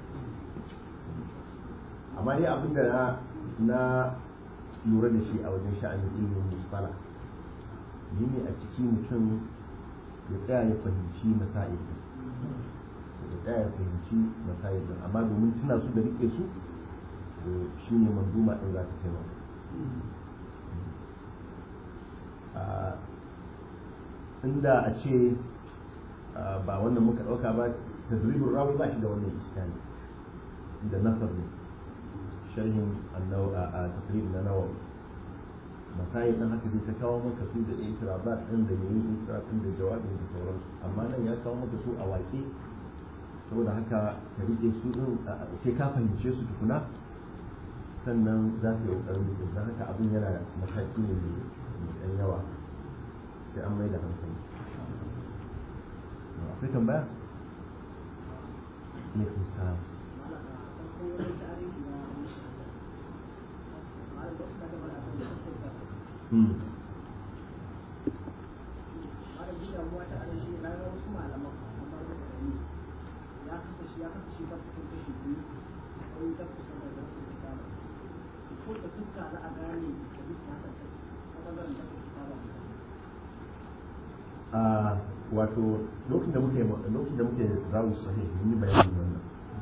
[SPEAKER 4] amma dai abin da na na lura da shi a wajen sha'anin ilimin musala yi ne a ciki mutum ya tsaya ya fahimci masail din ya tsaya ya fahimci masail din amma domin tuna su da rike su shi ne manduma ɗin za ta taimaka inda a ce ba wannan muka ɗauka ba tadribin rawi ba shi da wannan iskani da nasar ne sharhin annau a tafrib na nawa masayi ɗin haka zai ta kawo maka su da itirabat ɗin da yin itirat ɗin da jawabin da sauransu amma nan ya kawo maka su a waƙe saboda haka ka riƙe su ɗin sai ka fahimce su tukuna sannan za ka yi ƙarfi da don haka abin yana mataki ne mai ɗan yawa sai an mai da hankali akwai tambaya? ne kusa wato lokacin da muke lokacin da muke rawu sahih mun yi bayani wannan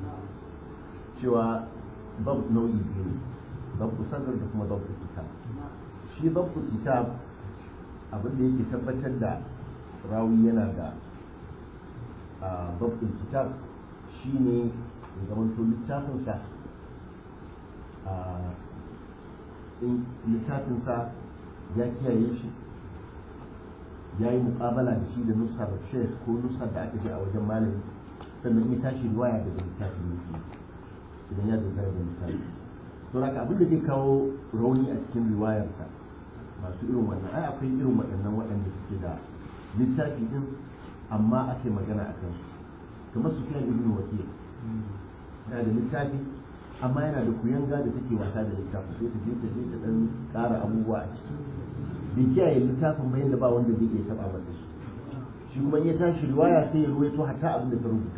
[SPEAKER 4] cewa bab nau'i biyu ne bab sadr da kuma bab kitab shi bab kitab abin da yake tabbatar da rawi yana da bab kitab shine ya zama to littafinsa in littafinsa ya kiyaye shi ya yi mukabala da shi da nusar shek ko nusar da aka je a wajen malami sannan ya tashi riwaya daga littafin yake idan ya dogara da littafi to haka abin da zai kawo rauni a cikin riwayarsa masu irin wannan ai akwai irin waɗannan waɗanda suke da littafi din amma ake magana a kansu kamar su fiye ibn wakil yana da littafi amma yana da kuyanga da take wasa da littafi sai ta je ta je ta dan ƙara abubuwa a ciki bai kiyaye littafin ba yadda ba wanda zai iya taba masa shi shi kuma in ya tashi riwaya sai ya ruwaito hatta abin da ta rubuta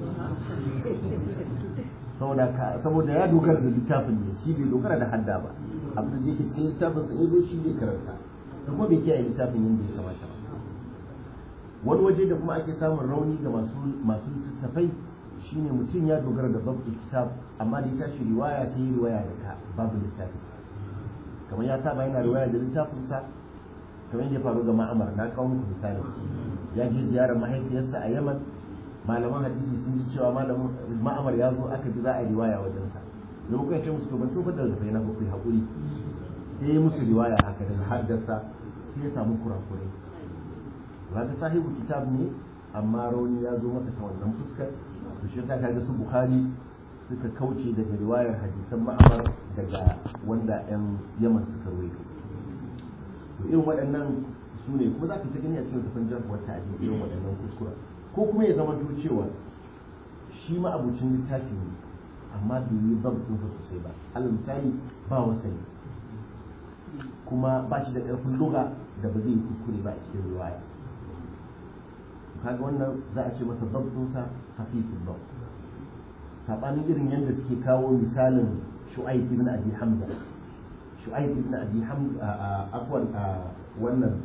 [SPEAKER 4] saboda saboda ya dogara da littafin ne shi bai dogara da hadda ba abin da yake cikin littafin sa yazo shi zai karanta da kuma bai kiyaye littafin yadda ya kamata ba wani waje da kuma ake samun rauni ga masu masu littattafai shine mutum ya dogara da babu kitab amma da ya tashi riwaya sai ya riwaya da ka babu littafi kamar ya saba yana riwaya da littafinsa kamar yadda ya faru ga ma'amar na kawo muku misali ya je ziyarar mahaifiyarsa a yaman malaman hadisi sun ji cewa malamin ma'amar ya zo aka ji za a riwaya wajensa da muka ce musu to ban tofar da zafai na ba ku haƙuri sai ya musu riwaya haka daga haddasa sai ya samu kurakurai ga sahibu kitab ne amma rauni ya zo masa ta wannan fuskar to shi yasa kaga su bukhari suka kauce daga riwayar hadisan ma'amar daga wanda 'yan yaman suka ruwaito to irin waɗannan su ne kuma za ka ta gani a cikin tafin jarhuwar ta'adi irin waɗannan kuskura ko kuma ya zama cewa shi ma abucin littafi ne amma bai yi babinsa sosai ba alal misali ba wasani kuma ba shi da ƙarfin luga da ba zai yi kuskure ba a cikin riwaya kaga wannan za a ce masa babinsa hafifin bab sabanin irin yadda suke kawo misalin shu'aib ibn abi hamza shu'aib ibn abi hamza afwan wannan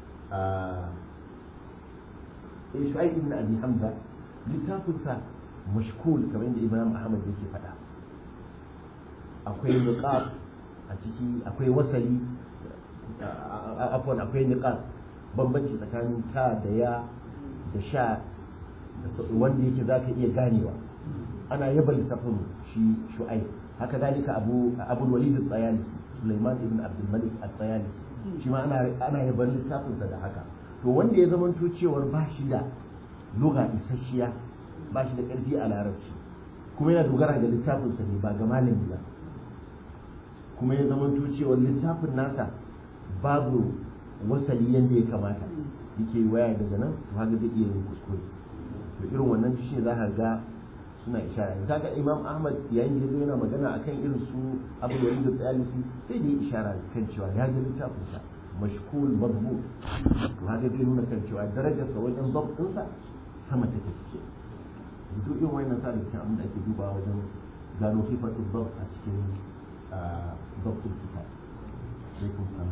[SPEAKER 4] sai shu'aib ibn abi hamza littafinsa mashkul kamar yadda imam ahmad yake faɗa akwai niqab a ciki akwai wasali afwan akwai niqab bambanci tsakanin ta da ya da sha wanda yake za ka iya ganewa ana yaba lissafin shi shu'ai haka dalika abu abul walid al-tsayalisi sulaiman ibn abdul malik al-tsayalisi shi ma ana ana yaban littafinsa da haka to wanda ya zamanto cewar ba shi da lugha isasshiya ba shi da karfi a larabci kuma yana dogara ga littafinsa ne ba ga malami ba kuma ya zamanto cewar littafin nasa babu wasali yadda ya kamata yake waya daga nan to haka zai iya yin kuskure to irin wannan shi za ka ga suna ishara ne kaga imam ahmad yayin da yana magana akan irin su abu da da tsayalisi sai da ya ishara kan cewa ya ga littafin sa mashkul madbu to haka zai nuna kan cewa darajarsa wajen zabtinsa sama take ce duk irin wannan sa da cikin abin da ake dubawa wajen gano sifatun zab a cikin zabtin kitab sai kun sana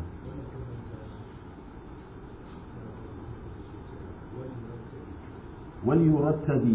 [SPEAKER 4] وليرتب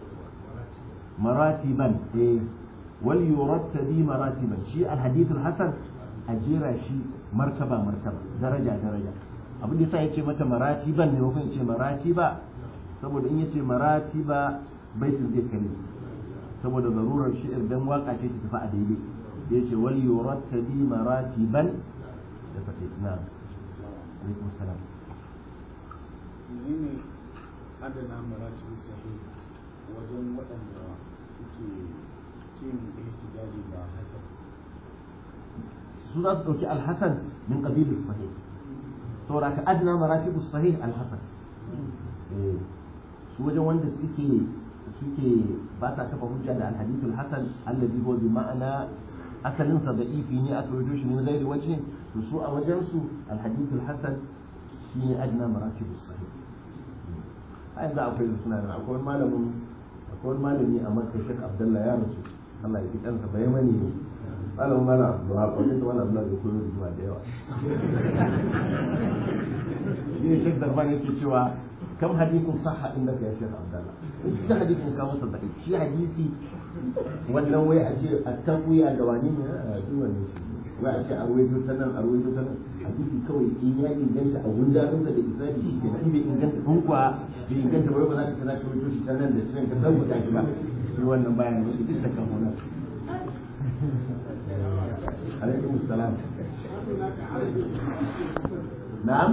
[SPEAKER 4] مراتبا إيه وليرتب مراتبا شيء الحديث الحسن أجيرا شيء مرتبة مرتبة درجة درجة abin da yasa yace mata maratiban ne wakon yace maratiba saboda in yace maratiba baitin zai kare saboda zarurar shi'ir dan waka ce ta tafi a daidai yace wal yurattabi maratiban da fate na alaikum salam
[SPEAKER 3] menene adana marati sahih wajen waɗanda suke yin ihtijaji da hasan
[SPEAKER 4] su za su ɗauki alhassan min ƙabilis sahih saboda ka adna maratibus sahih alhassan su wajen wanda suke suke ba sa kafa hujja da alhadithul hasan alladhi huwa bi ma'ana asalin sa da ifi ne aka wajo shi min ghairi wajhin to su a wajen su alhadithul hasan shine adna maratibus sahih a yanzu akwai suna nan akwai malamin akwai malami a makka shek abdullahi ya rasu Allah ya ji kansa bai mani ne malamin malam abdullahi wajen da malam abdullahi ya koyo zuwa da yawa shi ne shek darban yake cewa kam hadithun sahha indaka ya shek abdullahi shi hadithin ka masa da shi hadisi wannan wai a ce a tabuya da wani ne a duk wannan wai a ce a ruwaito ta nan a ruwaito ta nan hadisi kawai in ya inganta a gundarinsa da isnadi shi ke in bai inganta kun kuwa bai inganta ba ba za ka kana ruwaito shi ta nan da shi ka tabbata shi ba shi wannan bayan ne duk da kan wannan alaikum salam na'am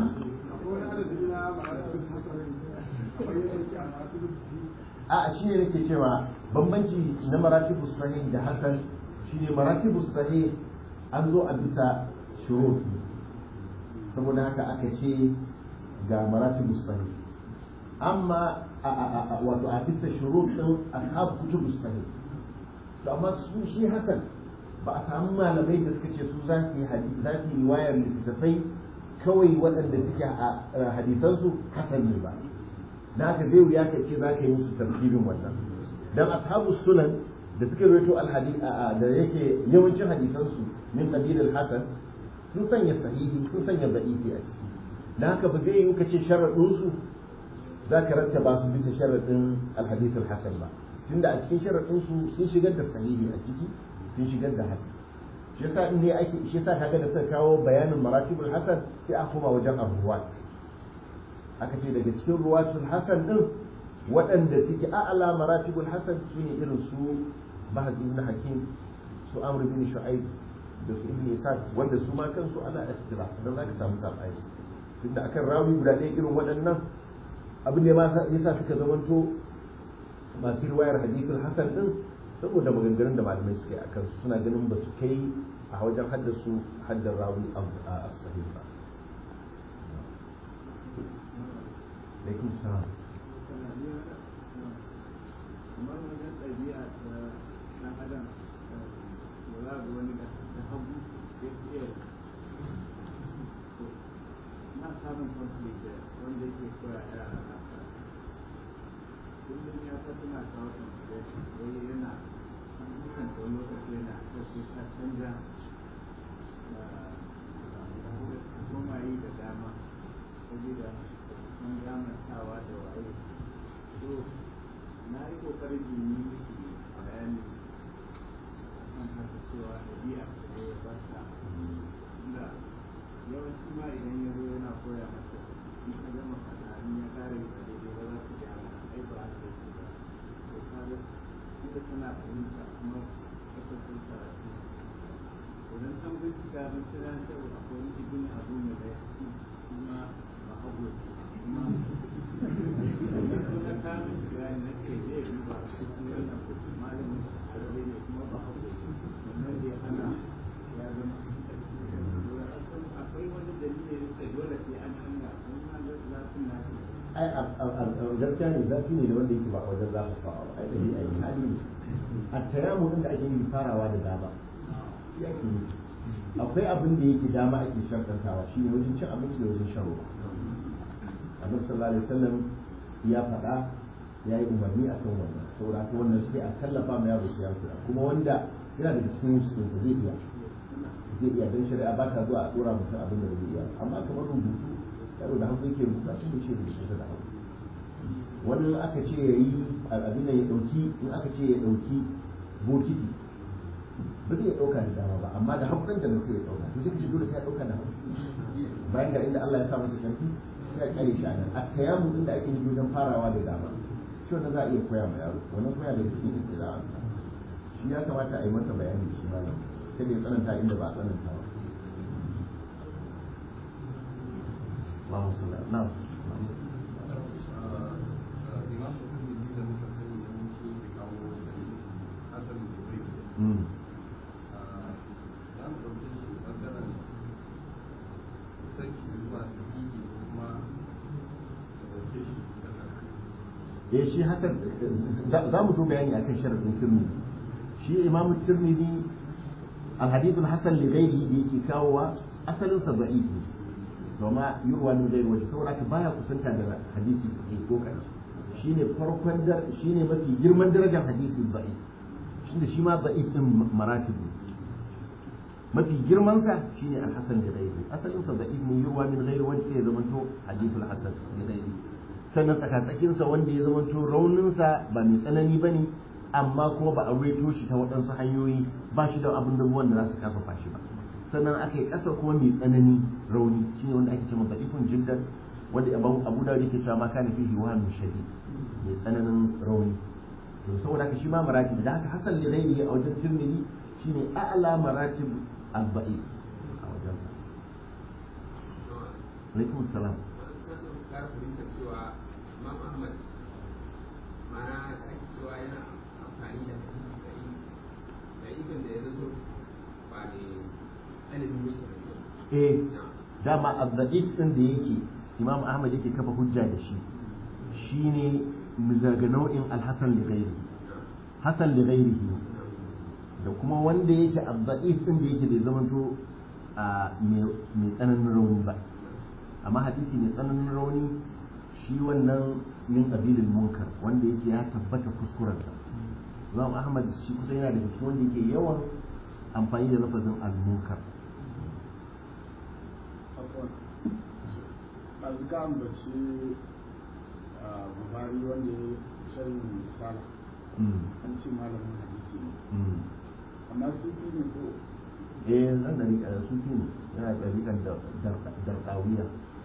[SPEAKER 4] a shi ne nake cewa bambanci na maratibu sahih da hasan shine maratibu sahih an zo a bisa shurut saboda haka aka ce ga maratibu sahih amma wato a bisa shurut din ashab kutubu sahih to amma su shi hasan ba a samu malamai da suka ce su za su yi za su yi riwayar littattafai kawai waɗanda suke a hadisansu hasan ne ba da haka zai wuya ka ce za ka yi musu tartibin wannan dan ashabu sunan da suka rawaito alhadith da yake yawancin hadisansu min qabil al-hasan sun sanya sahihi sun sanya da'ifi a ciki da haka ba zai yi ka ce sharadin su za ka rattaba su bisa sharadin alhadith al-hasan ba tunda a cikin sharadin su sun shigar da sahihi a ciki sun shigar da hasan shi yasa in ne ake shi yasa kaga da suka kawo bayanin maratibul hasan sai a koma wajen abubuwa aka ce daga cikin ruwatul hasan din waɗanda suke a'ala maratibul hasan su ne irin su bahaz ibn hakim su amr bin shu'aib da su ibn isaac wanda su ma kansu ana istira dan zaka samu sabani tunda akan rawi guda ɗaya irin waɗannan abin da yasa suka zamanto masu riwayar hadithul hasan din saboda maganganun da malamai suke a kansu suna ganin ba su kai a wajen haddasu haddar rawi a sahih ba alaikum salam
[SPEAKER 3] kamar wajen ɗabi'a ta ɗan adam da za ga wani da hagu ya iya na samun conflict da wanda yake koya yara na kullum ya ta suna kawo conflict wai yana dukkan ta wani lokaci yana sosai ta canja koma yi da dama saboda sun gamantawa da waye so na yi kokarin yi miki bayani kan haka cewa ɗabi'a ce ya bata inda yawanci ma idan ya zo yana koya masa in ka gama kaza in ya kare ka daidai ba za ku gyara ai ba haka yake ba to kaga ita tana fahimta kuma ta kasance karatu idan an bincika mun kira cewa akwai wani ibn abu ne da ya ci kuma ba hagu kuma na kama shi bayani na ce zai duba cikin wannan kuɗi malamin arabe ne kuma ba hagu wannan zai hana ya zama akwai wani dalilin da dole sai an hanga kuma zafin na
[SPEAKER 4] ai gaskiya ne zafi ne da wanda yake ba wajen zafi fa'a ba ai da ni ai hali ne a tayamu da ake yi farawa da dama shi ake yi akwai abin da yake dama ake shartantawa shi ne wajen cin abinci da wajen shan ruwa annabi sallallahu alaihi wasallam ya faɗa ya yi umarni a kan wannan saboda haka wannan sai a tallafa ma yaro sai ya kula kuma wanda yana daga cikin musulun zai iya zai iya don shari'a ba ta zuwa a dora mutum abin da zai iya amma kamar rubutu yaro da hannu yake rubuta shi ne shi rubuta da hannu wani in aka ce ya yi abin da ya ɗauki in aka ce ya ɗauki bokiti ba zai ɗauka da dama ba amma da haƙurin da sai ya ɗauka to sai ka ce dole sai ya ɗauka da haƙuri bayan ga inda Allah ya sa masa ƙarfi sai a kyale shi a nan a kayamu inda ake yi wajen farawa da dama shi wannan za a iya koya ma yaro wannan koya da cikin istira'ansa shi ya kamata a yi masa bayani shi malam kada ya tsananta inda ba a tsananta ba Allahumma salli ala na'am Mm. eh shi hakan za mu zo bayani akan sharadin tirmidhi shi imamu tirmidhi alhadith alhasan li ghairihi da yake kawowa asalin sa da'if ne kuma yurwa min ghairi wajhi saboda ka baya kusanta da hadisi sahih ko kana shine farkon dar shine mafi girman darajar hadisi da'if shine shi ma da'if din maratib ne mafi girman sa shine alhasan li ghairihi asalin sa da'if ne yurwa min ghairi wajhi ya zamanto hadith alhasan li ghairihi sannan tsakatsakinsa wanda ya zama rauninsa ba mai tsanani ba ne amma kuma ba a reto shi ta waɗansu hanyoyi ba shi da abin da ruwan da za su karfafa shi ba sannan aka yi ƙasa kuma mai tsanani rauni shi ne wanda ake cewa da'ifun jiddan wanda abu da yake cewa ma kana fihi wahamin shadi mai tsananin rauni to saboda haka shi ma maratib da haka hasan li ghairihi a wajen tirmidhi shine a'la maratib al-ba'i a wajen sa alaikum salam
[SPEAKER 7] kara fahimtar cewa Imam Ahmad mana da ake cewa yana amfani da hadisi da yi da ibn da ya zato ba da alimin yake da
[SPEAKER 4] eh dama azzaqid din da yake Imam Ahmad yake kafa hujja da shi shine daga nau'in al-Hasan li ghairihi Hasan li ghairihi da kuma wanda yake azzaqid din da yake da zamanto a mai tsananin rauni ba amma hadisi mai tsananin rauni shi wannan min qabilil munkar wanda yake ya tabbata kuskurensa Imam Ahmad shi kusa yana da cikin wanda yake yawan amfani da lafazin al-munkar
[SPEAKER 8] ɗazu ka ambaci buhari wanda ya shan misala an ce malamin hadisi ne amma su ne ko
[SPEAKER 4] eh nan da rika sufi ne yana da rikan darqawiya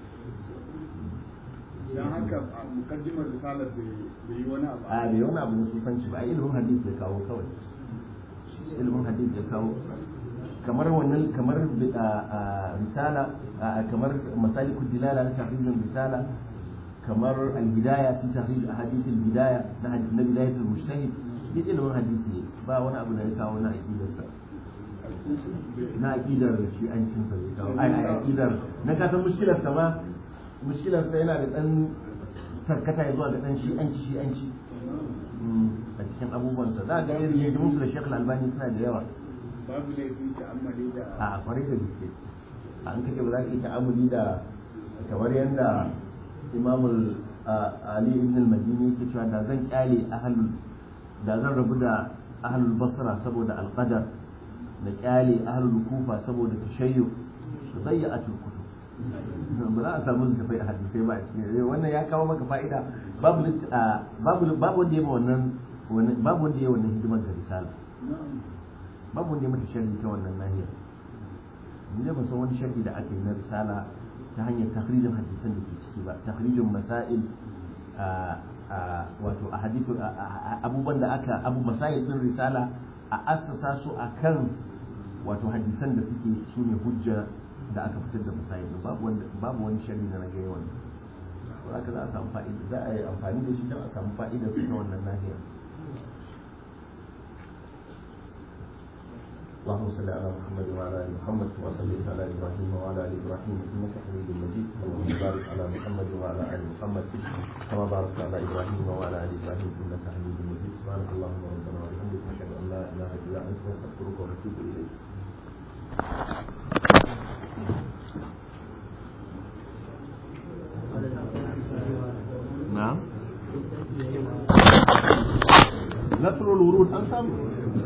[SPEAKER 8] don haka a mukaddimar risalar bai yi wani abu
[SPEAKER 4] a bai wani abu na sufanci ba a ilimin hadith ya kawo kawai ilimin hadith ya kawo kamar wannan kamar risala kamar masalikul dilala na tahrijin risala kamar al-hidaya fi tahrij ahadith al-bidaya na hadith na bidayatul mujtahid ya ilimin hadisi ne ba wani abu da ya kawo na aqidarsa na aƙidar shi an cin sa ai ai aƙidar na kasan mushkilar sa ma mushkilar sa yana da dan tarkata ya zuwa ga dan shi an ci shi an ci a cikin abubuwan sa za ga irin yadda musu da Sheikh Albani suna da yawa
[SPEAKER 8] babu laifi ta amali da
[SPEAKER 4] a kwarai da gaske an kake ba za ka yi ta'amuli da kamar yadda Imam Ali ibn al-Madini yake cewa da zan kyale ahlul da zan rabu da ahlul basra saboda al-qadar da kyale ahlul kufa saboda tashayyu su zayya a turkutu ba za a samu littafai a hadisai ba a cikin wannan ya kawo maka fa'ida babu babu babu wanda ya ma wannan babu wanda ya wannan hidimar da risala babu wanda ya mata sharhi ta wannan nahiyar ni da ban san wani sharhi da aka yi na risala ta hanyar tahrijin hadisan da ke ciki ba tahrijin masail wato a hadithu abubuwan da aka abu masail din risala a assasa su akan wato hadisan da suke su ne hujja da aka fitar da masail babu wanda babu wani sharri da rage yawan haka za a samu fa'ida za a yi amfani da shi don a samu fa'ida su ta wannan nahiyar اللهم صل على محمد وعلى ال محمد كما صليت على ابراهيم وعلى ال ابراهيم انك حميد مجيد اللهم بارك على محمد وعلى ال محمد كما باركت على ابراهيم وعلى ال ابراهيم انك حميد مجيد سبحانك اللهم ربنا وبحمدك نشهد ان لا اله الا انت نستغفرك ونتوب اليك
[SPEAKER 5] wurud an samu